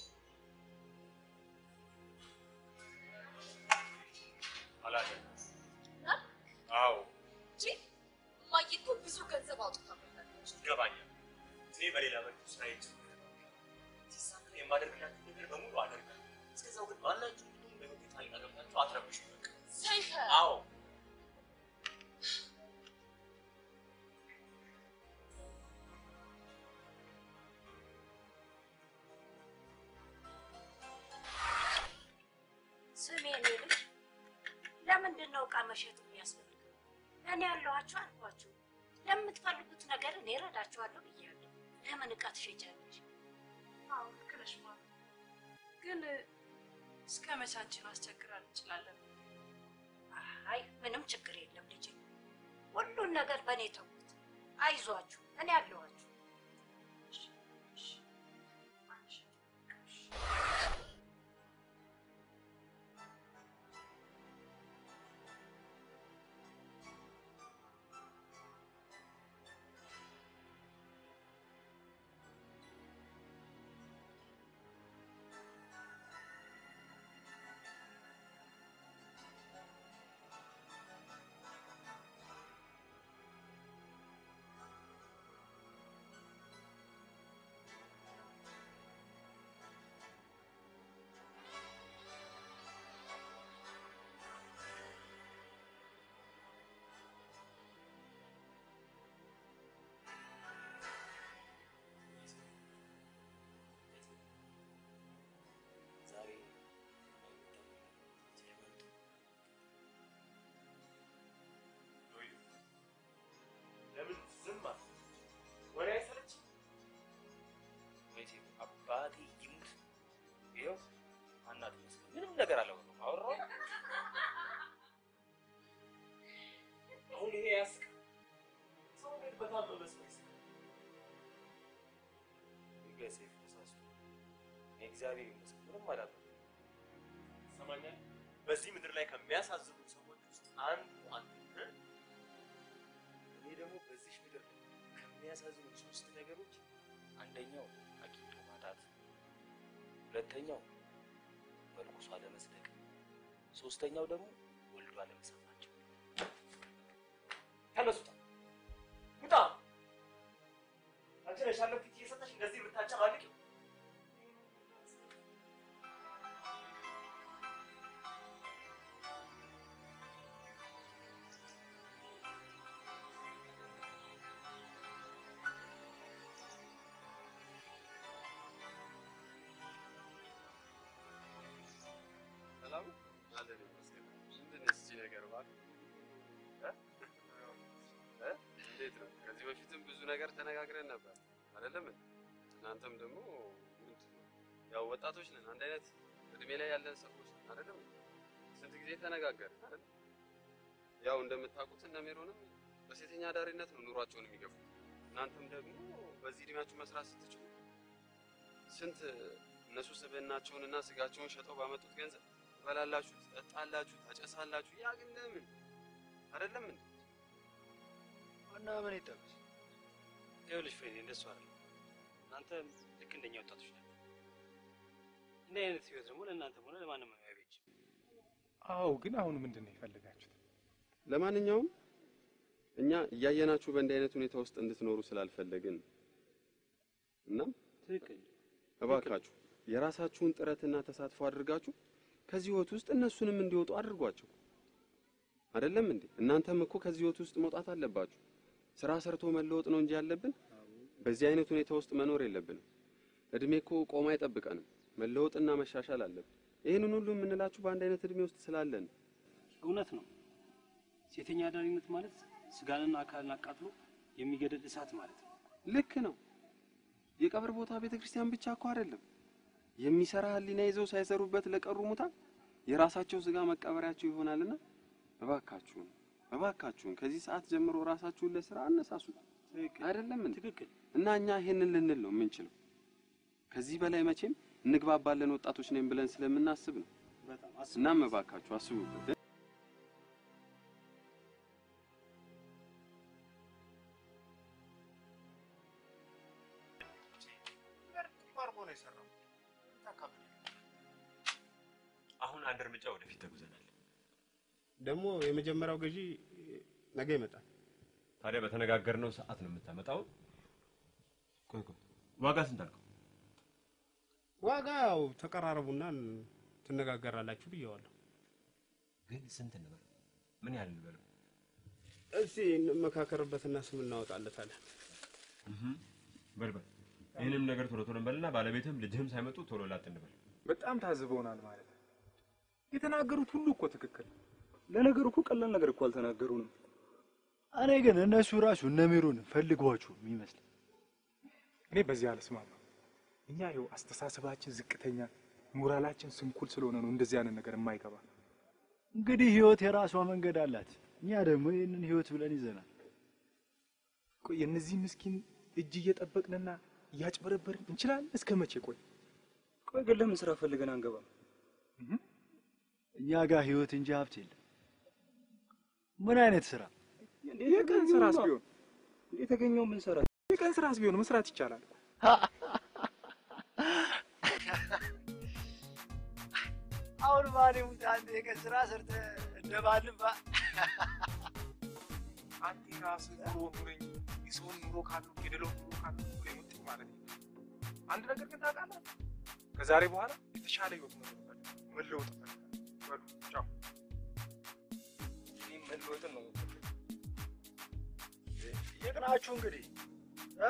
Speaker 14: አላለም።
Speaker 19: እና
Speaker 14: አዎ
Speaker 19: እንጂ እማዬ እኮ ብዙ ገንዘብ አውጥታበታለች።
Speaker 14: ይገባኛል። እኔ በሌላ መልኩ ስራዬን ሲሳካ የማደርግላችሁ ነገር በሙሉ አደርጋለሁ። እስከዛው ግን ማናችሁ
Speaker 15: መሸጥ የሚያስፈልገው? እኔ ያለኋችሁ አልኳችሁ። ለምትፈልጉት ነገር እኔ እረዳችኋለሁ ብያለሁ። ለምን ዕቃ ትሸጫለሽ?
Speaker 3: አዎ ልክ ነሽ ማለት ግን እስከ መቼ አንቺን አስቸግራል እንችላለን?
Speaker 15: አይ ምንም ችግር የለም ልጄ። ሁሉን ነገር በእኔ ተውት። አይዟችሁ፣ እኔ አለኋችሁ።
Speaker 1: ዛሬ ለምን ዝም አልክ? ወሬ አይሰለችም? መቼ አባቴ ይሙት ይኸው አናት መስሎኝ ምንም ነገር አላወራሁም። አወራሁ አሁን ይሄ ያስቃል። ሰው እንዴት በታመመ ሰው ይስቃል? ይገ ሰይፍ ተሳስቶ እኔ እግዚአብሔር ይመስገን ምንም አላደረኩም። ትሰማኛለህ? በዚህ ምድር ላይ ከሚያሳዝኑ ሰዎች ውስጥ አንዱ አንተ ነህ። እኔ ደግሞ በዚህ ምድር ላይ ከሚያሳዝኑ ሶስት ነገሮች አንደኛው አግኝቶ ማጣት፣ ሁለተኛው መልኩሶ አለመጽደቅ፣ ሶስተኛው ደግሞ ወልዶ አለመሳማቸው። ተነሱ፣ ውጣ! ውጣ! አንቺ ነሽ ያለው ፊት እየሰጠሽ እንደዚህ የምታጨማልቂው።
Speaker 7: ሰላም አለን ይመስገን። ምንድን ነው እስኪ ነገር እባክህ? እ? እ? እንዴት ነው? ከዚህ በፊትም ብዙ ነገር ተነጋግረን ነበር አይደለም? እንዴ? እናንተም ደግሞ ምንድን ነው ያው ወጣቶች ነን፣ አንድ አይነት እድሜ ላይ ያለን ሰዎች ነን አይደለም? እንዴ? ስንት ጊዜ ተነጋገርን አይደል? ያው እንደምታውቁት እነ ሜሮንም በሴተኛ አዳሪነት ነው ኑሯቸውን የሚገፉት። እናንተም ደግሞ በዚህ እድሜያችሁ መስራት ስትችሉ ስንት እነሱ ስብዕናቸውንና ስጋቸውን ሸጠው ባመጡት ገንዘብ ትበላላችሁ፣ ትጠጣላችሁ፣ ታጨሳላችሁ። ያ ግን ለምን አይደለም እንዴ?
Speaker 12: እና ምን ይጠበስ? ይኸውልሽ ፍሬ እንደሱ አይደለም። እናንተ ልክ እንደኛ ወጣቶች ናቸው። እንዲህ አይነት ህይወት ደግሞ ለእናንተም ሆነ ለማንም አይበጅም።
Speaker 16: አዎ፣ ግን አሁን ምንድን ነው የፈለጋችሁት?
Speaker 7: ለማንኛውም እኛ እያየናችሁ በእንዲህ አይነት ሁኔታ ውስጥ እንድትኖሩ ስላልፈለግን እናም
Speaker 12: ትክክል
Speaker 7: እባካችሁ የራሳችሁን ጥረትና ተሳትፎ አድርጋችሁ ከዚህ ህይወት ውስጥ እነሱንም እንዲወጡ አድርጓቸው። አይደለም እንዴ? እናንተም እኮ ከዚህ ህይወት ውስጥ መውጣት አለባችሁ። ስራ ሰርቶ መለወጥ ነው እንጂ ያለብን በዚህ አይነት ሁኔታ ውስጥ መኖር የለብንም። እድሜ እኮ ቆሞ አይጠብቀንም። መለወጥና መሻሻል አለብን። ይህንን ሁሉ የምንላችሁ በአንድ አይነት እድሜ ውስጥ ስላለን
Speaker 12: እውነት ነው። ሴተኛ አዳሪነት ማለት ስጋንና አካልን አቃጥሎ የሚገድል እሳት ማለት ነው።
Speaker 7: ልክ ነው። የቀብር ቦታ ቤተ ክርስቲያን ብቻ እኮ አይደለም። የሚሰራ ህሊና ይዘው ሳይሰሩበት ለቀሩ ሙታን የራሳቸው ስጋ መቀበሪያቸው ይሆናልና እባካችሁን እባካችሁን ከዚህ ሰዓት ጀምሮ ራሳችሁን ለስራ አነሳሱት። አይደለም እንዴ?
Speaker 12: ትክክል።
Speaker 7: እና እኛ ይሄንን ልንል ነው የምንችለው። ከዚህ በላይ መቼም እንግባባለን ወጣቶች ነን ብለን ስለምናስብ ነው።
Speaker 12: በጣም
Speaker 7: እናም እባካችሁ አስቡበት።
Speaker 6: አድርጎ ነው የሰራው። ታካብድ
Speaker 14: አሁን አንድ እርምጃ ወደፊት ተጉዘናል።
Speaker 17: ደግሞ የመጀመሪያው ገዢ ነገ ይመጣል።
Speaker 14: ታዲያ በተነጋገርነው ሰዓት ነው የምታመጣው? ቆይ ቆይ፣ ዋጋ ስንት አልከው?
Speaker 17: ዋጋ ያው ተቀራረቡና ትነጋገራላችሁ ብየዋለሁ።
Speaker 14: ግን ስንት እንበል? ምን ያህል እንበል?
Speaker 17: እስቲ እንመካከርበትና ስም እናወጣለታለን።
Speaker 14: በል በል፣ ይህንም ነገር ቶሎ ቶሎ እንበልና ባለቤትህም ልጅህም ሳይመጡ ቶሎ ላጥ እንበል።
Speaker 16: በጣም ታዝበውናል ማለት ነው። የተናገሩት ሁሉ እኮ ትክክል ነው።
Speaker 9: ለነገሩ እኮ ቀላል ነገር እኮ አልተናገሩንም።
Speaker 12: እኔ ግን እነሱ ራሱ እነ ሜሮን ፈልገዋችሁ የሚመስል
Speaker 16: እኔ በዚህ አልስማማ። እኛ ይኸው አስተሳሰባችን ዝቅተኛ፣ ሞራላችን ስንኩል ስለሆነ ነው እንደዚህ አይነት ነገር የማይገባ።
Speaker 12: እንግዲህ ህይወት የራሷ መንገድ አላት። እኛ ደግሞ ይህንን ህይወት ብለን ይዘናል።
Speaker 16: ቆይ የእነዚህ ምስኪን እጅ እየጠበቅንና እያጭበረበርን እንችላለን እስከ መቼ? ቆይ
Speaker 9: ቆይ ግን ለምን ስራ ፈልገን አንገባም?
Speaker 12: እኛ ጋር ህይወት እንጂ ሀብት የለም። ምን አይነት ስራ?
Speaker 16: የቀን ስራስ ቢሆን
Speaker 9: የተገኘው ምን ሰራ?
Speaker 16: የቀን ስራስ ቢሆን መስራት ይቻላል።
Speaker 12: አሁን ማን ይሙት አንድ የቀን ስራ ሰርተህ እንደባልባ
Speaker 16: አንተ የራስህ ኑሮ ኑረኝ፣ የሰውን ኑሮ ካሉ የሌላውን ኑሮ ካሉ ብሎ የመጡት ማለት ነው። አንድ ነገር ግን ታውቃለህ፣ ከዛሬ በኋላ የተሻለ ህይወት ነው የምፈልገው፣ መለወጥ እፈልጋለሁ። በሉ ቻው።
Speaker 12: እኔም መለወጥን ነው የምፈልገው። ይቅናችሁ እንግዲህ እ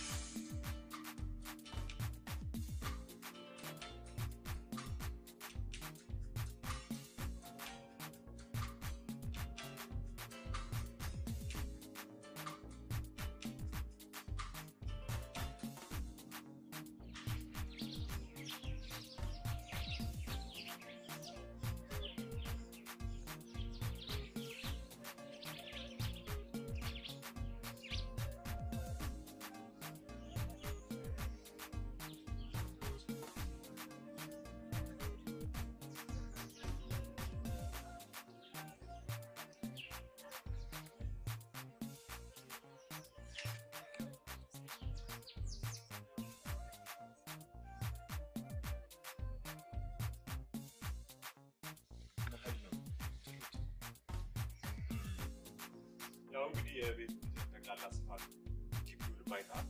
Speaker 14: ያው እንግዲህ የቤቱ ጠቅላላ ስፋት ግቢውን አይተሃል።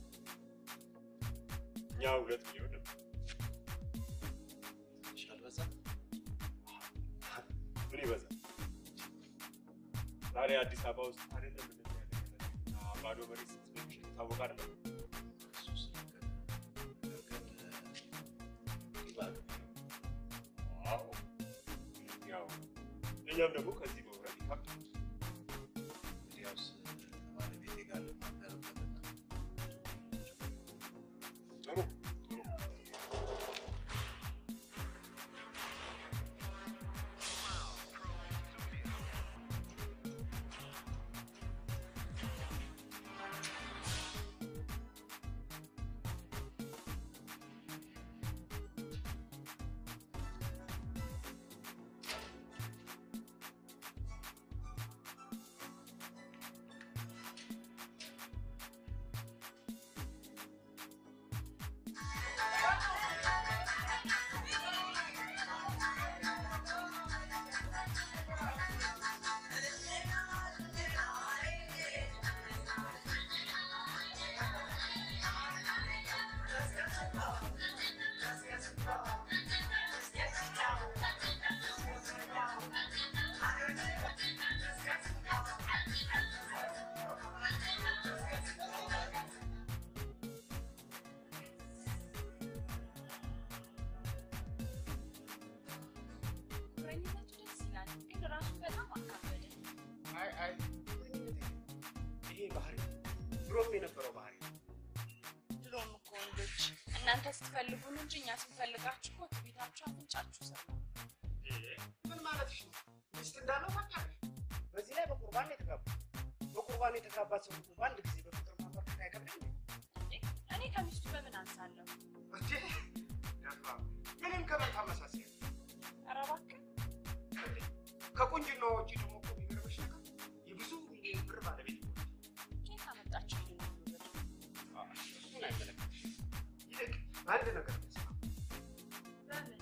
Speaker 14: እኛ ሁለት ሚሊዮን ነበር።
Speaker 1: ትንሽ አልበዛም?
Speaker 14: ምን ይበዛል? ዛሬ አዲስ አበባ ውስጥ አይደለም እንደዚህ ያለ ነገር ባዶ መሬት ስንት እንደሚሸጥ የታወቀ አይደለም?
Speaker 1: እሱስ ልክ ነህ። ነገር ግን ይባል
Speaker 14: አዎ። ያው እኛም ደግሞ ከዚህ መውረድ ይከብዳል።
Speaker 1: እንግዲያውስ ከባለቤቴ ጋር ልናገርበትና
Speaker 14: ጥሩ ጥሩ
Speaker 3: ፍቅረኝነቱ ደስ ይላል፣ ግን ራሱ በጣም አካበደ።
Speaker 17: አይ አይ ይሄ ባህሪ ድሮም የነበረው ባህሪ
Speaker 3: ድሮም እኮ ወንዶች እናንተ ስትፈልጉን እንጂ እኛ ስንፈልጋችሁ እኮ ትቤታችሁ አፍንጫችሁ ስር ነው።
Speaker 17: ምን ማለትሽ ነው? ሚስት እንዳለው ታውቂያለሽ። በዚህ ላይ በቁርባን ነው የተጋቡት። በቁርባን የተጋባ ሰው ሁሉ በአንድ ጊዜ በፍቅር ማፈር አይከብድም እንዴ?
Speaker 3: እንዴ እኔ ከሚስቱ በምን አንሳለሁ?
Speaker 17: እንዴ ደፋ ምንም ከምን ታመሳሰያለሽ?
Speaker 3: ኧረ እባክህ
Speaker 17: እንዴ ከቁንጅናዋ ውጪ ደግሞ እኮ የሚገርምሽ ነገር የብዙ ሚሊዮን ብር ባለቤት ነው።
Speaker 3: ከየት አመጣችሁ ይሄን ሁሉ ብር?
Speaker 17: እሱን አይመለከትሽም። ይልቅ አንድ ነገር እንስማ።
Speaker 3: በምን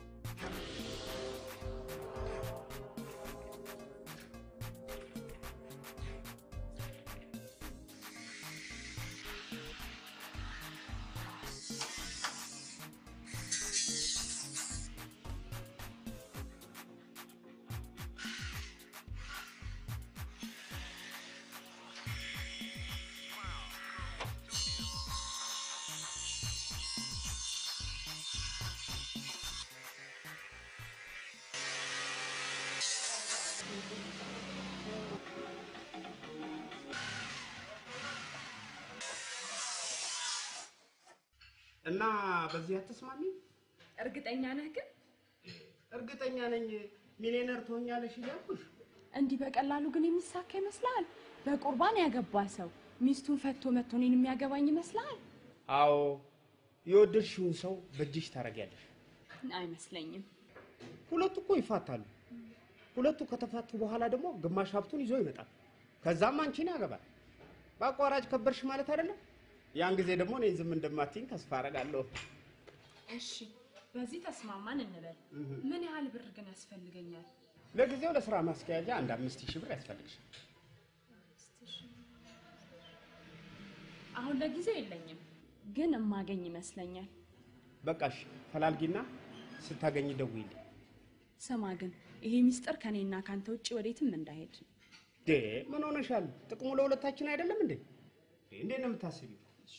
Speaker 17: እና በዚህ አትስማሚ?
Speaker 11: እርግጠኛ ነህ ግን?
Speaker 17: እርግጠኛ ነኝ ሚሊዮነር ትሆኛለሽ እያልኩሽ።
Speaker 11: እንዲህ በቀላሉ ግን የሚሳካ ይመስልሃል? በቁርባን ያገባ ሰው ሚስቱን ፈቶ መጥቶ እኔን የሚያገባኝ ይመስልሃል?
Speaker 17: አዎ የወደድሽውን ሰው በእጅሽ ታደርጊያለሽ።
Speaker 11: አይመስለኝም።
Speaker 17: ሁለቱ እኮ ይፋታሉ። ሁለቱ ከተፋቱ በኋላ ደግሞ ግማሽ ሀብቱን ይዞ ይመጣል። ከዛም አንቺን ያገባል። በአቋራጭ ከበርሽ ማለት አይደለም። ያን ጊዜ ደግሞ እኔን ዝም እንደማትይኝ ተስፋ አደርጋለሁ።
Speaker 11: እሺ፣ በዚህ ተስማማን እንበል። ምን ያህል ብር ግን ያስፈልገኛል?
Speaker 17: ለጊዜው ለስራ ማስኪያጃ አንድ አምስት ሺህ ብር ያስፈልግሻል።
Speaker 11: አሁን ለጊዜው የለኝም፣ ግን እማገኝ ይመስለኛል።
Speaker 17: በቃ እሺ፣ ፈላልጊና ስታገኝ ደውይልኝ።
Speaker 11: ስማ ግን ይሄ ሚስጥር ከኔና ካንተ ውጭ ወዴትም እንዳይሄድ።
Speaker 17: ዴ ምን ሆነሻል? ጥቅሙ ለሁለታችን አይደለም እንዴ? እንዴት ነው የምታስቢው?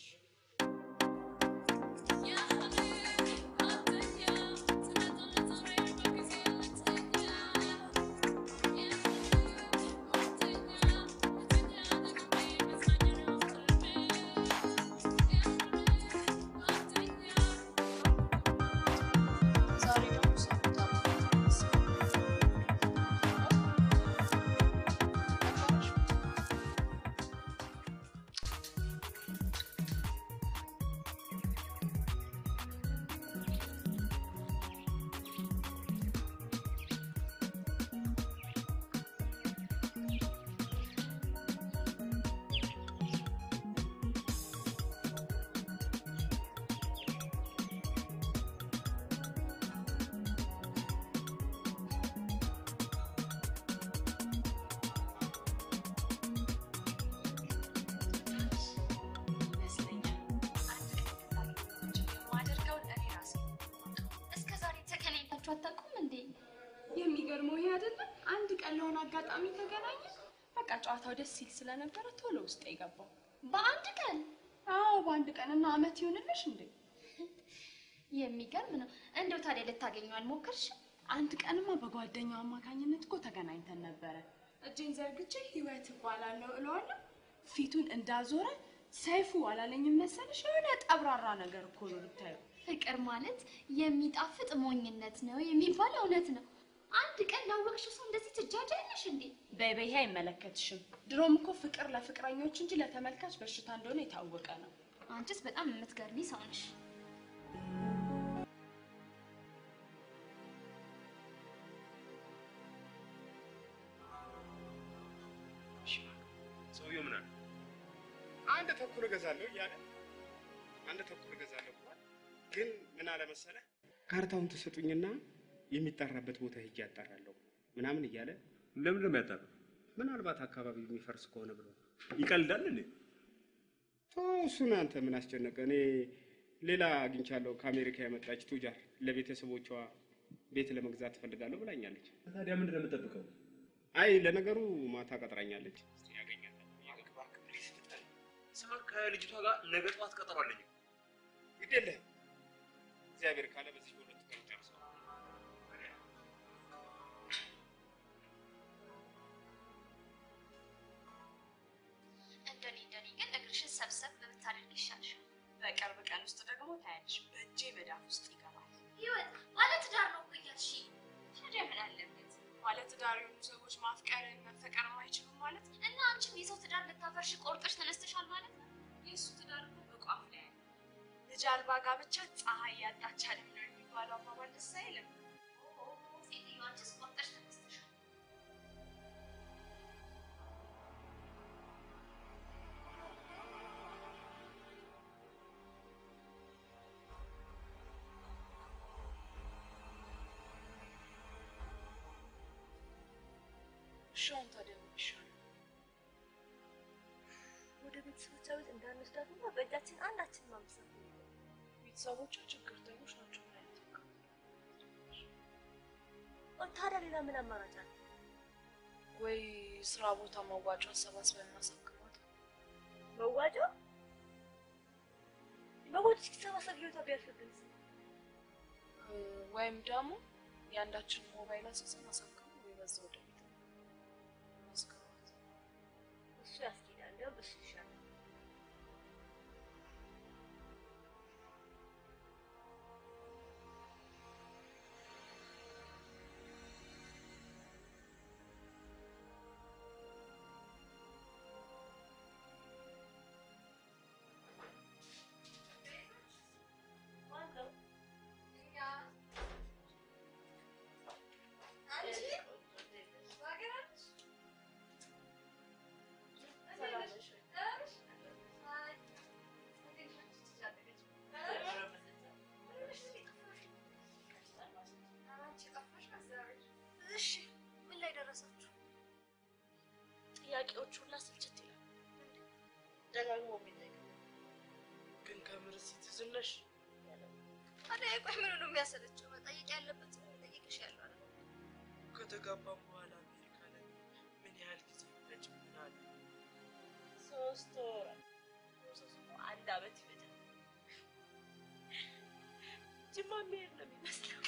Speaker 2: እስከ ዛሬ ተገናኝታችሁ አታውቁም እንዴ?
Speaker 11: የሚገርመው ይሄ አይደለም። አንድ ቀን ለሆነ አጋጣሚ ተገናኘ። በቃ ጨዋታው ደስ ሲል ስለነበረ ቶሎ ውስጥ የገባው
Speaker 2: በአንድ ቀን?
Speaker 11: አዎ በአንድ ቀን እና አመት ይሆንልሽ እንዴ?
Speaker 2: የሚገርም ነው። እንደው ታዲያ ልታገኙ አልሞከርሽም?
Speaker 11: አንድ ቀንማ በጓደኛው አማካኝነት እኮ ተገናኝተን ነበረ። እጄን ዘርግቼ ህይወት እባላለሁ እለዋለሁ። ፊቱን እንዳዞረ ሰይፉ አላለኝም መሰለሽ? የሆነ ጠብራራ ነገር እኮ ነው ብታየው።
Speaker 2: ፍቅር ማለት የሚጣፍጥ ሞኝነት ነው የሚባል እውነት ነው። አንድ ቀን ላወቅሽው ሰው እንደዚህ ትጃጃለሽ እንዴ?
Speaker 11: በይ በይ፣ ይሄ አይመለከትሽም። ድሮም እኮ ፍቅር ለፍቅረኞች እንጂ ለተመልካች በሽታ እንደሆነ የታወቀ ነው።
Speaker 2: አንቺስ በጣም የምትገርሚ ሰው ነሽ።
Speaker 17: ሰውየው ምን አለ? አንድ ተኩል እገዛለሁ እያለ አንድ ተኩል እገዛለሁ ብሏል። ግን ምን አለ መሰለህ፣ ካርታውን ትሰጡኝና የሚጠራበት ቦታ ሄጄ ያጣራለሁ ምናምን እያለ
Speaker 14: ለምንድን ነው ያጣራው?
Speaker 17: ምናልባት አካባቢው የሚፈርስ ከሆነ ብሎ
Speaker 14: ይቀልዳል እንዴ?
Speaker 17: ተው እሱን አንተ ምን አስጨነቀ? እኔ ሌላ አግኝቻለሁ ከአሜሪካ የመጣች ቱጃር ለቤተሰቦቿ ቤት ለመግዛት ትፈልጋለሁ ብላኛለች።
Speaker 14: ታዲያ ምንድን ነው የምጠብቀው?
Speaker 17: አይ ለነገሩ ማታ ቀጥራኛለች። እስቲ ያገኛታል።
Speaker 8: ስማ ከልጅቷ ጋር ነገ ጠዋት ቀጠሮ አለኝ።
Speaker 17: ግድ የለህም እግዚአብሔር ካለ በዚህ በሁለት ቀን ጨርሰዋል።
Speaker 2: እንደኔ እንደኔ ግን እግርሽን ሰብሰብ ብታደርግ ይሻልሻል።
Speaker 11: በቅርብ ቀን ውስጥ ደግሞ ታያለሽ፣ በእጄ መዳፍ ውስጥ ይገባል።
Speaker 2: ህይወት ማለት ትዳር ነው እኮ እያልሽ ታዲያ ምን አለበት?
Speaker 11: ማለት ትዳር የሆኑ ሰዎች ማፍቀርን መፈቀር አይችሉም ማለት ነው።
Speaker 2: እና አንቺም የሰው ትዳር ልታፈርሽ ቆርጠሽ ተነስተሻል ማለት ነው።
Speaker 11: የእሱ ትዳር እኮ በቋፍ ላይ ያለ ልጅ አልባ ጋብቻ ፀሐይ ያጣች አለም ነው የሚባለው አባባል ደስ አይልም?
Speaker 2: ሴትዮ አንቺስ ቆርጠሽ ተነስተሻል።
Speaker 3: እሺ አሁን ታዲያ ምን ይሻላል?
Speaker 13: ወደ ቤተሰቦቿ ቤት እንዳንወስዳትና በእጃችን አንዳችን ማምሳት
Speaker 3: ቤተሰቦቿ ችግርተኞች ናቸው። ምን አይነት ህግ ነው?
Speaker 13: ታዲያ ሌላ ምን አማራጭ አለ?
Speaker 3: ወይ ስራ ቦታ መዋጮ አሰባስበን እናሳክማት።
Speaker 13: መዋጮ መዋጮ እስኪሰባሰብ ህይወቷ ቢያልፍብን
Speaker 3: እ፣ ወይም ደግሞ የአንዳችን ሞባይል አስይዘን አሳክሙ ወይ በዛ ወደ ቤት ማስገባት።
Speaker 13: እሱ ያስኬዳል። እንዲያውም እሱ ይሻላል።
Speaker 3: ጥያቄዎች ሁላ ስልችት ይላል። ደጋግሞ የሚጠይቅ
Speaker 21: ግን ከምር ሲቲዝን ነሽ?
Speaker 22: ታዲያ ቆይ ምን ነው የሚያሰለቸው? መጠየቅ ያለበት መጠየቅሽ ያለው አይደል?
Speaker 21: ከተጋባም በኋላ አሜሪካ ላይ ምን ያህል ጊዜ ፈጅብናል?
Speaker 3: ሶስት ወር ሶስት አንድ አመት ይፈጃል። ጅማ የሚሄድ ነው የሚመስለው።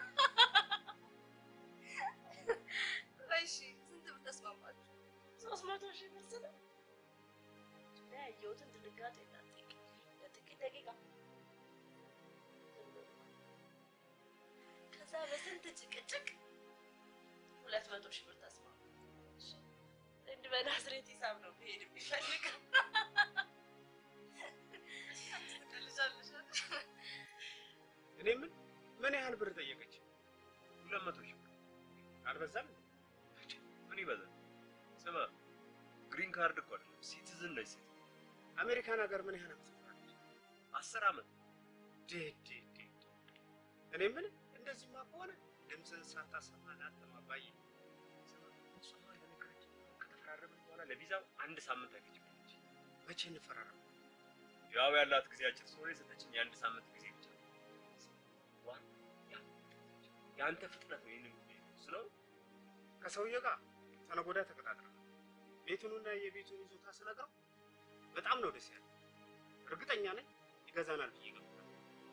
Speaker 22: ቆይ እሺ ስንት ብር ተስማማችሁ?
Speaker 3: ሶስት መቶ ሺህ ብር ስለ እና ያየሁትን ድንጋጤ እንዳትጠይቅ ለጥቂት ደቂቃ ከዛ በስንት ጭቅጭቅ ሁለት መቶ ሺህ ብር ተስማሙ። እንድ በናዝሬት ሂሳብ ነው መሄድ የሚፈልገው።
Speaker 17: እኔ ምን ምን ያህል ብር ጠየቀች? ሁለት መቶ ሺህ ብር አልበዛም?
Speaker 14: ምን ይበዛል? ስማ ግሪን ካርድ እኮ አይደለም ሲቲዝን ነች ሴት
Speaker 17: አሜሪካን ሀገር ምን ያህል ዓመት ኖራለች?
Speaker 14: አስር ዓመት
Speaker 17: ዴ ዴ ዴ እኔ ምን እንደዚህማ ከሆነ ድምፅህን ሳታሰማ ላትም አባዬ
Speaker 14: ስማ እሷማ እንደነገረችኝ ከተፈራረምን በኋላ ለቪዛው አንድ ሳምንት አይፈጅብኝ
Speaker 17: መቼ እንፈራረም?
Speaker 14: ያው ያላት ጊዜ አጭር ስለሆነ የሰጠችኝ የአንድ ሳምንት ጊዜ ብቻ ነው። ዋና ያ- የአንተ ፍጥነት ነው ይህንን ጉዳይ ስለው
Speaker 17: ከሰውዬው ጋር ሰነገ ወዲያ ተቀጣጥረናል። ቤቱንና የቤቱን ይዞታ ስነግረው በጣም ነው ደስ ያለው። እርግጠኛ ነኝ ይገዛናል ብዬ ገምታለሁ።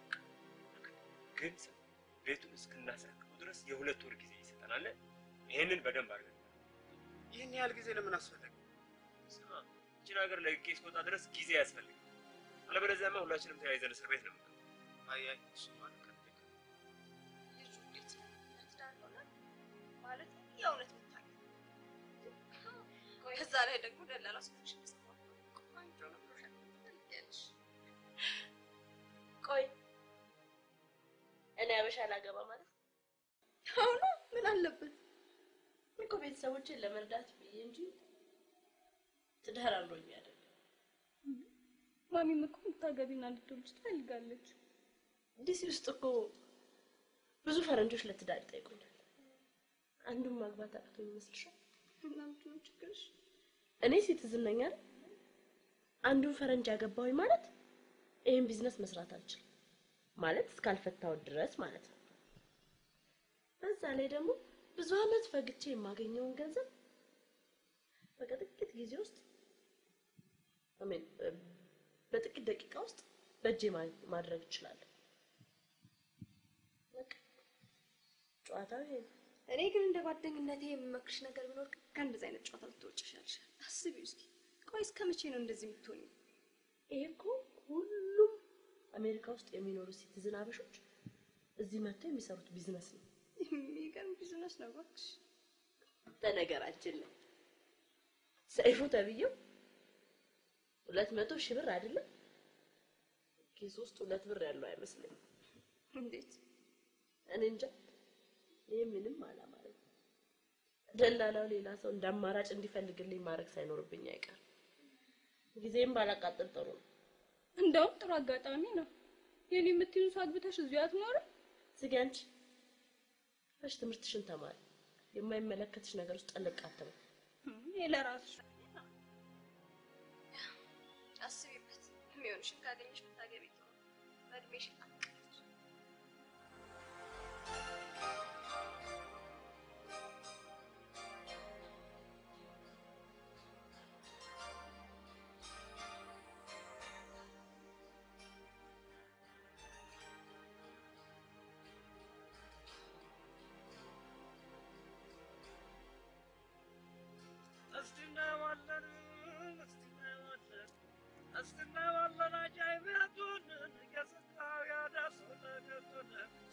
Speaker 14: ግን ስማ ቤቱን እስክናስረክበው ድረስ የሁለት ወር ጊዜ ይሰጠናል። ይሄንን በደንብ አድርገን
Speaker 17: ይህን ያህል ጊዜ ለምን አስፈለገ?
Speaker 14: ስማ ይህችን ሀገር ለቅቄ እስክወጣ ድረስ ጊዜ ያስፈልጋል። አለበለዚያማ ሁላችንም ተያይዘን እስር ቤት ነው የምንገባው።
Speaker 17: አይ አይ እሱማ ልክ ነህ።
Speaker 22: ልጁ እንዴት ነው? ለትዳር ይሆናል? ማለት የእውነት የምታውቂው? ከዛ ላይ ደግሞ ደላላ ስልክሽ መስማት ቆንጆ ነው ብሎሻል። ትፈልጊያለሽ?
Speaker 3: ቆይ እኔ አበሻ ላገባ ማለት
Speaker 19: አሁን ምን አለበት?
Speaker 3: እኮ ቤተሰቦችን ለመርዳት ብዬ እንጂ ትዳር አምሮኝ አይደለም።
Speaker 19: ማሚም እኮ ልታገቢና ልትወልጂ ትፈልጋለች።
Speaker 3: ዲሲ ውስጥ እኮ ብዙ ፈረንጆች ለትዳር ይጠይቁኛል። አንዱን ማግባት አቅቶኝ ይመስልሻል?
Speaker 19: እና ምንድን ነው ችግርሽ?
Speaker 3: እኔ ሲቲዝን ነኝ አይደል? አንዱን ፈረንጅ ያገባሁኝ ማለት ይህን ቢዝነስ መስራት አልችልም ማለት እስካልፈታሁት ድረስ ማለት ነው። በዛ ላይ ደግሞ ብዙ አመት ፈግቼ የማገኘውን ገንዘብ በቃ ጥቂት ጊዜ ውስጥ አሜን በጥቂት ደቂቃ ውስጥ በእጄ ማ- ማድረግ እችላለሁ። በቃ ጨዋታው ይሄ ነው።
Speaker 22: እኔ ግን እንደ ጓደኝነቴ የምመክርሽ ነገር ቢኖር ከእንደዚህ አይነት ጨዋታ ልትወጪ ይሻልሻል። አስቢው እስኪ። ቆይ እስከ መቼ ነው እንደዚህ የምትሆኚው?
Speaker 3: ይሄ እኮ ሁሉም አሜሪካ ውስጥ የሚኖሩ ሲቲዝን አበሾች እዚህ መጥተው የሚሰሩት ቢዝነስ ነው።
Speaker 22: የሚገርም ቢዝነስ ነው እባክሽ።
Speaker 3: በነገራችን ላይ ሰይፉ ተብዬው ሁለት መቶ ሺህ ብር አይደለም ኪስ ውስጥ ሁለት ብር ያለው አይመስለኝም።
Speaker 22: እንዴት?
Speaker 3: እኔ እንጃ። ይሄ ምንም አላማረኝ። ደላላው ሌላ ሰው እንደ አማራጭ እንዲፈልግልኝ ማድረግ ሳይኖርብኝ አይቀርም። ጊዜም ባላቃጥል ጥሩ ነው።
Speaker 19: እንደውም ጥሩ አጋጣሚ ነው። የኔ የምትይዙ አግብተሽ እዚሁ አትኖርም?
Speaker 3: ዝጊ አንቺ። እሺ ትምህርትሽን ተማሪ። የማይመለከትሽ ነገር ውስጥ ጠልቅ አትበይ።
Speaker 19: ይሄ ለራስሽ
Speaker 22: አስቢበት። የሚሆንሽን ካገኘሽ ብታገቢ ጥሩ ነው። በእድሜሽ አትቀሪች።
Speaker 21: እስቲ እናየዋለን፣ እስቲ እናየዋለን፣ እስቲ እናየዋለን አጃይበቱን የስታው ያዳሱን ገቱን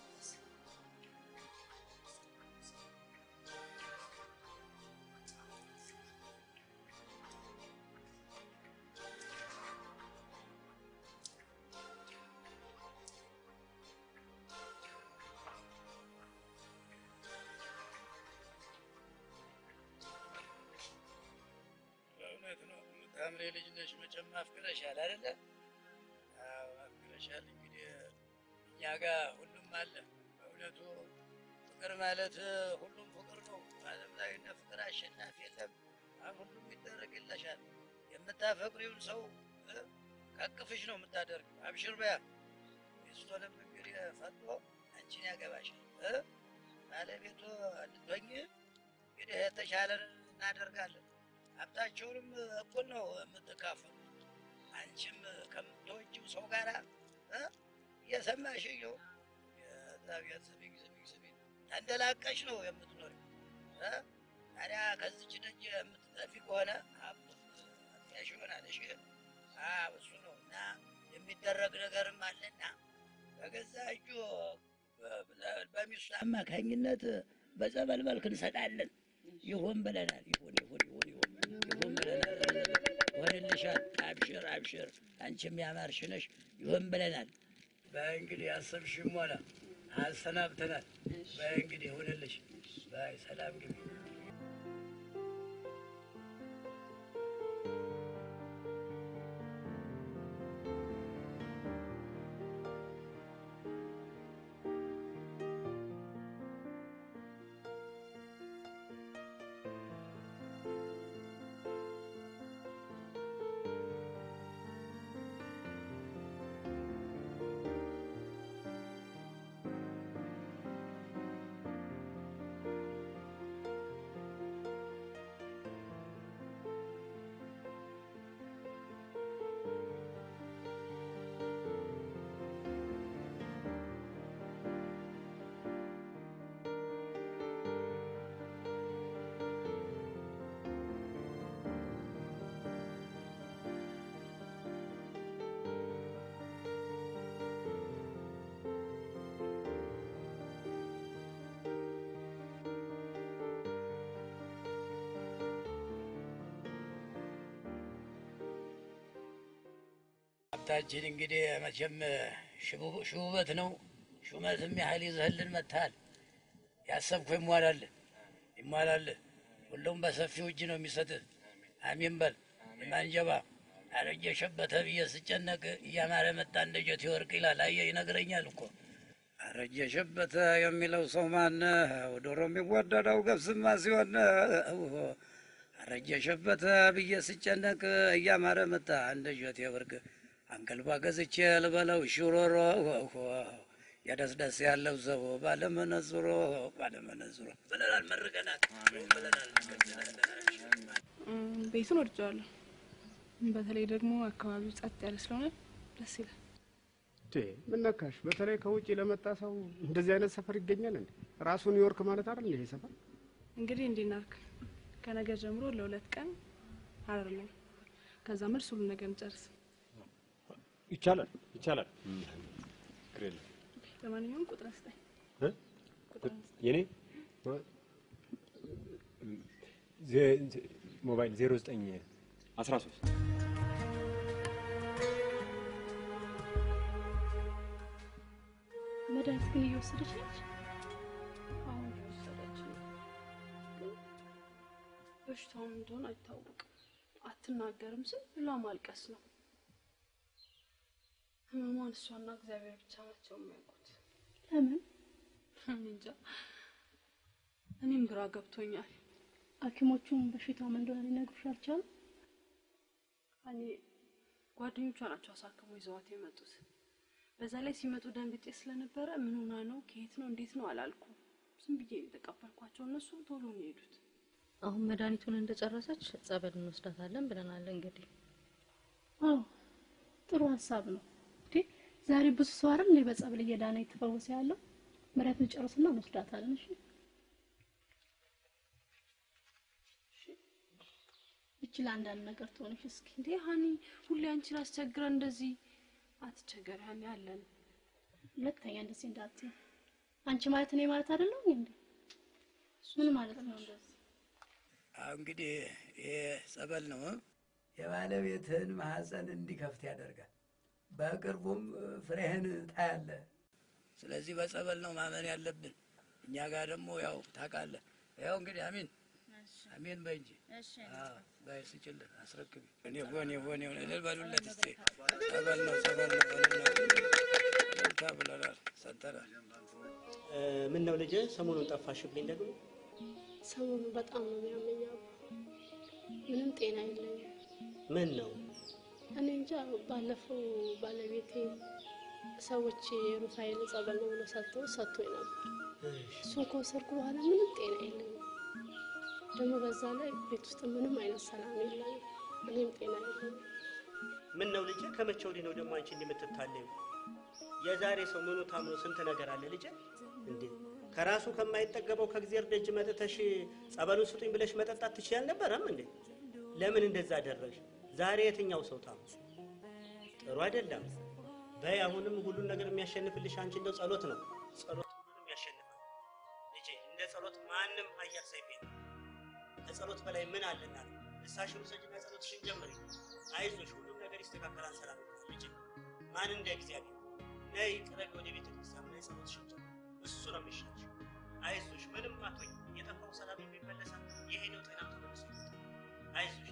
Speaker 20: በእውነት ነው የምታምሬ ልጅ ነሽ። መቼም አፍቅረሻል አይደለ? አዎ አፍቅረሻል። እንግዲህ እኛ ጋር ሁሉም አለ። በእውነቱ ፍቅር ማለት ሁሉም ፍቅር ነው። በዓለም ላይ እንደ ፍቅር አሸናፊ የለም። ሁሉም ይደረግልሻል። የምታፈቅሪውን ሰው እ፣ ከቅፍሽ ነው የምታደርግ። አብሽር በያ ሚስቱንም እንግዲህ ፈቶ አንቺን ያገባሻል እ፣ ባለቤቱ ልትሆኝ እንግዲህ የተሻለን እናደርጋለን። ሀብታቸውንም እኩል ነው የምትካፈሉ። አንቺም ከምትወጂው ሰው ጋር እ፣ እየሰማሽ ይኸው የእግዚአብሔር ስሚኝ ስሚኝ ስሚኝ ተንደላቀሽ ነው የምትኖሪ እ? ታዲያ ከዚች ደጅ የምትጠፊ ከሆነ ሀብቱ ያሽ ይሆናል። እሺ አዎ እሱ ነው እና የሚደረግ ነገርም አለና በገዛ እጁ በ- በሚስቱ
Speaker 4: አማካኝነት በጸበል መልክ እንሰጣለን። ይሁን ብለናል። ይሁን ይሁን ይሁን ይሁን ይሁን ብለናል። ይሆንልሻል። አብሽር አብሽር፣ አንቺም ያማርሽ ነሽ። ይሁን ብለናል።
Speaker 20: በእንግዲህ አሰብሽም ሆነ አሰናብተናል። በእንግዲህ ይሁንልሽ። በይ ሰላም ግቢ። ሀብታችን እንግዲህ መቼም ሽቡ- ሽውበት ነው። ሹመትም ያህል ይዘህልን መጥተሃል። ያሰብኩ ይሟላልህ ይሟላልህ። ሁሉም በሰፊው እጅ ነው የሚሰጥህ። አሚን በል የማንጀባ አረጀ ሸበተ ብዬ ስጨነቅ እያማረ መጣ እንደ ጀት ወርቅ ይላል። አየህ ይነግረኛል እኮ አረጀ ሸበተ የሚለው ሰው ማነው? ዶሮ የሚወደደው ገብስማ ሲሆን አረጀ ሸበተ ብዬ ስጨነቅ እያማረ መጣ እንደ ጀት ወርቅ አንቀልባ ገዝቼ ልበለው ሽሮሮ የደስደስ ያለው ሰው ባለመነጽሮ ባለመነጽሮ ብለናል፣ መርቀናል ብለናል።
Speaker 3: እም፣ ቤቱን ወድጀዋለሁ። በተለይ ደግሞ አካባቢው ጸጥ ያለ ስለሆነ ደስ ይላል።
Speaker 17: ምን ነካሽ? በተለይ ከውጭ ለመጣ ሰው እንደዚህ አይነት ሰፈር ይገኛል እንዴ? ራሱ ኒውዮርክ ማለት አይደል ይሄ ሰፈር?
Speaker 3: እንግዲህ እንዲህ እናድርግ። ከነገ ጀምሮ ለሁለት ቀን ሀረር ነኝ። ከዛ መልስ ሁሉ ነገር እንጨርስ።
Speaker 14: ይቻላል ይቻላል። ችግር የለም።
Speaker 3: ለማንኛውም ቁጥር ስጠኝ።
Speaker 14: እ? የኔ ዜ- ዜ- ሞባይል ዜሮ ዘጠኝ አስራ ሶስት
Speaker 2: መድኃኒት ግን እየወሰደች ነች።
Speaker 3: አሁን እየወሰደች ነው፣ ግን በሽታውን እንደሆነ አይታወቅም። አትናገርም ስል ብላ ማልቀስ ነው። ህመሟን እሷና እግዚአብሔር ብቻ ናቸው የሚያውቁት።
Speaker 2: ለምን?
Speaker 3: እኔ እንጃ። እኔም ግራ ገብቶኛል።
Speaker 2: ሐኪሞቹም በሽታው ምን እንደሆነ ሊነግሩሽ አልቻሉም?
Speaker 3: እኔ ጓደኞቿ ናቸው አሳክሞ ይዘዋት የመጡት። በዛ ላይ ሲመጡ ደንግጬ ስለነበረ ምን ሆና ነው፣ ከየት ነው፣ እንዴት ነው አላልኩም። ዝም ብዬ ነው የተቀበልኳቸው። እነሱ ቶሎ ነው የሄዱት።
Speaker 5: አሁን መድኃኒቱን እንደጨረሰች ጸበል እንወስዳታለን ብለናል። እንግዲህ
Speaker 2: አዎ ጥሩ ሀሳብ ነው። እንዴ ዛሬ ብዙ ሰው አይደል እንዴ በጸበል እየዳነ የተፈወሰ ያለው? መድኃኒቱን ጨርስና እንወስዳታለን። እሺ እቺ ለአንዳንድ ነገር ትሆንሽ እስኪ።
Speaker 3: እንዴ ሀኒ፣ ሁሌ አንቺን አስቸግረን እንደዚህ አትቸገሪ ሀኒ፣ አለን።
Speaker 2: ሁለተኛ እንደዚህ እንዳትዪ። አንቺ ማለት እኔ ማለት አይደለም እንዴ? ምን ማለት ነው እንደዚህ?
Speaker 20: አሁን እንግዲህ ይሄ ጸበል ነው እ? የባለቤትህን ማህፀን እንዲከፍት ያደርጋል። በቅርቡም ፍሬህን ታያለህ። ስለዚህ በጸበል ነው ማመን ያለብን። እኛ ጋር ደግሞ ያው ታውቃለህ። ያው እንግዲህ አሚን አሚን በይ እንጂ አዎ፣ በይ ስጭልን፣ አስረክቢ። እኔ ሆኔ ሆኔ ሆኔ እልል በሉለት እስቲ። ጸበል ነው ጸበል ነው እልልታ ብለናል፣ ሰጥተናል።
Speaker 1: ምን ነው ልጄ፣ ሰሞኑን ጠፋሽብኝ ደግሞ?
Speaker 2: ሰሞኑን በጣም ነው የሚያመኝ አባ። ምንም ጤና የለኝም።
Speaker 1: ምን ነው
Speaker 2: እኔ እንጃ። ባለፈው ባለቤቴ ሰዎች ሩፋኤል ጸበል ነው ብሎ ሰጥተው ሰጥቶኝ ነበር። እሱን ከወሰድኩ በኋላ ምንም ጤና የለኝም። ደግሞ በዛ ላይ ቤት ውስጥ ምንም አይነት ሰላም የለኝም። እኔም ጤና የለኝም።
Speaker 1: ምን ነው ልጄ? ከመቼ ወዲህ ነው ደግሞ አንቺ እንዲህ የምትታለዩ? የዛሬ ሰው ምኑ ታምኖ ስንት ነገር አለ ልጄ። እንዴ ከራሱ ከማይጠገበው ከእግዚአብሔር ደጅ መጥተሽ ጸበሉን ስጡኝ ብለሽ መጠጣት ትችይ አልነበረም እንዴ? ለምን እንደዛ አደረግሽ? ዛሬ የትኛው ሰው ታም ጥሩ አይደለም። በይ አሁንም ሁሉን ነገር የሚያሸንፍልሽ አንቺ እንደው ጸሎት ነው። ጸሎት ሁሉንም ያሸንፋል ልጄ። እንደ ጸሎት ማንም ኃያል ሰይፍ የለም። ከጸሎት በላይ ምን አለና ነው? ንስሐሽን ውሰጂና ጸሎትሽን ጀምሪ። አይዞሽ፣ ሁሉም ነገር ይስተካከላል። ሰላም ይሆናል ልጄ። ማን እንደ እግዚአብሔር ነይ ቅረቢ ወደ ቤተ ክርስቲያን ነይ፣ ጸሎትሽን ጀምሪ። እሱ ነው የሚሻልሽ። አይዞሽ፣ ምንም አትሆኝ። የጠፋው ሰላም የሚመለሳል። የሄደው ጤና ተመልሶ ይመጣል። አይዞሽ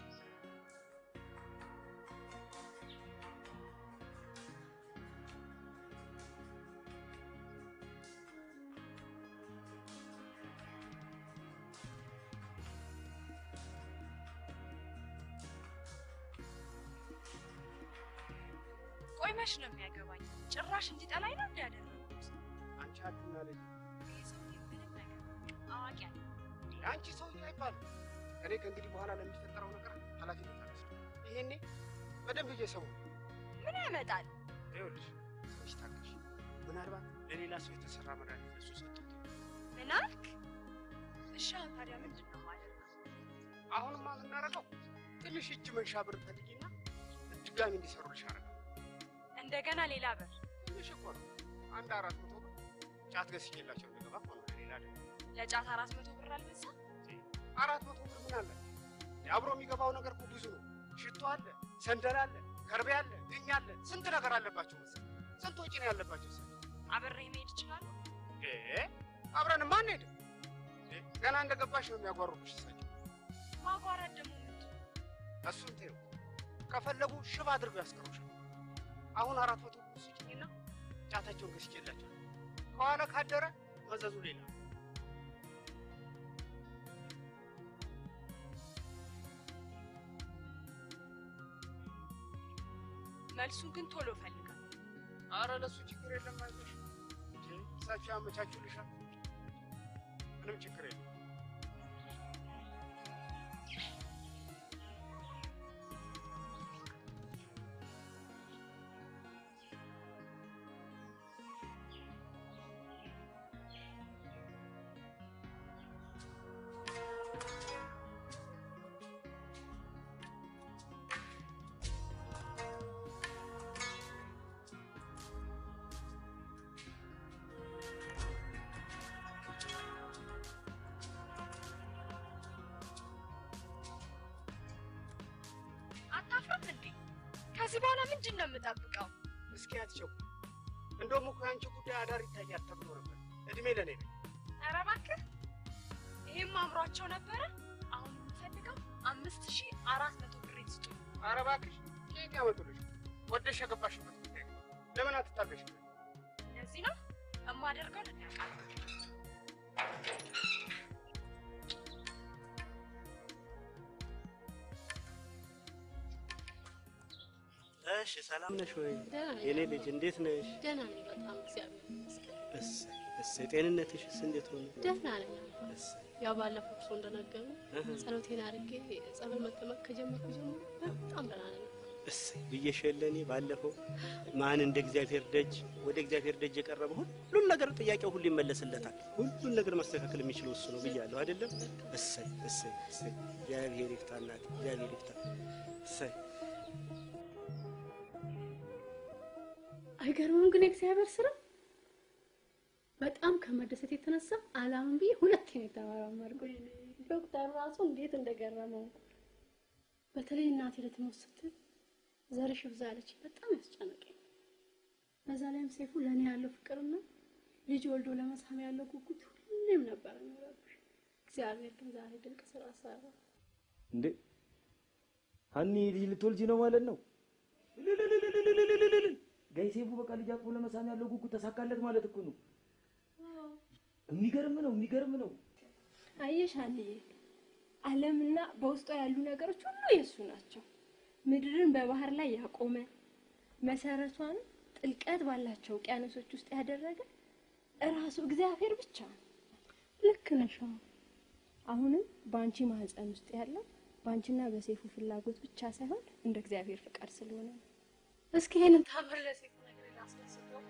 Speaker 11: ቆይ መች ነው የሚያገባኝ? ጭራሽ እንዲጠላኝ ነው እንዲያደረጉት።
Speaker 17: አንቺ አትናለኝ።
Speaker 11: ይህ ሰውዬ ምንም ነገር አዋቂ አለ።
Speaker 17: አንቺ ሰውዬ አይባልም። እኔ ከእንግዲህ በኋላ ለሚፈጠረው ነገር ኃላፊነት አልወስድም። ይሄኔ በደንብ እየሰሙ
Speaker 11: ምን ያመጣል?
Speaker 17: ይኸውልሽ፣ ትንሽ ታገሽ። ምናልባት ለሌላ ሰው የተሰራ መድኃኒት ለሱ ሰጡት።
Speaker 11: ምን አልክ? እሺ አሁን ታዲያ ምንድን ነው የማደርገው?
Speaker 17: አሁንማ የምናደርገው ትንሽ እጅ መንሻ ብር ፈልጊና ድጋሚ እንዲሰሩልሽ አደረገው።
Speaker 11: እንደገና ሌላ በር
Speaker 17: ትንሽ እኮ ነው። አንድ አራት መቶ ብር ጫት ገዝቼላቸው እንደገባ እኮ ነው። ሌላ አይደለም።
Speaker 11: ለጫት አራት መቶ ብር አልበዛ?
Speaker 17: አራት መቶ ብር ምን አለ? አብሮ የሚገባው ነገር እኮ ብዙ ነው። ሽቶ አለ፣ ሰንደል አለ፣ ከርቤ አለ፣ ድኝ አለ፣ ስንት ነገር አለባቸው መሰለኝ። ስንት ወጪ ነው ያለባቸው መሰለኝ።
Speaker 11: አብሬ መሄድ እችላለሁ?
Speaker 17: እ አብረንማ አንሄድም። እ ገና እንደገባሽ ነው የሚያጓሩብሽ እሳቸው።
Speaker 11: ማጓራት ደግሞ ምንድን ነው?
Speaker 17: እሱን ተይው። ከፈለጉ ሽባ አድርገው ያስቀሩሻል። አሁን አራት መቶ ብር ስጭኝና ጫታቸውን ገዝቼላቸው ከኋላ ካደረ መዘዙ ሌላ ነው።
Speaker 11: መልሱን ግን ቶሎ ፈልጋል።
Speaker 17: አረ ለሱ ችግር የለም አይዞሽ። እንጂ እሳቸው ያመቻቹልሻል። ምንም ችግር የለም።
Speaker 11: አታፍርም እንዴ? ከዚህ በኋላ ምንድን ነው የምጠብቀው?
Speaker 17: እስኪ አትቸኩ። እንደውም እኮ የአንቺ ጉዳይ አዳር ይታያል ተብሎ ነበር። እድሜ ለኔ ነው።
Speaker 11: ኧረ እባክህ ይሄም አምሯቸው ነበረ። አሁን የምፈልገው አምስት ሺህ አራት መቶ ብር ስጡኝ።
Speaker 17: ኧረ እባክሽ ከየት ያመጡልሽ? ወደሽ የገባሽበት ጉዳይ ነው። ለምን አትታገሽ?
Speaker 11: ለዚህ ነው የማደርገውን እናውቃለን።
Speaker 1: እሺ፣ ሰላም ነሽ ወይ
Speaker 2: ደህና ነኝ።
Speaker 1: የኔ ልጅ? እንዴት ነሽ?
Speaker 2: ደህና ነኝ በጣም እግዚአብሔር ይመስገን።
Speaker 1: እሰይ እሰይ። ጤንነትሽስ እንዴት ሆነ?
Speaker 2: ደህና ነኝ።
Speaker 1: እሰይ
Speaker 2: ያው ባለፈው እርሶ እንደነገሩ
Speaker 1: እህ።
Speaker 2: ጸሎቴን አድርጌ ጸበል መጠመቅ ከጀመርኩ ጀምሮ በጣም ደህና ነኝ።
Speaker 1: እሰይ ብዬሽ የለ እኔ ባለፈው ማን እንደ እግዚአብሔር ደጅ ወደ እግዚአብሔር ደጅ የቀረበ ሁሉን ነገር ጥያቄው ሁሉ ይመለስለታል። ሁሉን ነገር ማስተካከል የሚችለው እሱ ነው ብያለሁ አይደለም? እሰይ እሰይ እሰይ። እግዚአብሔር ይፍታ እናቴ፣ እግዚአብሔር ይፍታ። እሰይ
Speaker 2: አይገርምም ግን የእግዚአብሔር ስራ በጣም ከመደሰት የተነሳ አላምን ብዬ ሁለቴ ነው የተመራመርኩት። ዶክተር ራሱ እንዴት እንደገረመው በተለይ እናቴ ልትሞት ስትል ዘርሽ ብዛ አለች። በጣም ያስጨነቀኝ። በዛ ላይም ሰይፉ ለእኔ ያለው ፍቅርና ልጅ ወልዶ ለመሳም ያለው ጉጉት ሁሌም ነበር የሚረብሽ። እግዚአብሔር ግን ዛሬ ድንቅ ስራ ሰራ።
Speaker 9: እንዴ ሀኒ ልጅ ልትወልጂ ነው ማለት ነው? ጋይ ሴፉ በቃ ልጅ አቅፎ ለመሳም ያለው ጉጉት ተሳካለት ማለት እኮ ነው። የሚገርም ነው፣ የሚገርም ነው።
Speaker 2: አየሽ አንዬ፣
Speaker 10: ዓለምና በውስጧ ያሉ ነገሮች ሁሉ የእሱ ናቸው። ምድርን በባህር ላይ ያቆመ መሰረቷን ጥልቀት ባላቸው ውቅያኖሶች ውስጥ ያደረገ እራሱ እግዚአብሔር ብቻ ነው። ልክ ነሽ። አዎ። አሁንም በአንቺ ማህፀን ውስጥ ያለው በአንቺና በሴፉ ፍላጎት ብቻ ሳይሆን እንደ እግዚአብሔር ፍቃድ ስለሆነ ነው።
Speaker 2: እስኪ ይሄንን ታምር ለሴት ነገር ላስመስለው።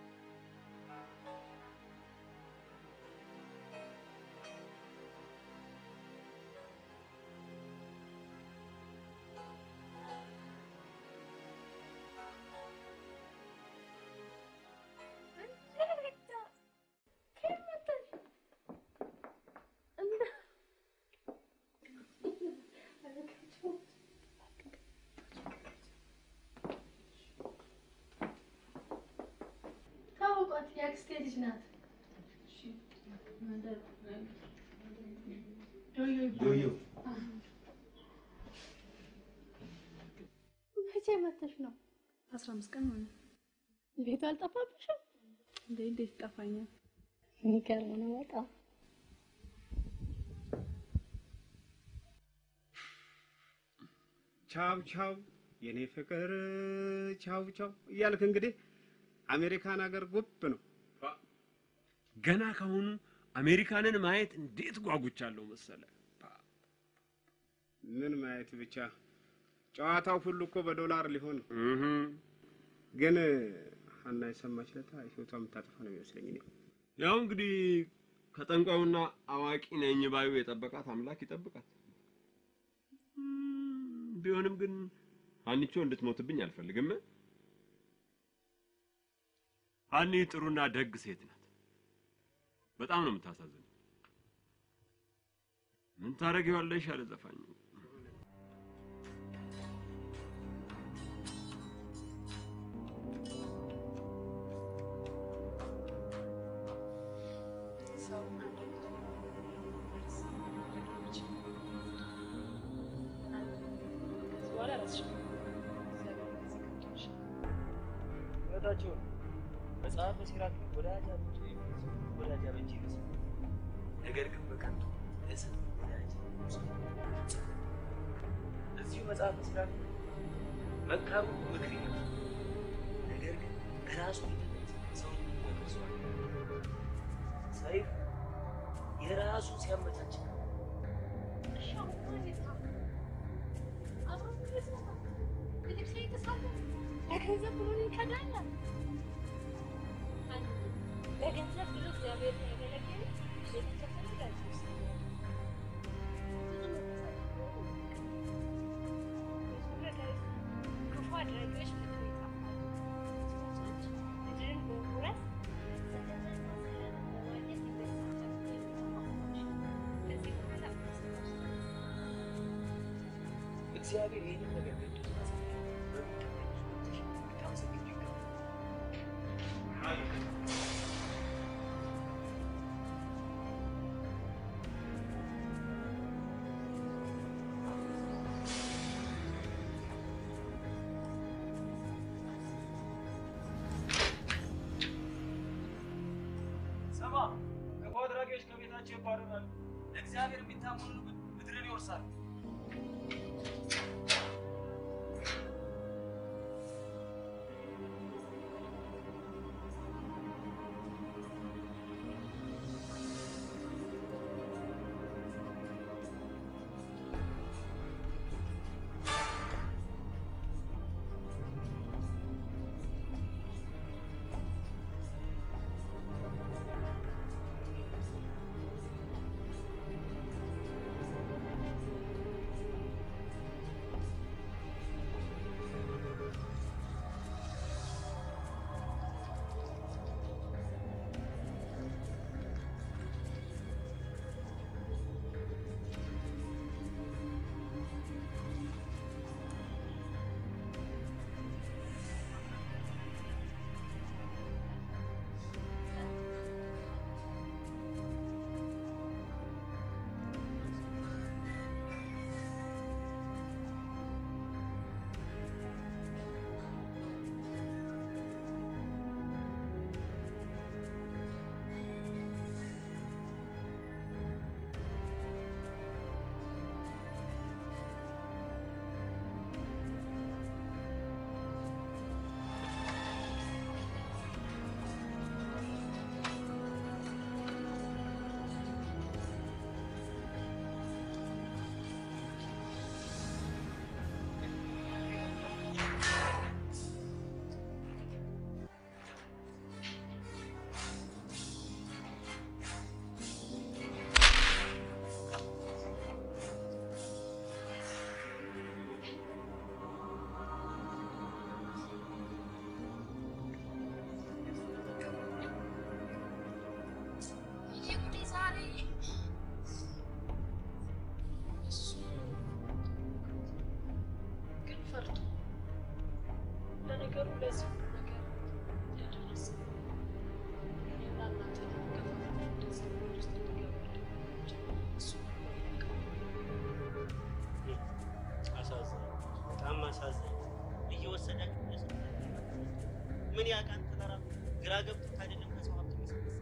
Speaker 2: ታውቋት የአክስቴ ልጅ ናት። ዶዮ
Speaker 9: ዶዮ
Speaker 2: መቼ መተሽ ነው?
Speaker 3: አስራ አምስት ቀን ሆነ።
Speaker 2: ቤቱ አልጠፋብሽም?
Speaker 3: እንዴ እንዴት ይጠፋኛል?
Speaker 2: የሚገርም ነው በጣም።
Speaker 17: ቻው ቻው የኔ ፍቅር ቻው ቻው እያልክ እንግዲህ አሜሪካን ሀገር ጉብ ነው።
Speaker 14: ገና ካሁኑ አሜሪካንን ማየት እንዴት ጓጉቻለሁ መሰለ።
Speaker 17: ምን ማየት ብቻ ጨዋታው ሁሉ እኮ በዶላር ሊሆን ነው። ግን ሀና የሰማች ለታ ህይወቷ የምታጠፋ ነው የሚመስለኝ እኔ።
Speaker 14: ያው እንግዲህ ከጠንቋዩና አዋቂ ነኝ ባዩ የጠበቃት አምላክ ይጠብቃት። እም፣ ቢሆንም ግን ሀኒቾ እንድትሞትብኝ አልፈልግም። ሀኒ ጥሩና ደግ ሴት ናት። በጣም ነው የምታሳዝን። ምን ታደርጊዋለሽ አለ ዘፋኙ።
Speaker 3: ሰው አንድ ከዚህ በኋላ ራስሽን
Speaker 1: እውነታቸውን መጽሐፈ ሲራክ ወዳጅ አብንጭ ወዳጅ አበጅ ይመስል ነገር ግን በከንቱ እስር ወዳጅ እዚሁ መጽሐፈ ሲራክ መካሩ ምክር ይላል። ነገር ግን በራሱ ሂደት ሰው ይመልሰዋል። ሰይፍ የራሱ ሲያመቻች ነው።
Speaker 2: ለገንዘብ ብሎ ይከዳል። ለገንዘብ ብሎ እግዚአብሔር ያገለገለ ቤተሰብ ፈልጋል። ክፉ አድራጊዎች ምድር ይጠፋሉ። ሰዎች ምድርን በመውረስ በገንዘብና ሰላም በማግኘት ይበሳጫሉ። ከዚህ በኋላ
Speaker 1: እግዚአብሔር ይህንን ነገር ገዶ ስላሳያል በሚቀበሉ ሰዎች ልታመሰግኑ ይገባል።
Speaker 6: ስማ፣ ክፉ አድራጊዎች ከቤታቸው ይባረራሉ። ለእግዚአብሔር የሚታመኑ ግን ምድርን ይወርሳሉ።
Speaker 3: ነገሩ ለዚህ ሁሉ ነገር ያደረሰ እኔና እናንተ ለመገፋፋት እንደዚህ ነገር ውስጥ እንዲገባ ያደረጋቸው እሱ ነው ያውቃል።
Speaker 1: አሳዛኝ፣ በጣም አሳዛኝ። እየወሰዳችሁ እየሰጣችሁ ምን ያውቃል ተራራ ግራ ገብቶት አይደለም ከሰው ሀብት የሚሰበስብ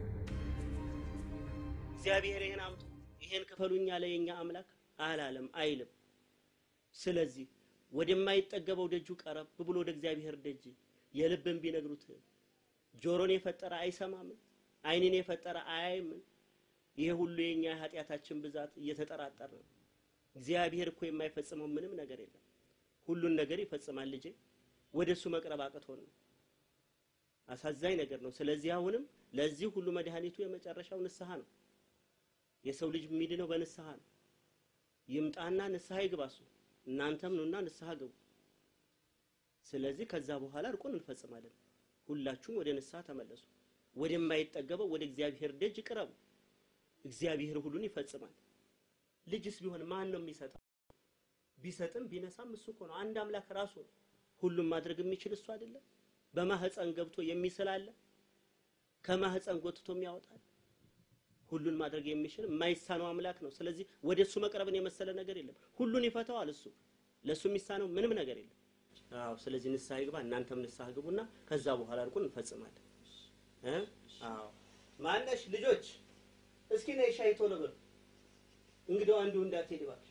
Speaker 1: እግዚአብሔር ይህን አምጡ ይሄን ክፈሉኝ ያለ የኛ አምላክ አላለም አይልም። ስለዚህ ወደማይጠገበው ደጁ ቀረብ ብሎ ወደ እግዚአብሔር ደጅ የልብን ቢነግሩት ጆሮን የፈጠረ አይሰማምን? ዓይንን የፈጠረ አያይምን? ይሄ ሁሉ የኛ የኃጢአታችን ብዛት እየተጠራጠር ነው። እግዚአብሔር እኮ የማይፈጽመው ምንም ነገር የለም። ሁሉን ነገር ይፈጽማል። ልጄ ወደ እሱ መቅረብ አቅቶን ነው። አሳዛኝ ነገር ነው። ስለዚህ አሁንም ለዚህ ሁሉ መድኃኒቱ የመጨረሻው ንስሐ ነው። የሰው ልጅ የሚድነው በንስሐ ነው። ይምጣና ንስሐ ይግባ እሱ። እናንተም ኑና ንስሐ ግቡ። ስለዚህ ከዛ በኋላ እርቁን እንፈጽማለን። ሁላችሁም ወደ ንስሐ ተመለሱ። ወደማይጠገበው ወደ እግዚአብሔር ደጅ ቅረቡ። እግዚአብሔር ሁሉን ይፈጽማል። ልጅስ ቢሆን ማን ነው የሚሰጠው? ቢሰጥም ቢነሳም እሱ እኮ ነው። አንድ አምላክ ራሱ ነው። ሁሉም ማድረግ የሚችል እሱ አይደለም? በማህፀን ገብቶ የሚስል አለ? ከማህፀን ጎትቶ የሚያወጣል? ሁሉን ማድረግ የሚችል የማይሳነው አምላክ ነው። ስለዚህ ወደ እሱ መቅረብን የመሰለ ነገር የለም። ሁሉን ይፈታዋል እሱ። ለእሱ የሚሳነው ምንም ነገር የለም። አዎ፣ ስለዚህ ንስሐ ይግባ፣ እናንተም ንስሐ ግቡና ከዛ በኋላ እርቁን እንፈጽማለን። እ አዎ ማነሽ ልጆች እስኪ ነይ ሻይ ቶሎ በሉ። እንግዲያው አንዱ እንዳትሄድ እባክሽ።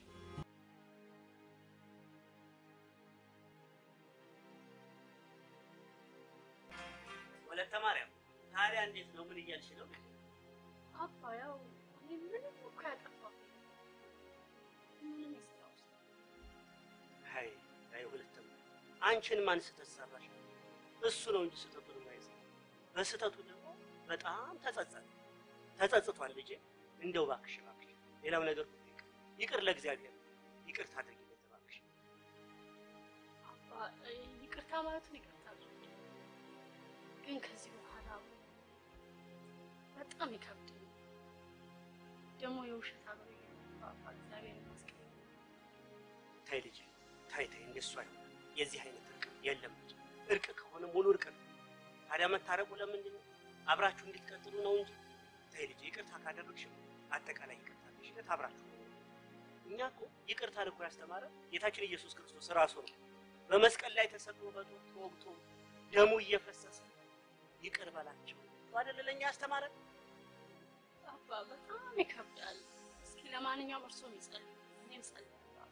Speaker 1: ወለተ ማርያም ታዲያ እንዴት ነው? ምን እያልሽ ነው?
Speaker 2: አባ ያው እኔ ምንም እኮ ያጠፋሁት ምንም የሰራሁት
Speaker 1: አይ አይ ወለተ ማርያም አንቺን ማን ስህተት ሰራሽ? እሱ ነው እንጂ ስህተቱን የማይሰራ በስህተቱ ደግሞ በጣም ተጸጸተ። ተጸጽቷል ልጄ። እንደው እባክሽ እባክሽ ሌላው ነገር ሁሉ ይቅር ይቅር ለእግዚአብሔር ይቅርታ አድርጊለት እባክሽ።
Speaker 2: አባ ይቅርታ ማለቱን ይቅርታ አድርጉ፣ ግን ከዚህ በኋላ በጣም ይከብዳል። ደግሞ የውሸት አብሬ አባ እግዚአብሔር ይመስገን።
Speaker 1: ታይ ልጄ ታይ ታይ፣ እንደሱ አይሆንም። የዚህ አይነት እርቅ የለም ልጄ። እርቅ ከሆነ ሙሉ እርቅ ነው። ታዲያ መታረቁ ለምንድን ነው? አብራችሁ እንድትቀጥሉ ነው እንጂ ተይ ልጄ፣ ይቅርታ ካደረግሽ አጠቃላይ ይቅርታ አድርግሽለት አብራችሁ ነው። እኛ እኮ ይቅርታን እኮ ያስተማረ ጌታችን ኢየሱስ ክርስቶስ ራሱ ነው። በመስቀል ላይ ተሰቅሎ በጦር ተወግቶ ደሙ እየፈሰሰ ይቅር በላቸው አይደለ ለእኛ ያስተማረ።
Speaker 2: አባ በጣም ይከብዳል። እስኪ ለማንኛውም እርስዎም ይጸልዩ፣ እኔም ጸልያለሁ።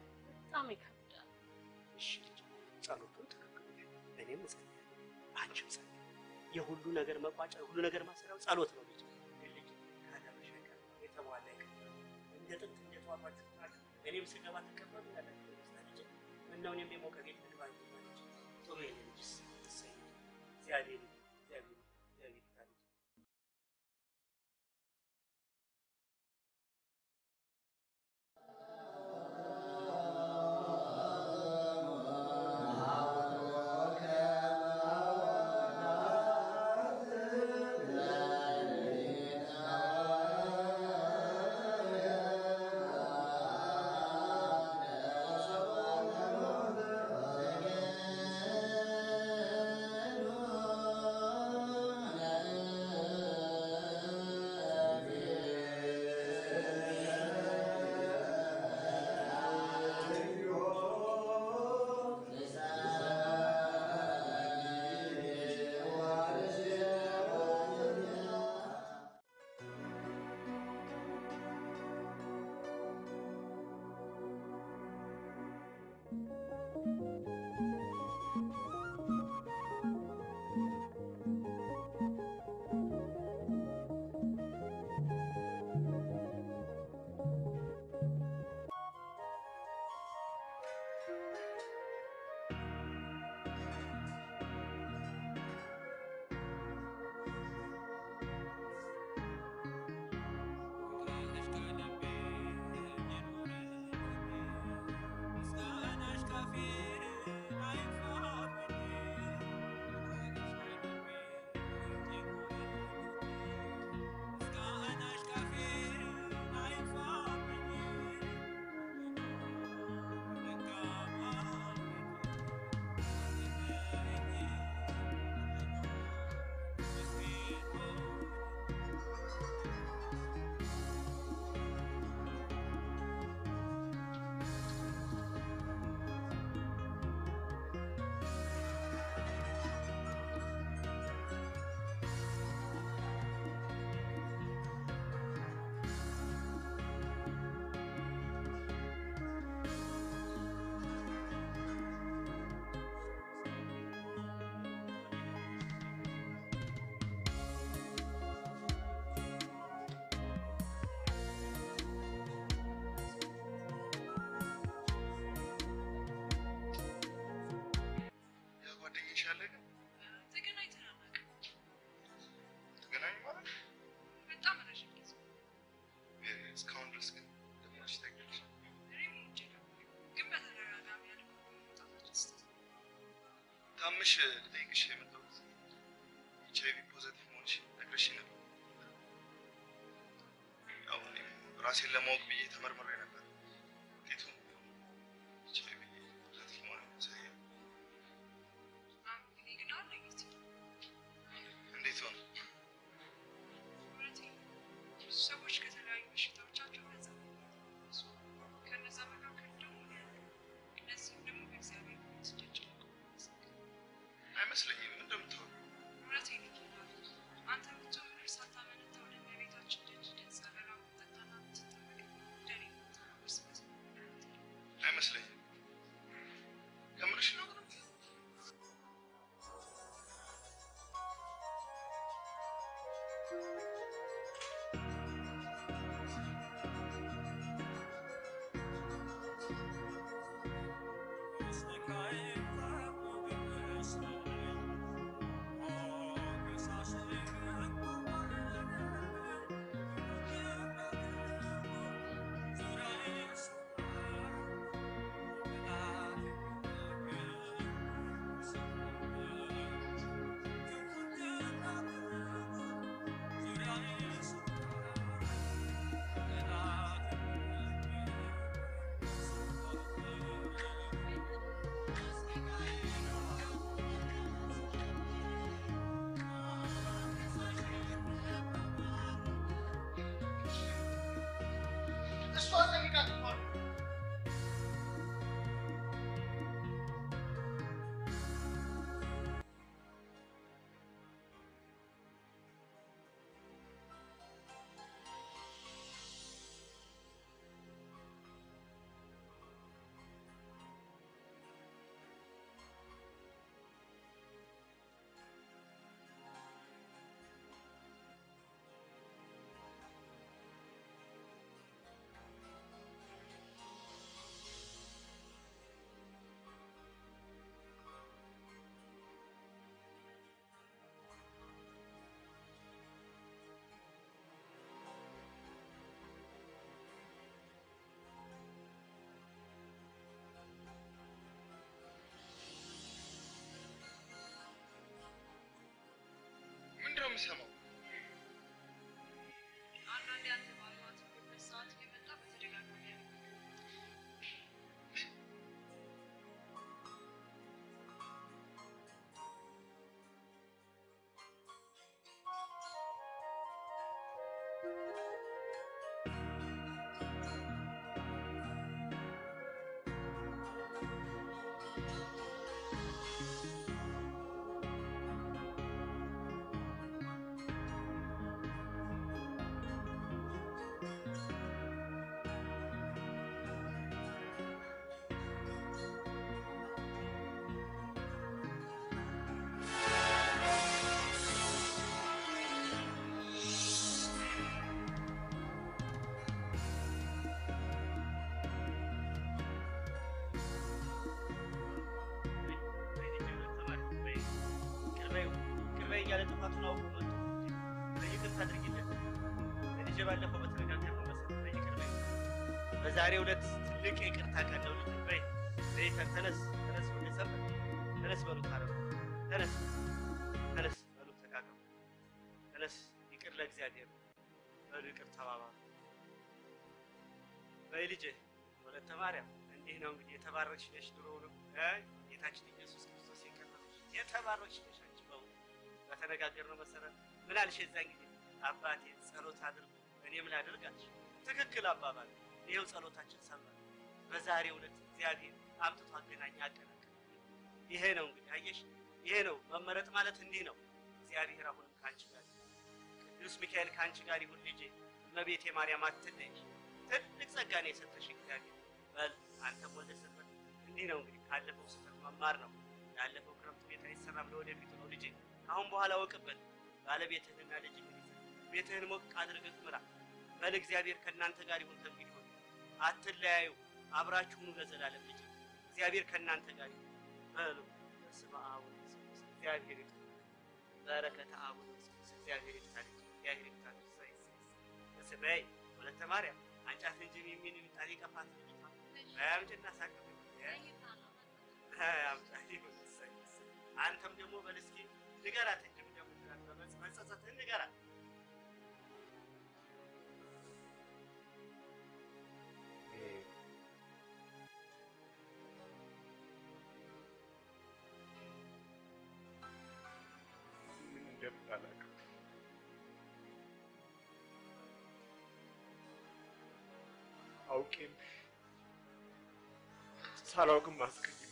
Speaker 2: በጣም ይከብዳል።
Speaker 1: እሺ ልጄ፣ ጸሎቱን ትክክል ነሽ፣ እኔም እጸልያለሁ፣ አንቺም ጸልይ። የሁሉ ነገር መቋጫ የሁሉ ነገር ማሰሪያው ጸሎት ነው ልጄ። ልጅ ካደረሽ አይቀር የተሟላ አይቀር እንደ ጥንት እንደ ተዋባችሁ ናችሁ። እኔም ስገባ ተቀበሉ ያላችሁ ይመስላል ልጄ። ምነው እኔም የሞቀ ቤት ልግባ እንጂ ማለች ጥሩ የኔ ልጅስ እሰይ እግዚአብሔር እግዚአብሔር እግዚአብሔር ይባርክ።
Speaker 15: Thank you. ታምሽ ልጠይቅሽ የመጣሁት ኤች አይቪ ፖዘቲቭ መሆንሽ ነግረሽ ነበር። ያው እኔም ራሴን ለማወቅ ብዬ ተመርምሬ ነበር። ውጤቱ ኤች አይቪ ፖዘቲቭ መሆን ያሳያል። እንዴት ሆነ?
Speaker 11: ብዙ ሰዎች ከተለያዩ በሽታዎቻቸው ነጻ ከነዛ መካከል ደግሞ እነዚህም ደግሞ በእግዚአብሔር ስደጭ
Speaker 15: አይመስለኝም። ምን እንደምታወሪው
Speaker 11: እውነቴን ነው። አንተ ብትሆን ምንም ሳታመነታ ወደ እመቤታችን ደጅ ደስ ጸበሏ ብትጠጣና ብትጠመቅ እንደኔ ብትሆን እርስ በርስ
Speaker 15: አይመስለኝም። ከምርሽ ነው?
Speaker 1: እሷ ጠይቃት እኮ ነው።
Speaker 15: ምንድን ነው የምሰማው?
Speaker 11: አንዳንዴ አንተ ባለማትበት ሰዓት እየመጣ በተደጋጋሚ ያደርጋል።
Speaker 1: ቅርበይ እያለ ጥፋቱን አውቆ መጥቶ ይቅርታ አድርጊለት። ልጄ ባለፈው በተነጋገርነው መሰረት ይቅር በይ። በዛሬው ዕለት ትልቅ የይቅርታ ቀን ነው። ልጄ በይ በይ ተነስ ተነስ፣ ወደ ሰፈር ተነስ በሉት አረብ ተነስ ተነስ በሉት ተቃቀሙ ተነስ፣ ይቅር ለእግዚአብሔር በሉ ይቅር ተባባሉ። በይ ልጄ ወለተ ማርያም እንዲህ ነው እንግዲህ የተባረክሽ ነሽ። ድሮውንም እ ጌታችን ኢየሱስ ክርስቶስ የቀረበሽ የተባረክሽ ነሽ። አንቺ በእውነት በተነጋገርነው መሰረት ምን አልሽ? የዛን ጊዜ አባቴ ጸሎት አድርጉ እኔ ምን አድርግ አልሽ። ትክክል አባባል። ይኸው ጸሎታችን ሰማ። በዛሬው ዕለት እግዚአብሔር አምጥቶ አገናኝ አቀናቀ። ይሄ ነው እንግዲህ አየሽ፣ ይሄ ነው መመረጥ ማለት እንዲህ ነው። እግዚአብሔር አሁንም ከአንቺ ጋር ይሁን። ቅዱስ ሚካኤል ከአንቺ ጋር ይሁን ልጄ። እመቤቴ ማርያም አትለይሽ። ትልቅ ጸጋ ነው የሰጠሽ እግዚአብሔር። በል አንተም ወደ ስበት እንዲህ ነው እንግዲህ ካለፈው ስህተት መማር ነው። ያለፈው ክረምት ቤት አይሰራም፣ ለወደፊቱ ነው ልጄ። ከአሁን በኋላ ወቅበት ባለቤትህንና ልጅ ቤትህን ሞቅ አድርገህ ምራ። በል እግዚአብሔር ከእናንተ ጋር ይሁን። ከእንግዲህ ወዲህ አትለያዩ፣ አብራችሁ ሁኑ ለዘላለም ልጄ። እግዚአብሔር ከእናንተ ጋር ይሁን። በሉ በስመ አብ ወወልድ ወመንፈስ ቅዱስ እግዚአብሔር ይፍታ። በረከተ አብ ወወልድ ወመንፈስ ቅዱስ እግዚአብሔር ይፍታ ልጄ። እግዚአብሔር ይፍታ ልጄ። እሰይ እሰይ እሰይ። በስመ ወለተ ማርያም አንጫት እንጂ የሚን ጣሪ ቀፋት አያምጭና ሳቅ አያምጫ ይሁን። እሰይ እሰይ። ደግሞ በል እስኪ ንገራት እንጂ ምን እንደምትላት በመጽ- መጸጸትህን ንገራት።
Speaker 16: ምን እንደምታላቅም አውቄም ሳላውቅም አስቀየም